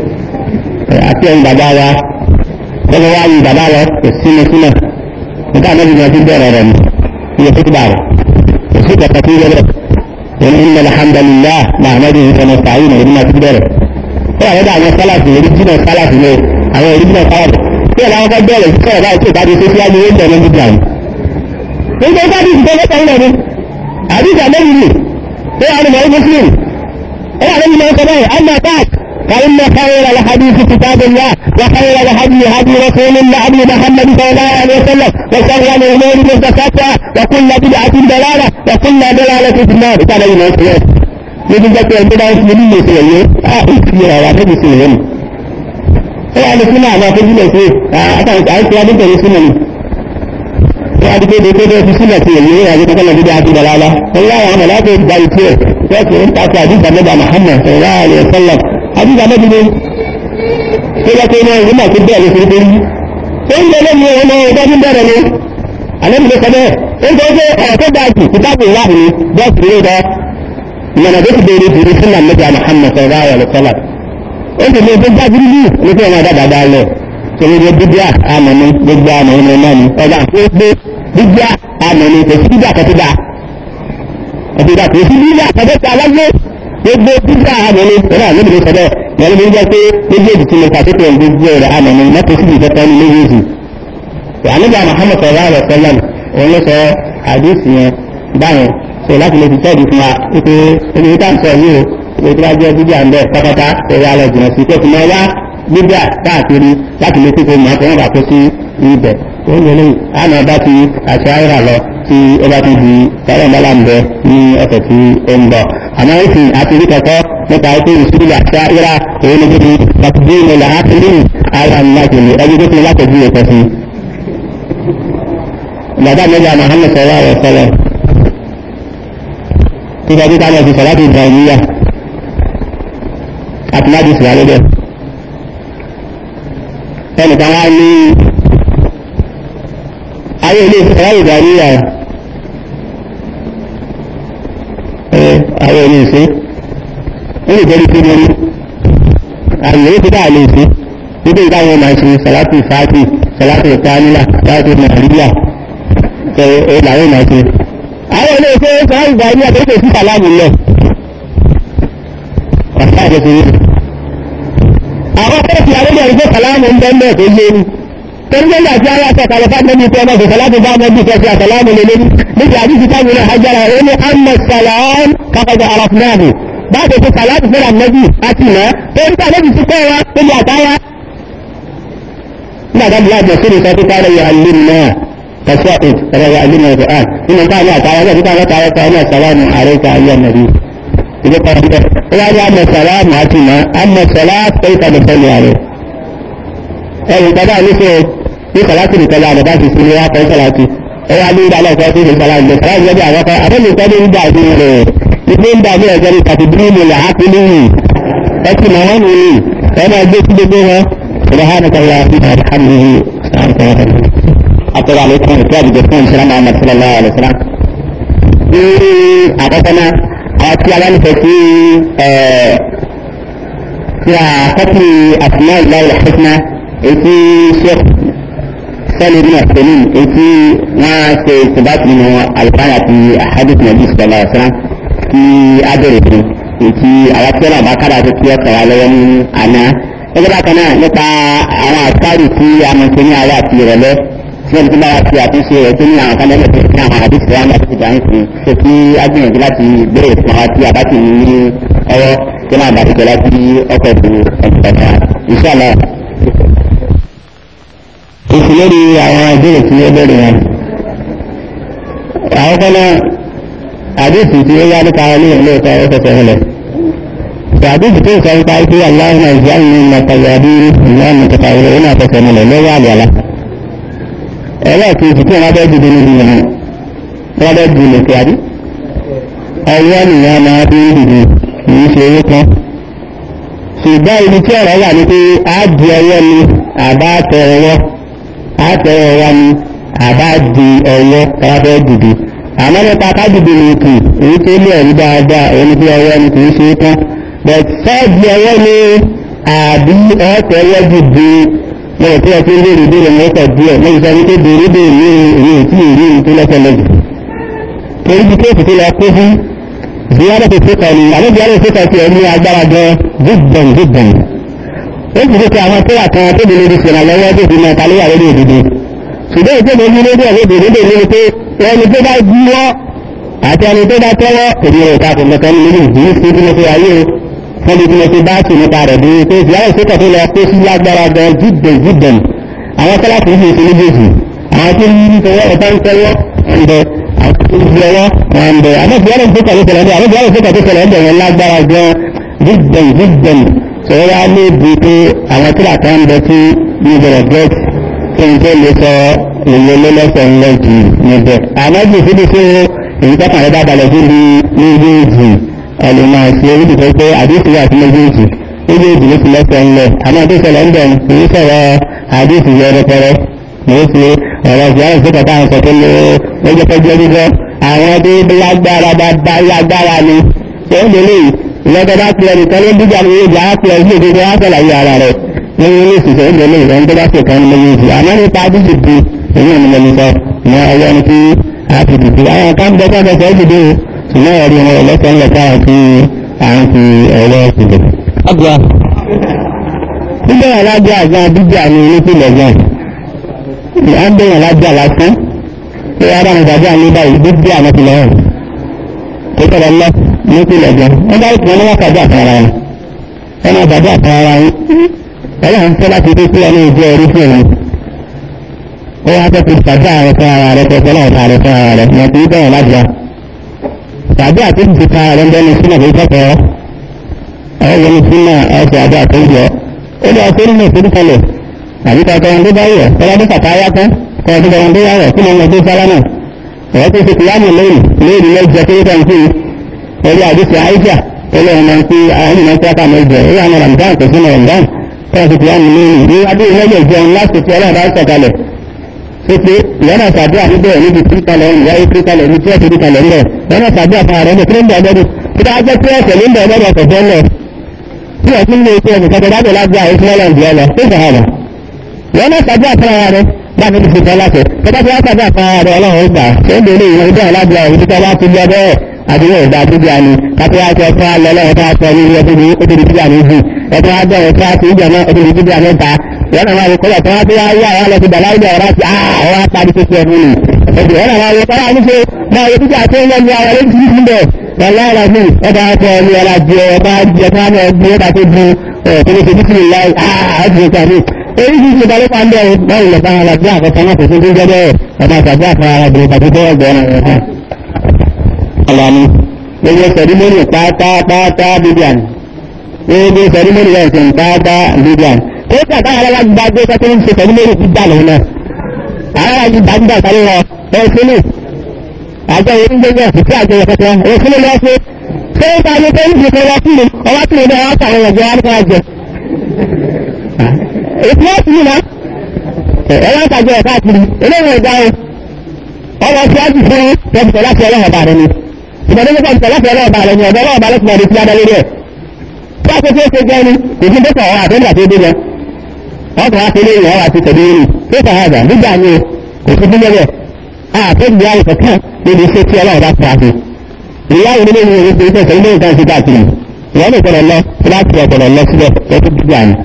àti ẹ̀yin bàbá wa tọ́mọ wa yin bàbá lọ kò sí ní sílẹ̀ nígbà ànábì máa ti bẹ̀rẹ̀ rẹ̀ iye tó bá rẹ̀ kò sí kẹta tó yẹ bẹ́ẹ̀ inna alhamdulillah nahmaduhu wa nasta'inuhu ìdí máa ti bẹ̀rẹ̀ ó wà lọ́dọ̀ àwọn sálàfì oríjìnà sálàfì ní àwọn oríjìnà sálàfì tí ẹ̀rọ àwọn bẹ̀rẹ̀ sí sọ̀rọ̀ báyìí tí ìbájú tó fi ájú oúnjẹ lójú gbà ní. gbogbo ọjọ́ àdìsí tó lọ́tọ̀ ńlẹ̀ ni àdìsí àlẹ́yìn ni ó wà ní mọ̀ọ́ muslim ó wà lẹ́yìn náà sọ báyìí amma ta'at فإن خير الحديث كتاب الله وخير الهدي هدي رسول الله هدي محمد صلى الله عليه وسلم وشر الأمور محدثاتها وكل بدعة ضلالة وكل ضلالة في النار قال ابن مسعود níbi jẹ́ pé ẹgbẹ́ bá ń fi nílé ìṣẹ̀lẹ̀ yìí á ìfi ọ̀rọ̀ àtẹ́bí sí ìwé mi. ó wà ní sínú àwọn afẹ́júlẹ̀ sí àtàwọn àìsí adébẹ̀rẹ̀ sínú mi. ó wà ní pé dédé tó fi sílẹ̀ sí èyí ìrìnàjò kankan lọ dídá àti ìdàlálá. ó wá àwọn àmàlà tó gba ìtú ẹ̀ wọ́n ti ń takò àdìgbà mẹ́ta Muhammad sọ̀rọ̀ àlẹ́ sọ́lá àdìgbà mẹ́ta ni tó yẹ pé náà ìwúmọ̀ tó bẹ̀rẹ̀ sí pé ó ń jẹ lẹ́nu ọmọ ọjọ́ tó bẹ̀rẹ̀ ni àlẹ́ mi ló sọ bẹ́ẹ̀ ó ń sọ pé ọ̀rọ̀ tó dáa jù kìtàbù ìwádìí ni bọ́ọ̀sì ló dọ́ mana duk da yake da sunan nabi Muhammad sallallahu alaihi wasallam wanda ne duk da jirgi ne ko ma da da dalo so ne da bidiya amanu gbogbo amanu ne nani o da ko gbe bidiya amanu ko si bidiya ka ti da o ti da ko si bidiya ka da ta lalle gbogbo bidiya amanu o da ne bi sebe ne le bi je pe méjèèjì tí mo ka to ko gbogbo rẹ̀ amanu na ko si bi ta ni méjèèjì to anabi Muhammad sallallahu alaihi wasallam o le sọ hadith yẹn báyẹn ṣe láti lè fi tẹ́ẹ̀dì fún wa wípé ebi tá à ń sọ yìí o ìwé tó bá jẹ́ bíbí à ń bẹ̀ pátápátá ẹ̀rọ alẹ́ jìnnà sí kókò máa wá bíbí à káàkiri láti lè kíkó màá tẹ́wọ́n bá kó sí ibẹ̀ tó ń lélẹ́yìn àná bá ti àṣà ayéra lọ tí ó bá ti di sáré ńlá ń bẹ ní ọ̀sẹ̀ tí ó ń bọ̀ àmọ́ ìsìn àti rí kọ̀kọ́ nípa pé ìṣúlẹ̀ àṣà ayéra òun ni bíbi láti bí ilẹ̀ àkírí ara ńlá jùlọ ẹbí tó ti láti bí ẹ̀kọ́ sí. Bàbá mẹ́ta Muhammad sallallahu alaihi wasallam nígbà tí ká lọ sí sọ̀láti ìbànúyà àti láti ìsìlá lọ́dẹ̀. ẹnìkan wá ní ayé ilé sọ̀láti ìbànúyà ẹ ayé ilé ìsìn ó lè jẹ́rí sí lórí àyè ó ti dá àlè ìsìn níbi ìdáwọn máa ṣe sọ̀láti ìfàtì sọ̀láti ìkánílà sọ̀láti nàìjíríà ẹ làwọn máa ṣe àwọn ilé iṣẹ́ sọ ìgbà ní àtẹ́kẹ̀ sí sàlámù lẹ̀ ọ̀sá àjẹsí rí àwọn fẹ́ fi àwọn ìgbà sàlámù ń bẹ́ mẹ́ tó yé ní tẹ́lifíńdà tí ara sọ kàlẹ́fà nẹ́bí tó ọmọ sàlámù bá nẹ́bí tó fi àsàlámù lé lórí níbi àdíjì táwọn ilẹ̀ hajjára ó ní àmà sàlám kápẹ́jọ arafúnáàbù bá tó fi sàlámù fẹ́ràn nẹ́bí àti ìná tó ń tà nẹ́bí sí kọ́ wa tó lè àtáyá nígbà tó bí láti ọ̀sẹ̀ ìsọ tó kárẹ̀ yọ àlè náà تساؤل فلا يعلمنا القرآن إن كان لا تعالى إذا كان تعالى فأنا السلام عليك أيها النبي إذا قال قال أما السلام عتنا أما الصلاة كيف نصلي عليه أي تبع لسه في صلاة الكلام على باب السنة في صلاتي أي علي على صلاة الصلاة الصلاة الذي أعرفها أبن يقول إن بعد اثنين بعد ذلك تدريم العقل ẹtì mọ̀ wọ́n nù ní ẹ máa gbé sí gbogbo wọn سبحانك اللهم وبحمده سبحانك اللهم أطلع عليكم الكتاب جسم سلام محمد صلى الله عليه وسلم àkọ́kọ́ náà àwọn tí a bá nífẹ̀ẹ́ sí tí a kọ́kì àtúná ìlà ìlà fúnná èyí sheikh sẹ́lẹ̀ ní ọ̀sẹ̀lẹ̀ èyí wọ́n ṣe ìṣèbáṣe nínú alùpàdé àti àhádìsì nàbí sọ̀rọ̀ ọ̀sán tí a bẹ̀rẹ̀ fún èyí àwọn tí wọ́n bá kára tó tí ó kọ̀wá lọ́wọ́ ní àná ẹgbẹ́ bákan náà nípa àwọn àtàrí tí a mọ̀ sí ní àwọ̀ àti ìrọ̀lẹ́ tí wọ́n ti bá wa ti àtúnṣe rẹ̀ tó ní àwọn kan lẹ́lẹ̀ tó ní àwọn àdìsí wa láti dà ń fún ṣe kí a gbìyànjú láti béèrè fún wa tí a bá ti ní ní ọwọ́ tí wọ́n bá ti jọ láti ọkọ̀ ìlú ẹ̀dùnkọ̀tà ìṣàlọ̀. èsì lórí àwọn ìbéèrè tí ó bẹ̀rẹ̀ wọn. àwọn kan náà àdìsí tí ó yá nípa ilé ìlú ìta ó fẹsẹ̀ rẹ̀. تعديد كيف يقال فيه اللهم اجعلني من الطيابين اللهم متطهرين فسنة لا يعلى له ẹ̀rọ kejì tí wọ́n bẹ́ dìde níbi ìrìn wọ́n bẹ́ dì lè kíárí ọwọ́ nìyàn máa bí ń dìde kìí ṣe owó kan ṣùgbọ́n ibi tí ọ̀rọ̀ wà ní pé a di ọwọ́ ni àbá tẹ ọwọ́ a tẹ ọwọ́ ni àbá di ọwọ́ káfẹ́ dìde àmọ́ nípa ká dìde ní kì èyí tó lé ẹ̀rí dáadáa òun pé ọwọ́ ni kìí ṣe tán but sẹ́ẹ̀dì ọwọ́ ni àbí ọ̀tẹ̀ ọwọ́ dìde lọ́wọ́ tí wọ́n ti ń léèrè ìbéèrè wọn kọ̀ díẹ̀ lẹ́yìn sọ wípé béèrè béèrè ní èyí tí èyí èyí tó lọ́sẹ̀ lọ́jù. torí bí kéèkì tó lọ kó fún ziyara tó tó kọ̀ ní àbí ziyara tó kọ̀ sí ẹ̀ ní agbára gan zidban zidban. ó sì dé àwọn tó wà kan tó bí lórí sọ̀rọ̀ lọ́wọ́ tó fi mọ ta lóyà lórí òdodo. ṣùgbọ́n ètò ìbò ní lórí ọ̀rọ̀ béèrè béèrè ní pé ẹni tó bá jíwọ́ àti ẹni tó bá tẹ́wọ́ èdè rẹ̀ ta kò mọ̀kan nínú ìdí sí bí mo ṣe ayé o wọ́n bí mo ti bá tì nípa rẹ̀ bí pé ìyáwó ìṣèkọ̀ tó lọ kó sí lágbára gan jíden jíden àwọn kọ́láàtì yìí ṣe méjèèjì àwọn tó ń tọwọ́ ọ̀tá ń tọwọ́ ọ̀ndẹ àwọn tó ń fi ọwọ́ ọ̀ndẹ àwọn ìyáwó ìṣèkọ̀ tó ṣẹlẹ̀ àwọn ìyáwó ìṣèkọ̀ tó ṣẹlẹ̀ ọ̀ndẹ yẹn lágbára gan jíden jíden sọ̀rọ̀ wá ní ibi pé àwọn tó làtà ń bẹ tí ní ìbẹ̀rẹ̀ gẹ́t kí n tó lè sọ ìwé lọ́lọ́sọ̀ ńlẹ̀ jù níbẹ̀ àmọ́ jù síbi tí èyí tọ́kàn rẹ̀ bá balẹ̀ sí ní méjèèjì ẹlòmọ̀ sí orílẹ̀ tó pé àdéhùn àti méjèèjì méjèèjì ló ti lẹ́sẹ̀ ńlẹ̀ àmọ́ tó ṣẹlẹ̀ ń bẹ̀rù kì í sọ̀rọ̀ àdéhùn yẹ rẹpẹrẹ kì í ṣe ọ̀rọ̀ ìyá ìṣèkọ̀ táwọn sọ pé ló lọ́jọ́ pẹ́jọ́ gbígbọ́ àwọn tó lágbára bá lágbára ni tó ń délé ìlọ́jọ́ bá pilẹ̀ nìkan ló ń dújà ní ìjà á pilẹ̀ sí ìdíje á sọ̀làyé ara rẹ̀ nínú ilé ìṣiṣẹ́ ń délé ìrọ̀ ń tó bá ṣe kan méjèèjì àmọ́ nípa dídì di èyí ò ní lọ sọ ní ọwọ́ ni kí a ti dìde àwọn kan bẹ ká bẹsẹ̀ dìde ṣùgbọ́n ẹ̀rí wọn ẹlẹ́sẹ̀ ńlẹ̀ káwọn kí à ń fi ẹ̀rọ ìdìbò. ọgbà bíbẹ̀rẹ̀ lájà àgbà bíjà ní onípìlẹ̀ gan à ń bẹ̀rẹ̀ lájà lásán pé ara mi gbàgbà ní báyìí bíbí àwọn ìpìlẹ̀ hàn kó tọ̀rọ̀ lọ nípìlẹ̀ gan wọ́n bá ìpìlẹ̀ wọn kàdé àtàrà wọn wọn máa gbàgbà àtàrà wọn ẹ̀rọ ń fẹ́ láti dé sílẹ̀ ní ìjọ orí fún òun ó wá fẹ́ fi gbàgbà rẹ̀ fún ara rẹ̀ fẹ́ fẹ́lẹ́ ọ̀tá rẹ̀ fún ara rẹ̀ ní ọ̀tí bẹ̀rẹ̀ lájà tàbí àtúntò ti ta rẹ̀ ń bẹ́ni sínú àbí kọ́kọ́ ọ̀rọ̀ ní sínú ẹ̀sẹ̀ àbí àtúntò ó lọ sí nínú ìforúkọlẹ̀ àbí kọ́kọ́ wọn tó bá yẹ kọ́lá tó kàkà yá tán kọ́lá tó kọ́kọ́ tó yá rẹ̀ kí ni wọ́n tó sára náà ọ̀rọ̀ tó ti fi yánu lónìí lónìí lọ́jọ́ tó yẹ kí orí àdìsí àìjà tó lọ́wọ́ máa ń fi àwọn ìmọ̀ tí a kà mọ́ ìjọ ìwà àwọn ramadan kò sínú ramadan kọ́lá tó fi yánu lónìí ní adé ìlẹ́yẹ̀ jẹun láti fi ọlọ́run bá sọ̀kalẹ̀ pépé ìyọ́nà sàdúrà níbẹ̀ níbi kíríkalẹ̀ ìyáyé kíríkalẹ̀ ní tí wọ́n ti kíríkalẹ̀ ńlẹ̀ ìyọ́nà sàdúrà fún ààrẹ ní kí ló ń bẹ̀ ọlọ́dún tí wọ́n á jẹ́ pé ẹ̀sẹ̀ ló ń bẹ̀ ọlọ́dún ọ̀sẹ̀ fẹ́ lẹ̀ tí wọ́n ti ń lé iṣẹ́ ẹnìkan tó dábẹ̀ lágbà èyí fún ọlọ́run jẹ́ lọ tó fẹ́ hàn ìyọ́nà sàdúrà fún ààrẹ báyìí ní fífẹ́ láṣẹ tọ́ba tí wọ́n sàdúrà fún ààrẹ ọlọ́run gbà ṣé ń bèèrè ìwọ̀n ìdá alágbà òun títọ́ bá ti lọ bẹ́ẹ̀ àdúgbò ìgbà àdúgbò àní kápẹ́ wá sọ fún alẹ́ ọlọ́run tó wá sọ ní ilé ọdún ó tóbi bíbí àní jù ẹ̀tọ́ wá bẹ̀rẹ̀ tó wá sí ìjọ náà ó tóbi bíbí àní ta wọ́n máa wọ kọ́lá tó wá tó wá yá àwọn lọ́sí bàlá ìdá ọ̀rá sí àwọn apárí tó ṣe ẹ̀mú ni ẹ̀jẹ̀ wọ́n máa wọ kọ́lá ní ṣe máa wọ títí àti ẹ̀yẹ ní àwọn ẹ̀jẹ̀ títí bẹ̀ wọ́lá ọ̀rá mi ọba ọkọ̀ ní ọ̀rá jẹ ọba jẹ tó wá náà gbé ọba tó bu ọ̀tọ́lẹ̀ tó títí láì àádùn ìta mi èyí ti ṣe balẹ̀ pa ń bẹ̀ wọ́n lọ bá ara bí àkọ́kọ́ náà kò sí tó jẹ́ bẹ́ẹ̀ ọba àtàgbà àfọwọ́ ara bẹ̀rẹ̀ tàbí tó ọgbọ̀n ọ̀rọ̀ ọ̀làní gbogbo sẹ̀dímọ́nì pátápátá bíbíàn gbogbo sẹ̀dímọ́nì rẹ̀ sẹ̀ pátá bíbíàn ó kàtà alára gba gbé tó ń ṣe pẹ̀lú lórí gbígbà lòun náà alára gba gbígbà sáré rọ ẹ̀sìnì àjọ onígbẹ́gbẹ́ òfìsí àjọ ìfẹ́fẹ́ òfin ló ṣe ṣé ó ta ni pé níbi kan wọ́n kúrò ọwọ́ kúrò ní ọwọ́ sàwọn ọ̀jọ́ wọn kọ́ jẹ. ètò ẹ̀ sì nà ẹ̀rọ ìtajà ẹ̀ káàkiri eléyìí ìgbà o ọwọ́ tí wọ́n ti fún tẹ̀sítọ̀ láti ọlọ́wọ́ bá rẹ ni ìgbàdé nípa tẹ̀sítọ̀ láti ọlọ́wọ́ bá rẹ ni ọ̀dọ́ ọlọ́wọ́ bá lọ́sùn ọdún tí wọ́n dá lórí ẹ̀ tí wọ́n tó ṣe jẹ́ ni kò sí dẹ́kọ̀ ọ̀hún àtẹ́ńdà tó dé jẹ wọ́n kàn wá sí ilé ìwọ̀n àti tẹ̀lé rìn tó fà hàgà nígbà ni kò sí fún lẹ́bẹ̀ àtẹ́gbì ayé kankan níbi iṣẹ́ tí ọlọ́run bá pa sí ìyáwó nílé ìwé ìwé ìwé ìwé ìwé ìwé ìwé káàkiri ìwọ́n lè gbọ́dọ̀ lọ láti ọ̀gbọ̀dọ̀ lọ síbẹ̀ lọ́tún gbígbà ni.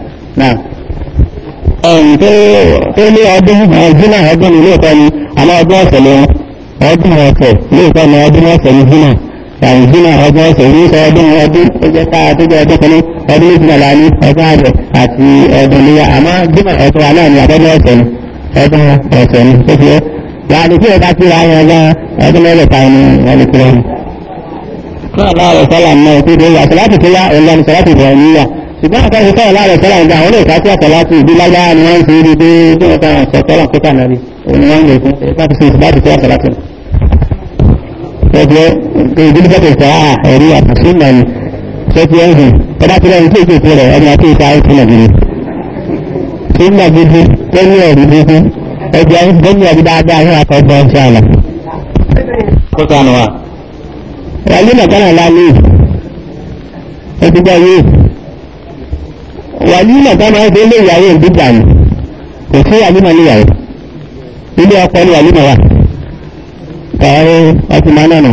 tó ní ọdún jìnnà ọdún ní ilé ìkọ́ ni àmọ́ ọdún ọ̀sẹ̀ ni ọdún ọ̀sẹ̀ ilé ìkọ́ ni ọdún ọ̀sẹ̀ ni jìnnà yàrá jìnnà ọdún ọ̀sẹ̀ ní sọ ọdún ọdún tó jẹ́ ká tó jẹ́ ọdún kan ní ọdún méjìlá la ní ọdún àbẹ̀ àti ọdún níyà àmọ́ jìnnà ọdún wa náà ni àbọ̀dún ọ̀sẹ̀ ni ọdún ọ̀sẹ̀ ni tó fi ẹ́ yàrá tí ọba tí ra yẹn gan ọdún mẹ́rẹ̀ẹ́ta ni wọ́n lè kúrẹ́ náà láàrẹ̀ sọ́là náà tó dé yà sọ́láàtì tó yá ọ̀lá ní sọ́láàtì ìbẹ̀rẹ̀ níyà ṣùgbọ́n àtàkì sọ́là láàrẹ̀ sọ́là ìgbà àwọn olè káàkiri àtàlátì ìbí lágbára ni wọ́n ń fi ibi dé tí wọ́n kàn sọ sọ́là kó kàn náà òun ni wọ́n ń lè fún láti fi ìsìláàtì tó àtàlátì. ṣẹ́fẹ́ ìdílé bẹ́ẹ̀ tẹ̀sán à ẹ̀rí àtàṣí ìmọ̀ ni ṣẹ́fẹ́ ẹ̀hìn ọba tí lẹ́yìn tí èkó ìpín rẹ̀ ẹni àti ìta ìpín nàgìrì. ṣé ń nàgìrì lẹ́yìn ẹ̀rí gbogbo ẹgbẹ́ lẹ́yìn ẹ̀rí dáadáa ní àkọ́gbọ́n ṣe àlà. kó sànù wa wàlí nàkánà lálẹ́ ẹ̀dùgbà yìí wàlí nàkánà ẹ̀dùn ilé ìyàwó ìdíjà ni kò sí àlímọ̀ níyàwó ilé ọkọ ní àlímọ̀ wà kàárọ̀ ọtí máa nànà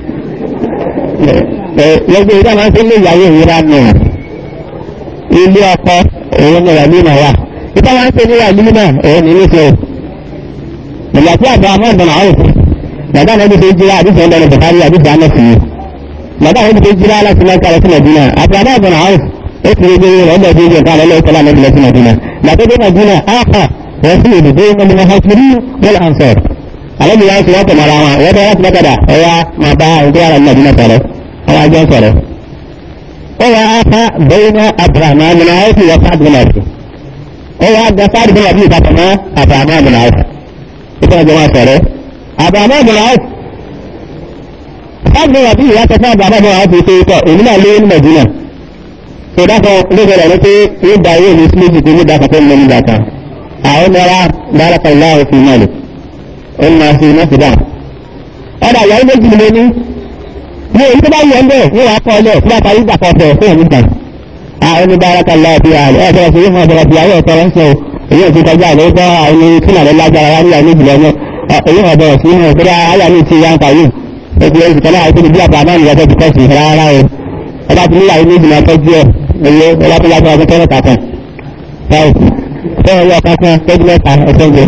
lọ́gbẹ́ ìdá máa ń sí ilé ìyàwó ìwúra nù ilé ọkọ òun ní àlímọ̀ wà ìdá máa ń sí ilé àlímọ̀ òun ní nífẹ̀ẹ́ ìgbà tí àbọ̀ àmọ́ ìbọn àwọn òfin bàbá náà ti jira àdìsí ọ̀dọ̀ ní bukari àdìsí anasi yìí bàbá náà ti jira láti máa kàrẹ́ sí madina àbúrò àbọ̀nà house ó ti rí gbé ọ̀dọ̀ tó jẹ́ káàlẹ́ lọ́wọ́ sọ́lá náà sí madina gbàtọ́ dé madina áhà wọ́n sì lè dé ọmọdé náà hàkiri wọ́n lè ansọ̀r alẹ́bí yà ń sọ wọ́n tẹ̀ mọ́ra wọn wọ́n bẹ láti mọ́kàdà ọ̀yà máa bá ìgbé ara madina sọ̀rọ̀ àwọn àjọ sọ̀rọ̀ ó wà áhà bẹ́ẹ̀ni abraham amina ó sì wọ sáàdì bin ọ̀sùn ó wà á gba sáàdì bin ọ̀sùn ìtàkùn mọ́ abraham amina ọ̀sùn ìtàn àjọ wọn sọ̀rọ̀ abraham amina ọ̀sùn káàkiri wà bí ìyá tẹ fún àbábá bọ́ àwọn fi ṣe èmi náà lé ní mẹ̀dínà tó dákọ̀ lóṣèlú ẹ̀rọ pé ó da owó mi sí méjì tó ní dákọ̀ tó ń lọ nígbà kan àwọn ọmọra dárakọ̀ láàrú fi náà lò ó ń máa fi iná sí dáhùn. ọ̀dà ìyàwó méjì ni mo ní ní èyí tó bá yẹ ń bẹ̀ ní wàá kọ́ ọlẹ̀ fún àtàrí ìgbà kan fẹ̀ fún ìgbà àwọn ní dárakọ̀ láàrú fi àlẹ́ ẹ̀ bẹ̀rẹ̀ sí yóò fún ọ̀bẹ̀rẹ̀ ìyàwó ẹ̀kọ́ rẹ̀ ń sọ èyí ò ti kọjá àlẹ́ bọ́ àwọn kílà rẹ̀ lágbára wá níyàwó méjì lọ́nà èyí ọ̀bẹ̀rẹ̀ sí yóò fún àyà mi ti yá ń pa yìí ẹgbẹ́ ẹ̀sìn kan láàrín tóbi bí àbúrò àmì ìyàtọ̀ ìkọ́ sí rárá o ọba tí níyàwó méjì máa tọ́jú ẹ̀ ẹ̀yẹ ọba tó lágbára ọdún tẹ́lẹ̀ kàkan báyìí tẹ́lẹ̀ yọ kankan tọ́jú mẹ́ta ẹ̀sẹ̀ ń jẹ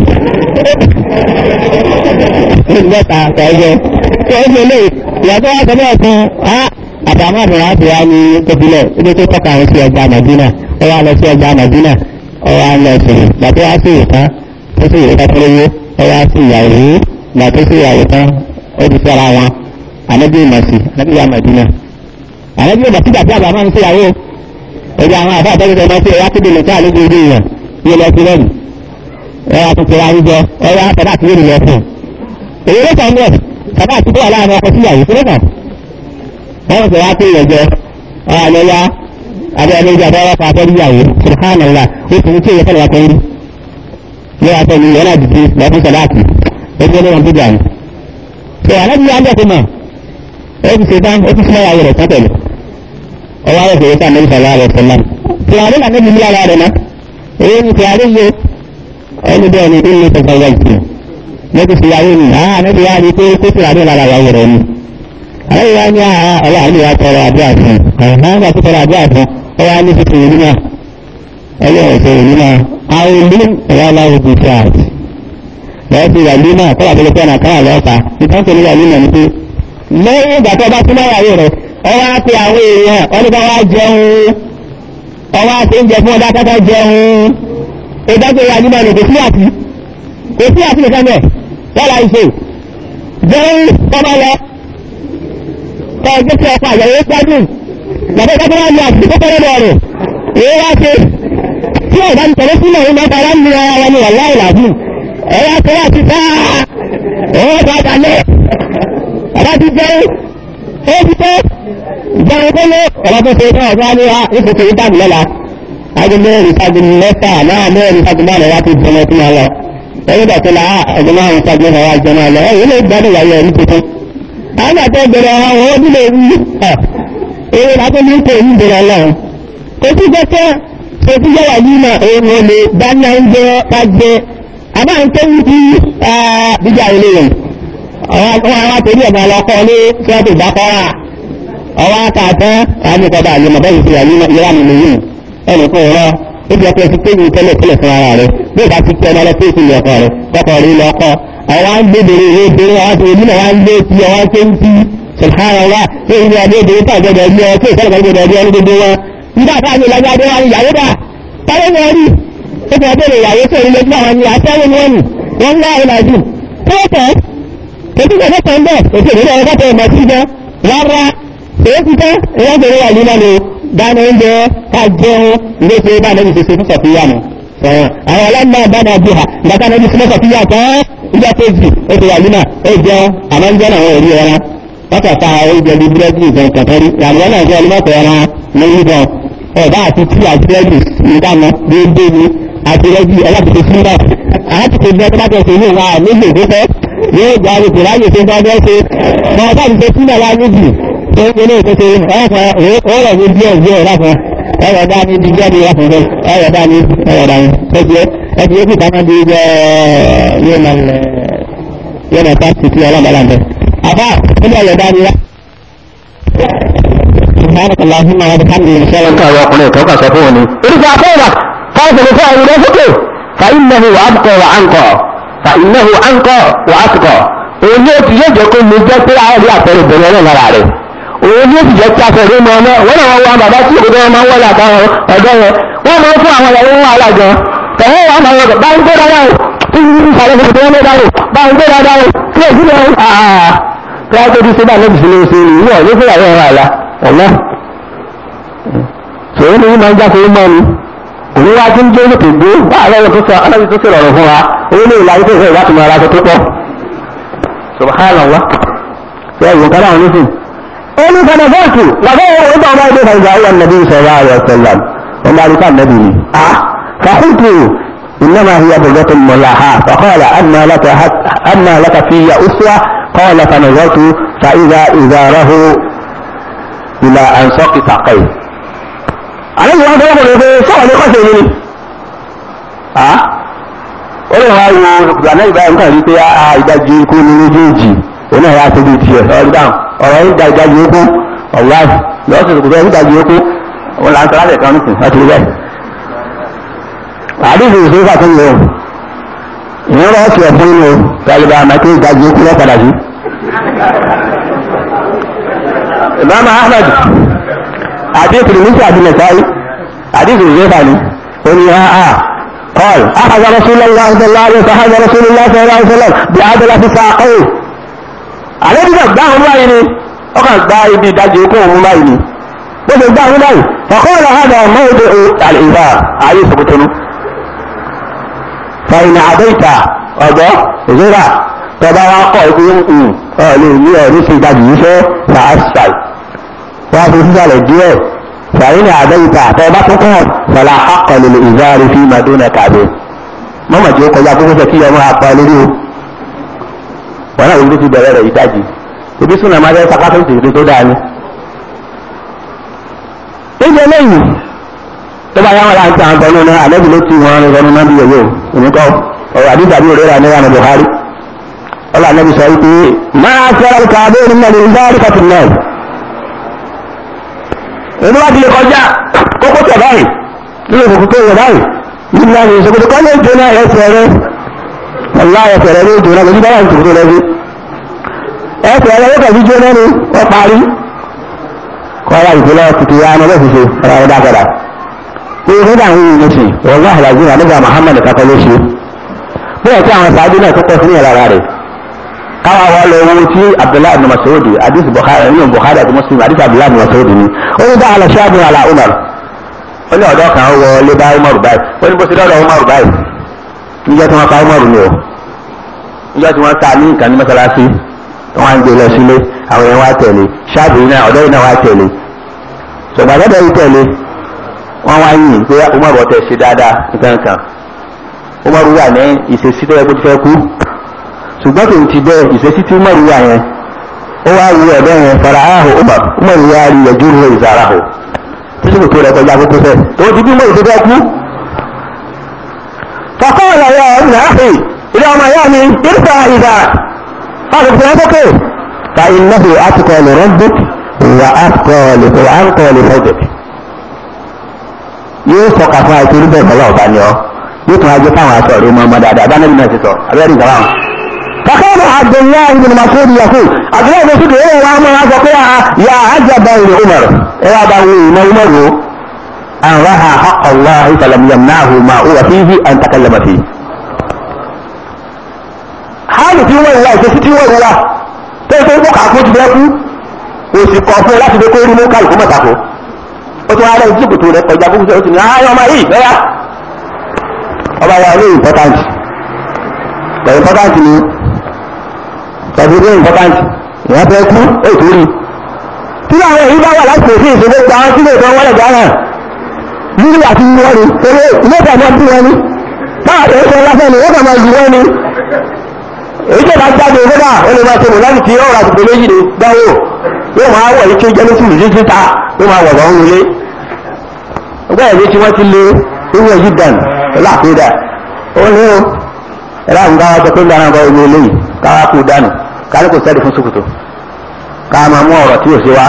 mẹ́ta ẹ̀jẹ̀ tó ń ṣe lé ìyàtọ̀ wá sọ bẹ́ẹ̀ fún á àbámọ́ àbúrò àbúrò ní tóbilẹ̀ ibi tó tọ́ka àwọn sí ọjà Màdínà ó wá lọ sí ọjà Màdínà ó wá lọ sí gbàtọ́ wá sí ìtàn tó sì ìrẹ́ta tó lówó ó wá sí ìyàwó gbàtọ́ sí ìyàwó tán ó ti sọ́ra wọn ànábì ìmọ̀sí ànábì ìyá màdínà ànábì ìmọ̀sí gbàtí àbá máa ń ṣèyàwó ẹgbẹ́ àwọn àbá àtọ́jú ọmọ sí ẹ̀yà kéde lẹ́tọ́ àlejò orí èèyàn yóò lọ sí lẹ́nu ẹ̀yà tuntun àwùjọ ẹ̀yà àtàdá àti yóò lọ fún un. èyí ló kàn bẹ́ẹ̀ tàbá àti bọ́ọ̀lá àwọn ọkọ̀ síyàwó tó lọ́kàn. wọ́n sọ wá pé ìyẹ̀jọ àlẹ́yà abẹ́ ẹlẹ́jọ abẹ́rẹ́ fún abẹ́rẹ́yàwó subhanallah ó sì ń tí èyí fẹ́lẹ̀ wá kẹ́rin yóò wá fẹ́ni yẹn náà dìde lọ́fún sọ̀láàtì ẹgbẹ́ lọ́wọ́n tó jà ní ṣe àlejò yà ń bẹ̀ fún mọ̀ ó ti ṣe tán ó ti sílẹ̀ ayé rẹ̀ tán pẹ̀lú ọwọ́ ayé fèrè sáà nẹ́bí sọ̀rọ̀ àrẹ sọ̀lá tìràrí là nẹ́bí mílíọ̀nù rẹ̀ náà èyí ni tìràrí yé ẹni bẹ́ẹ̀ ni ilé tẹ̀sán wá ìtì nẹ́bí sì yàwó ni àá nẹ́bí yà á rí pé kó tìràrí lára yàwó rẹ̀ ni àlejò yà ní ọwọ́ àlejò yà tọrọ àdúrà fún ọ̀hún náà tó tọrọ àdúrà fún ọwọ́ àlejò fi tìrì nínú ẹlẹ́ ọ̀sẹ̀ nínú àwọn ìlú ẹ̀yà aláwọ̀ bíi tíráàtì lọ́wọ́ sí ìwà límà kọ́lá tó lè fẹ́ nàkàrà lọ́ọ̀ta ìtàn tó lè wà límà ní pé lẹ́yìn ìgbà tó bá tún náà yàwó rẹ̀ ọwọ́ á pe àwọn èèyàn wọ́n ní bá wá jẹun ọwọ́ á pe oúnjẹ fún ọdá kátà jẹun ìdájọ́ ìwà límà ní kò sí àti kò sí àti nìkan bẹ̀ wọ́lá ìṣe jẹun tọ́ba lọ kọ́ ẹgbẹ́ tí ọkọ̀ àyẹ̀wò gbádùn bàbá ìdájọ́ wá ní àti tó kọ́rọ́ bọ̀ rẹ̀ èyí wá ṣe tí ọ̀dà ń tẹ̀lé sílẹ̀ ní mẹ́ta wá ń lọ ara ní wàlá ìlàbùn ẹ̀yà tó wà ti sáà ọwọ́ bá dalẹ̀ bàbá ti jẹ́ ó ti tẹ́ ìjọba tó lé ọ̀rọ̀ tó ṣe náà wá ní ìfòkè ìdáàbò lọ́la aago mẹ́rin sago mẹ́fà náà mẹ́rin sago márùn wá ti jẹun ẹtí máa lọ ẹ̀yìn ìgbà tó la ẹ̀gbọ́n márùn sago mẹ́fà wá jẹun máa lọ ẹ̀yìn lè gbádùn ìyàwó ẹ̀ ní tuntun. àwọn àti ẹgbẹ̀rẹ̀ àwọn onílé wí ẹ̀ èyí làá tó ní kò ní ìbẹ̀rẹ̀ ọlọ́run. kò sí jẹ́kẹ́ kò sí jẹ́ wàyí náà òun ò lè dáná oúnjẹ ká jẹ àbá ń tẹ́wú sí bíjà ilé rẹ̀ àwọn àwọn àtẹ̀lé ẹ̀gbọ́n ọlọ́kọ́ ní sọ́ọ̀tù ìdákọ́rà ọwọ́ àtàtẹ́ àmì ìkọ̀dà àyèmọ̀ bẹ́ẹ̀ ti yà ní ìyá mi nìyí ẹnì kan rọ ó ti ọkọ ẹsẹ péye tẹ́lẹ̀ tẹ́lẹ̀ fún ara rẹ̀ bí ìbá ti kí ọmọ lọ péye sílẹ̀ ọkọ rẹ̀ kọkọ rí lọkọ àwọn ń gbé bèrè ìwé bèrè àwọn ti onímọ̀ wọn ń gbé tí ọwọ́ ṣe ń tí sùhánà wá ní ìlú adé bèrè tá àgbẹ̀dẹ̀ ẹgbẹ́ ọ tí ìfẹ́lẹ̀ gbẹ̀dẹ̀ ẹgbẹ́ ọdún gbogbo wọn nígbà tá a ní ìlànà adé wọn ìyàwó dà táwọn ní ọrí ó ti ọbẹ̀rẹ̀ ìyàwó tó ìrìnlẹ̀ tí àwọn ní àtẹ́wọ́ ni wọ́n ní wọ́n ń lá ìlàjù tẹ́tẹ́ ètò ìgbà tẹ́tẹ́ ń bẹ̀ ètò ìgbà tẹ́tẹ́ ìmọ̀ sí jẹ́ rárá èyí ti tẹ́ ìwọ́n bèrè wà nínú ni dáná oúnjẹ ká jẹun ilé ṣe bá lẹ́yìn ṣe ṣe fún sọ̀fíyà nù. àwọn ọlọ́mọ bánà bí ha ìgbàta náà bí sinmi sọ̀fíyà tán ìjọ kejì ó ti wà nínú ó jẹun àmọ́ ń jẹun àwọn òrí ẹran wọ́n kà ta oúnjẹ bíi búrẹ́dì ìgbọ̀n kàtọ́ rí àwọn náà jẹ́ ọlọ́mọ̀tò ẹran ní ìbọn ọ̀dà àti tí àti búrẹ́dì ìdáná déédéé ni àti rẹ́dì ẹlẹ́pìtì sílẹ̀ àti tí bẹ́ẹ̀ tó bá tẹ̀sí ní ìwà nígbè tó fẹ́ yóò gba àrùkù láyè tó bá bẹ́ẹ̀ ṣe mọ̀ ọ́dà ti sílẹ̀ wá níbi tó ń gbélé ìtọ́sí ọ̀pọ̀ ọ̀rọ̀ ní díẹ̀ díẹ̀ láfún ẹ̀rọ dání di jáde láfún fẹ́ ẹ̀rọ dání ẹ̀rọ dání ẹ̀tì ẹ̀tì yóò kìtà máa di jẹ́ yóò nà pàṣẹ sí ọlọ́mọlá bẹ̀. àbá níbi ẹ̀rọ dání wá. سبحانك اللهم وبحمدك نشهد ان لا اله الا انت وكسفوني ارجع فورك فاصل فاعل رفقه فانه ابقى وانقى فانه انقى واتقى òun yóò ti yóò jẹ́ kó lè jẹ́ pé àwọn ìyá àpẹẹrẹ ìbẹ̀rẹ̀ náà lára rẹ̀ òun yóò ti jẹ́ kí afẹ́rẹ́ mọ́ ọmọ wọ́n náà wọ́n bàbá tí òkúta wọn máa ń wọlé àtàwọn ọ̀dọ́ yẹn wọ́n máa ń fún àwọn ìyàwó wọn alájọ tẹ̀wọ́ wọn máa ń wọ́n bá ń gbé dáadáa o tí ń sàlẹ̀ fún ìpínlẹ̀ dáadáa o bá ń gbé dáadáa o tí èsì náà àà tí wọ́n tó ti ṣe bá lẹ́bi sílé ṣe ni ìwọ̀ ní fún ìyàwó ẹ̀rọ àlá ọ̀lá ṣòro ni máa ń jáfe mọ́ ni òun wá tí ń gbé lókè gbé wà á lọ́wọ́ tó sọ ọlọ́run tó sọ̀rọ̀ fún wa owó ní ìlànà tó fẹ́ láti máa ra tó pọ̀ subhanallah ya yi kana wani sun oni kana zaki wa ga wani ba ma da ga ya annabi sallallahu alaihi wasallam wanda alika annabi ne a fa qultu انما هي بلغة ملاحة فقال اما لك اما لك في اسوة قال فنظرت فاذا ازاره الى انساق ساقيه عليه وعد يقول له سوى لقصه مني ها ó lè wá wo ìgbàlẹ́ ìgbà nǹkan rí pé a ìdájú ikú ní méjèèjì òun náà yà á tóbi tiẹ̀ ọ̀rọ̀ dáhùn ọ̀rọ̀ ìdá ìdájú ikú ọ̀láì lọ́sẹ̀ tó kù bẹ́ẹ̀ ìdájú ikú òun là ń sọ̀rọ̀ àtẹ̀kọ́ nìsín láti rí bẹ́ẹ̀. àdéhùn ìṣòro fà tó ń lò ó ìyẹn rọ̀ ọ̀sẹ̀ fún inú gbàgbà àmàkè ìdájú ikú lọ́ padà sí. Imam Ahmad àdéhùn ìmísí àdínẹ̀sáì àdéhùn ìṣòro fà ní ó ní قال أخذ رسول الله صلى الله عليه وسلم أخذ رسول الله صلى الله عليه وسلم بعدلة ساقيه عليه بقى دعهم بايني وقال بايني داجي يكون بايني بس دعهم بايني فقال هذا موضع الإذار عليه سبتنه فإن عديت أضع زرع tọba wa kọ ikú ọ lè ní ọ ní ṣe ìdajì yìí fẹ́ fàásàì wọ́n fi sísàlẹ̀ díẹ̀ fàyín àdáyìíta tọba tó kọ́ fàlà àkọlù ìzáàrí fi madonna kàbí mọ́mọ̀ tí ó kọjá kókó sọ kí ọmọ apá lórí o wọn náà wọlé ti bẹ̀rẹ̀ rẹ̀ ìdajì ibi súnà máa fẹ́ sakásọ̀tì ìdí tó dáa ni. níjẹ lẹ́yìn tó bá yá wọn láti àwọn tọ́nu náà àlẹ́bí ló ti wọn rẹ̀ lọ́nu náà bí yẹ̀yẹ́ o òníkọ́ ọ̀rọ̀ àdìsá bí òrera ní ìyànà Buhari ọlọ́ àlẹ́bí sọ wípé máa fẹ́ràn kàbé nínú ẹni ìzáàrí kàtún náà èmi wá ti lè kọjá kókó tẹ̀ báyìí nínú ìfòkú tó yẹ báyìí níbi láti ìṣòkòtò kọ́ lè jóná ẹsẹ̀ rẹ ọ̀la ẹsẹ̀ rẹ ló jóná lójú báyà ìṣòkòtò rẹ bí ẹsẹ̀ rẹ yóò kàbí jóná ni wọ́n parí kọ́ ya ìpínlẹ̀ tuntun ya ọmọ bẹ́ẹ̀ ṣiṣẹ́ ọ̀rọ̀ ẹ̀dá padà pé nígbà ń yìí lóṣì wọ́n wá àlàjì náà nígbà Muhammad kakọ́ lóṣì bẹ́ẹ̀ tí àwọn sàájú náà tó pọ̀ sí ìyàrá rẹ̀ káwa wá lọ owó tí abdullahi ibn masoud hadith bukhari nínú bukhari àti muslim hadith abdullahi ibn masoud ni ó ní dáhà lọ́sàbí ala umar ó ní ọ̀dọ́ kan wọ lé bá umar báyìí ó ní bó ti dọ́dọ̀ umar báyìí níjọ́ tí wọ́n pa umar ni o níjọ́ tí wọ́n ta ní nǹkan ní mọ́sálásí tí wọ́n á ń gbé lọ sílé àwọn yẹn wá tẹ̀lé ṣáàbù yìí náà ọ̀dọ́ yìí náà wá tẹ̀lé ṣùgbọ́n àtọ́dọ̀ yìí tẹ̀lé wọ́n wá yìn pé Umar bọ̀ tẹ̀ ṣe dáadáa nǹkan kan Umar wà ní ìṣesí tó yẹ kó ti fẹ́ kú ṣùgbọ́n kò ti bẹ́ẹ̀ ìṣesí tí Umar wà yẹn ó wá wu ẹ̀bẹ́ yẹn fara áhù Umar Umar wá rí ẹjú rẹ̀ ìzàrà hù títí kò tó rẹ̀ kọjá kókó fẹ́ tó ti bí Umar tó fẹ́ kú. faqala ya ibn akhi ilé ọmọ ìyá mi irfa ìdá fáwọn ìfẹ́ sókè fa innahu atqa li rabbik wa atqa li wa atqa li fawqik yóò sọkà fún àìsí orí bẹ́ẹ̀ kọ́lá ọ̀bá ni ọ́ yóò tún ajé fáwọn aṣọ rẹ̀ mọ́ ọmọ dáadáa bá nẹ́bí náà ti sọ abẹ́rẹ́ ìgbà wọn. فقال عبد الله بن مسعود يقول عبد الله بن مسعود ايه وعمر هذا يا عجبا لعمر ايه ابا ما عمر ان رها حق الله فلم يمنعه ما هو فيه ان تكلم فيه حالة tí wọ́n wá ìṣesí tí wọ́n wá tó ṣe mú kàkó ti bẹ́ kú òsì kọ̀ fún láti fi kó rí mú kálukú mọ̀tàkó ó tún wá rẹ̀ jí kòtò rẹ̀ kọjá fún ṣe ó ti ní ayé ọmọ yìí bẹ́yà ọba wa ní important the important ni tàbí ní important ìyá fẹ́ kú ètò rí tí àwọn èyí bá wà láti pèsè ìṣòro gba àwọn sílé ìtàn wọlé gbára nílé àti ìlú wọn ni torí ilé ìtàn bí wọn ni táwọn èyí sọ lásán ni wọ́n kà máa ju wọn ni èyí tó bá jáde ìgbéga ó lè máa ṣe mọ̀ láti fi ọ̀rọ̀ àtìpé méjì ní dáwó yóò máa wọ̀ ike jẹ́lẹ́sì ìlú síta yóò máa wọ̀ bọ́n wọlé ọgbà ẹ̀mí tí wọ́n ti lé ewu ẹ̀yí dàn láàpẹ́dà ó ní o ẹ̀rọ àwọn káwá sọ pé gbàrà nǹkan omi eléyìí káwá kú dànù kárí kò sẹ́ẹ̀dì fún sòkòtò ká máa mú ọ̀rọ̀ tí ò sí wá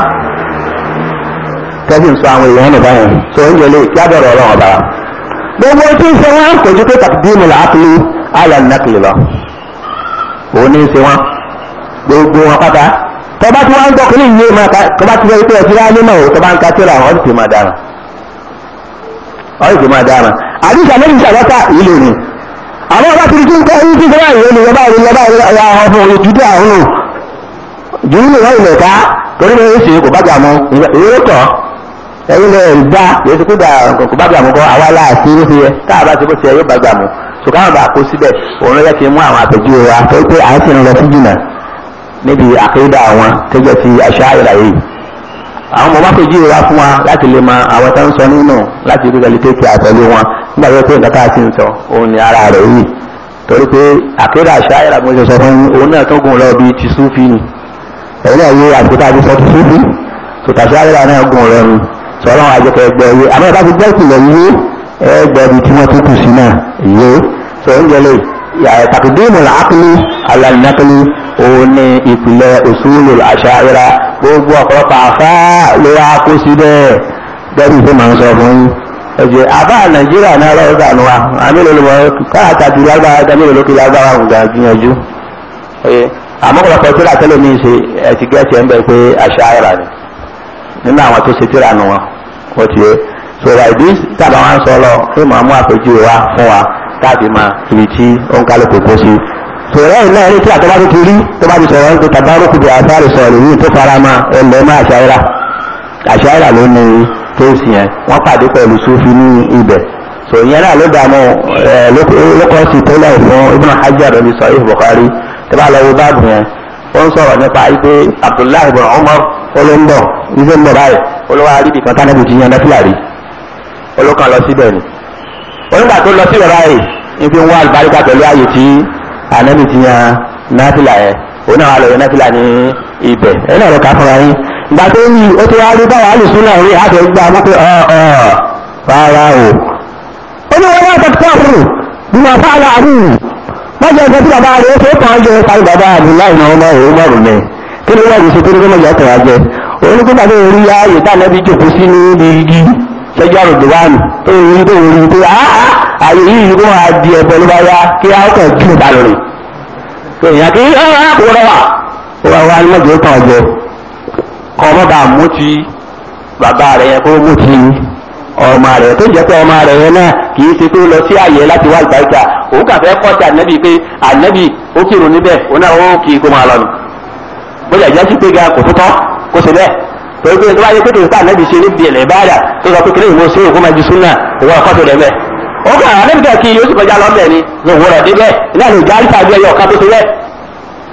tẹ́sí ń sọ àwọn èèyàn nìkan yẹn sọ oúnjẹ lè kí á bẹ̀rẹ̀ ọlọ́run ọba gbogbo tí ń ṣe wọn kò ju pé tàkìdíìmù làákìlì àlà nàkìlì lọ òun ní í ṣe wọn gbogbo wọn pátá tọba tí wọn ń gbọ́ kínní yìí máa tọba tí wọn pé ẹtí wá nínú o tọba ń ka tíra wọn sì máa dára wọn sì máa dára àdìsá méjì sàlọ́tà ìlú ni àwọn ọba tí kí n kọ́ yín kí n kọ́ báyìí ní ọba ìlú ọba ìlú ọba ọmọ òye jùdí àwọn nù jùdí ni wọn ilẹ̀ ká torí ní oṣù kò bájà mọ ìwé tọ̀ ẹ̀yin lè gbá yóò ti kú gbà kò bájà mọ kọ́ àwa láàṣì ló fi yẹ káàbá ti bó ti yẹ yóò bájà mọ ṣùgbọ́n bá kó síbẹ̀ òun ló yẹ kí n mú àwọn àpèjúwe wa tó pé à ń sì ń lọ sí jìnnà níbi àkéèdà àwọn tó jẹ́ ti àṣà ìlàyé àwọn ọmọ mápèjúwe wa fún wa láti lè mọ àwọn tó ń sọ nínú láti rí ẹni tẹ́kì àtẹ̀lé wọn nígbà tó pé nǹkan tá a ti ń sọ òun ni ara rẹ̀ yìí torí pé àkéèdà àṣà ìlà mo ṣe sọ fún òun náà tó gùn lọ bí ti súfì ni ẹ̀yin náà yé àtúntà ti sọ ti súfì tòtàṣà ìlà náà gùn lọ ni sọ̀rọ̀ àjẹkẹ̀ ẹgbẹ́ yé àmọ́ ìbá ti gbẹ́ ìpìlẹ̀ yìí ẹgbẹ̀bi tí wọ́n tún kù sí náà yé sọ ń jẹlẹ̀ tàkìdíìmù làákìlì alànàkìlì òun ní ìpìlẹ̀ òṣùlù àṣàyẹ̀rà gbogbo ọ̀pọ̀lọpọ̀ àfá ló wá kó sí bẹ́ẹ̀ gẹ́bí tó máa ń sọ fún yín ẹ̀jẹ̀ àbá nàìjíríà náà lọ́wọ́ sànù wa àmì lòlùmọ̀ káàkiri lágbára gẹ́gẹ́ lókè lágbára òǹgà gbìyànjú àmọ́ ọ̀pọ̀lọpọ̀ tíra tẹ́lẹ̀ mi ṣe ẹ̀tì gẹ́ẹ̀tì ẹ̀ ń bẹ̀ pé àṣàyẹ̀rà ni nínú àwọn tó ṣe tíra nù wọn wọ́n ti yẹ sọ̀rọ̀ ìdí tábà wọn sọ lọ fún màá mú àpèjúwe wa fún wa káàdì máa ibi tí ó ń kálukú kó sí. sọ̀rọ̀ ẹ̀ náà ní tí àtọ́bá tó ti rí tó bá ti sọ̀rọ̀ ń pe tàbárùkù bí àtàrí sọ̀rọ̀ yìí tó fara mọ́ ẹlẹ́ mọ́ àṣàyíra àṣàyíra ló ní kéèsì yẹn wọ́n pàdé pẹ̀lú sufi ní ibẹ̀. sọ ìyẹn náà ló dààmú lókọ́sì tẹ́lẹ̀ fún Ibn Hajar ní Sahih Bukhari tó bá lọ wo báàbù yẹn ó ń sọ̀rọ̀ nípa ipe Abdullahi ibn Umar olóńbọ̀ ife ń bọ̀ báyìí olówó aríbi kan tánàbù ti yan náfìlà rí olókan lọ síbẹ̀ ni onígbà tó lọ síbẹ̀ báyìí ní fi ń wá àlùbáríkà pẹ̀lú ààyè tí ànábì ti yan náfìlà yẹn òun náà wà lọ yan náfìlà ní ibẹ̀ ẹ̀ náà lọ kà fúnra yín ìgbà tó ń yí ó ti wá rí báwa àlùsùn náà rí àti ẹgbẹ́ àwọn pé ọ̀ ọ̀ rárá o. ó ní wọn wá tẹ̀síkọ́ àbúrò bí wọn fà á láàbù wọ́n jẹ́ ẹgbẹ́ tí bàbá rẹ̀ ó tó kàn án jẹ kárí bàbá Abdullahi náà ọmọ rẹ̀ ó mọ̀rún mẹ́ kí ni wọ́n ṣe tó ní kó mọ̀jọ́ tẹ̀ wá jẹ onígbà tó rí ààyè tá ànábì jòkó sí ní igi ṣẹjọ́ àròdò wà nù tó rí tó rí tó ààyè yìí kó máa di ẹ̀bọ ló bá yá kí á kàn kí ló bá lọ rè tó èèyàn kí á kó rọ wà ó wà wá nímọ̀jọ́ tàn jẹ kọ́ ọmọ bá mú ti bàbá rẹ̀ yẹn kó mú ti ọmọ rẹ̀ tó jẹ́ pé ọmọ rẹ̀ yẹn náà kì í ṣe tó lọ sí ààyè láti wá ìgbàgbà òun kà fẹ́ kọ́ sí ànábì pé ànábì ó kírun níbẹ̀ òun náà ó kì í kó máa lọ nù bóyá ìjà sí pé ga kò tó tọ́ kó ṣe bẹ́ẹ̀ torí pé tó bá yẹ pé tòun sáà nẹ́bi ṣe ní bí ẹ̀lẹ́ báyà tó sọ pé kí lóyún mo ṣe òkú máa ju súnà òwò ọkọ tó rẹ̀ bẹ́ẹ̀. ó kà á nẹ́bi kí yóò sì kọjá lọ́bẹ̀ ni ní òwúrọ̀ dé bẹ́ẹ̀ iná lè já àríkà bí ẹyọ ọ̀ká tó ṣe bẹ́ẹ̀.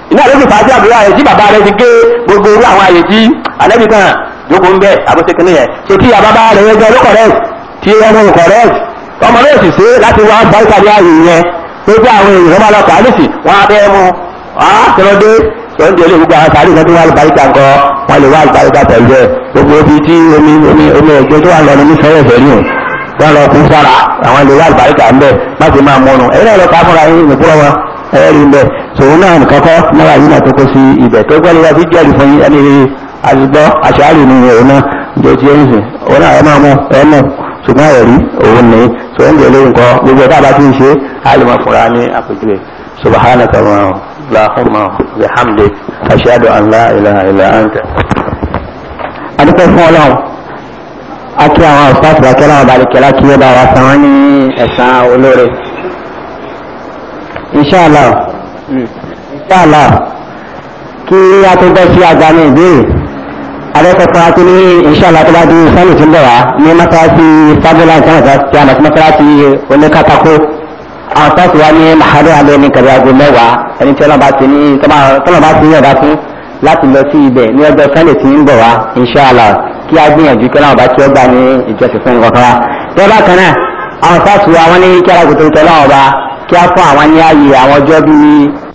iná ló fi fà á sí àbúrò rẹ̀ tí bàbá rẹ̀ ti gé gbogbo irú àwọn àyè tí ànábì kan jókòó ń bẹ̀ àbóṣe kìnìyẹn ṣe tí àbábá rẹ̀ yẹn jẹ́ ló correct tí ẹnu correct ọmọ náà sì ṣe láti wá báyìí ní ààyè yẹn tó jẹ́ àwọn èèyàn máa lọ kàálìsì wọn á bẹ́ẹ̀ mú àtẹnudé sọ́ndé ilé gbogbo àwọn sàárì kan tó wà lùbáríkà ńkọ wọn lè wá lùbáríkà pẹ̀lú ẹ̀ gbogbo ibi tí omi omi omi ẹ̀jẹ̀ tó wà lọ ní fẹ́rẹ̀ fẹ́ rí o wọn lọ kú sára àwọn lè wá lùbáríkà ńbẹ má ti máa mọ́nu ẹ̀yin náà lọ ká fúnra yín ìpúrọ̀ wọn ẹ̀rẹ́ rí ńbẹ tòun náà kọ́kọ́ náà yín náà tó kó sí ibẹ̀ tó gbọ́ lọ́wọ́ fi jẹ́rìí fún yín ẹni àtìgbọ́ àṣàárì ni òun náà jẹ́ ti ẹ̀yìn sìn òun náà ẹ máa mú ẹ mú ṣùgbọ́n ẹ̀rí òun ní tó ń gbèlé nǹkan gbogbo ẹ̀dá bá ti ń ṣe àlùmọ̀ fúnra ní àpèjúwe subhanaka allahumma bihamdik ashhadu an la ilaha illa anta. adúpẹ́ fún ọlọ́run a kí àwọn ọ̀sáàtì bá kẹ́lá ọba àdìkẹ́lá kí ó bá wa san wọ́n ní ẹ̀san olóore. inṣàlá inṣàlá kí a tó bẹ́ sí àgbà ní ìbéèrè adẹ́kọ̀ọ́kọ́ àti ní ìṣàlá tó bá di sẹ́lì tí ń bọ̀ wá ní mọ́sáàsì sábẹ́lá ìtànàtà tí a mọ̀ sí mọ́sáàsì oníkàtàkó àwọn sáàsì wá ní mahadum alẹ́ ní kẹrì aago mẹ́wàá ẹni tí ọlọ́ba ti ní tọ́lọ́ bá ti ní ọ̀dà fún láti lọ sí ibẹ̀ ní ọjọ́ sẹ́lì tí ń bọ̀ wá ìṣàlá kí a gbìyànjú kí ọlọ́ba tí ó gbà ní ìjọsìn fún nǹkan kan wá. bí ọba kan náà àwọn sáàsì wá wọ́n ní kí alágùntàn tọ́lọ́ ọba kí a fún àwọn ní ààyè àwọn ọjọ́ bíi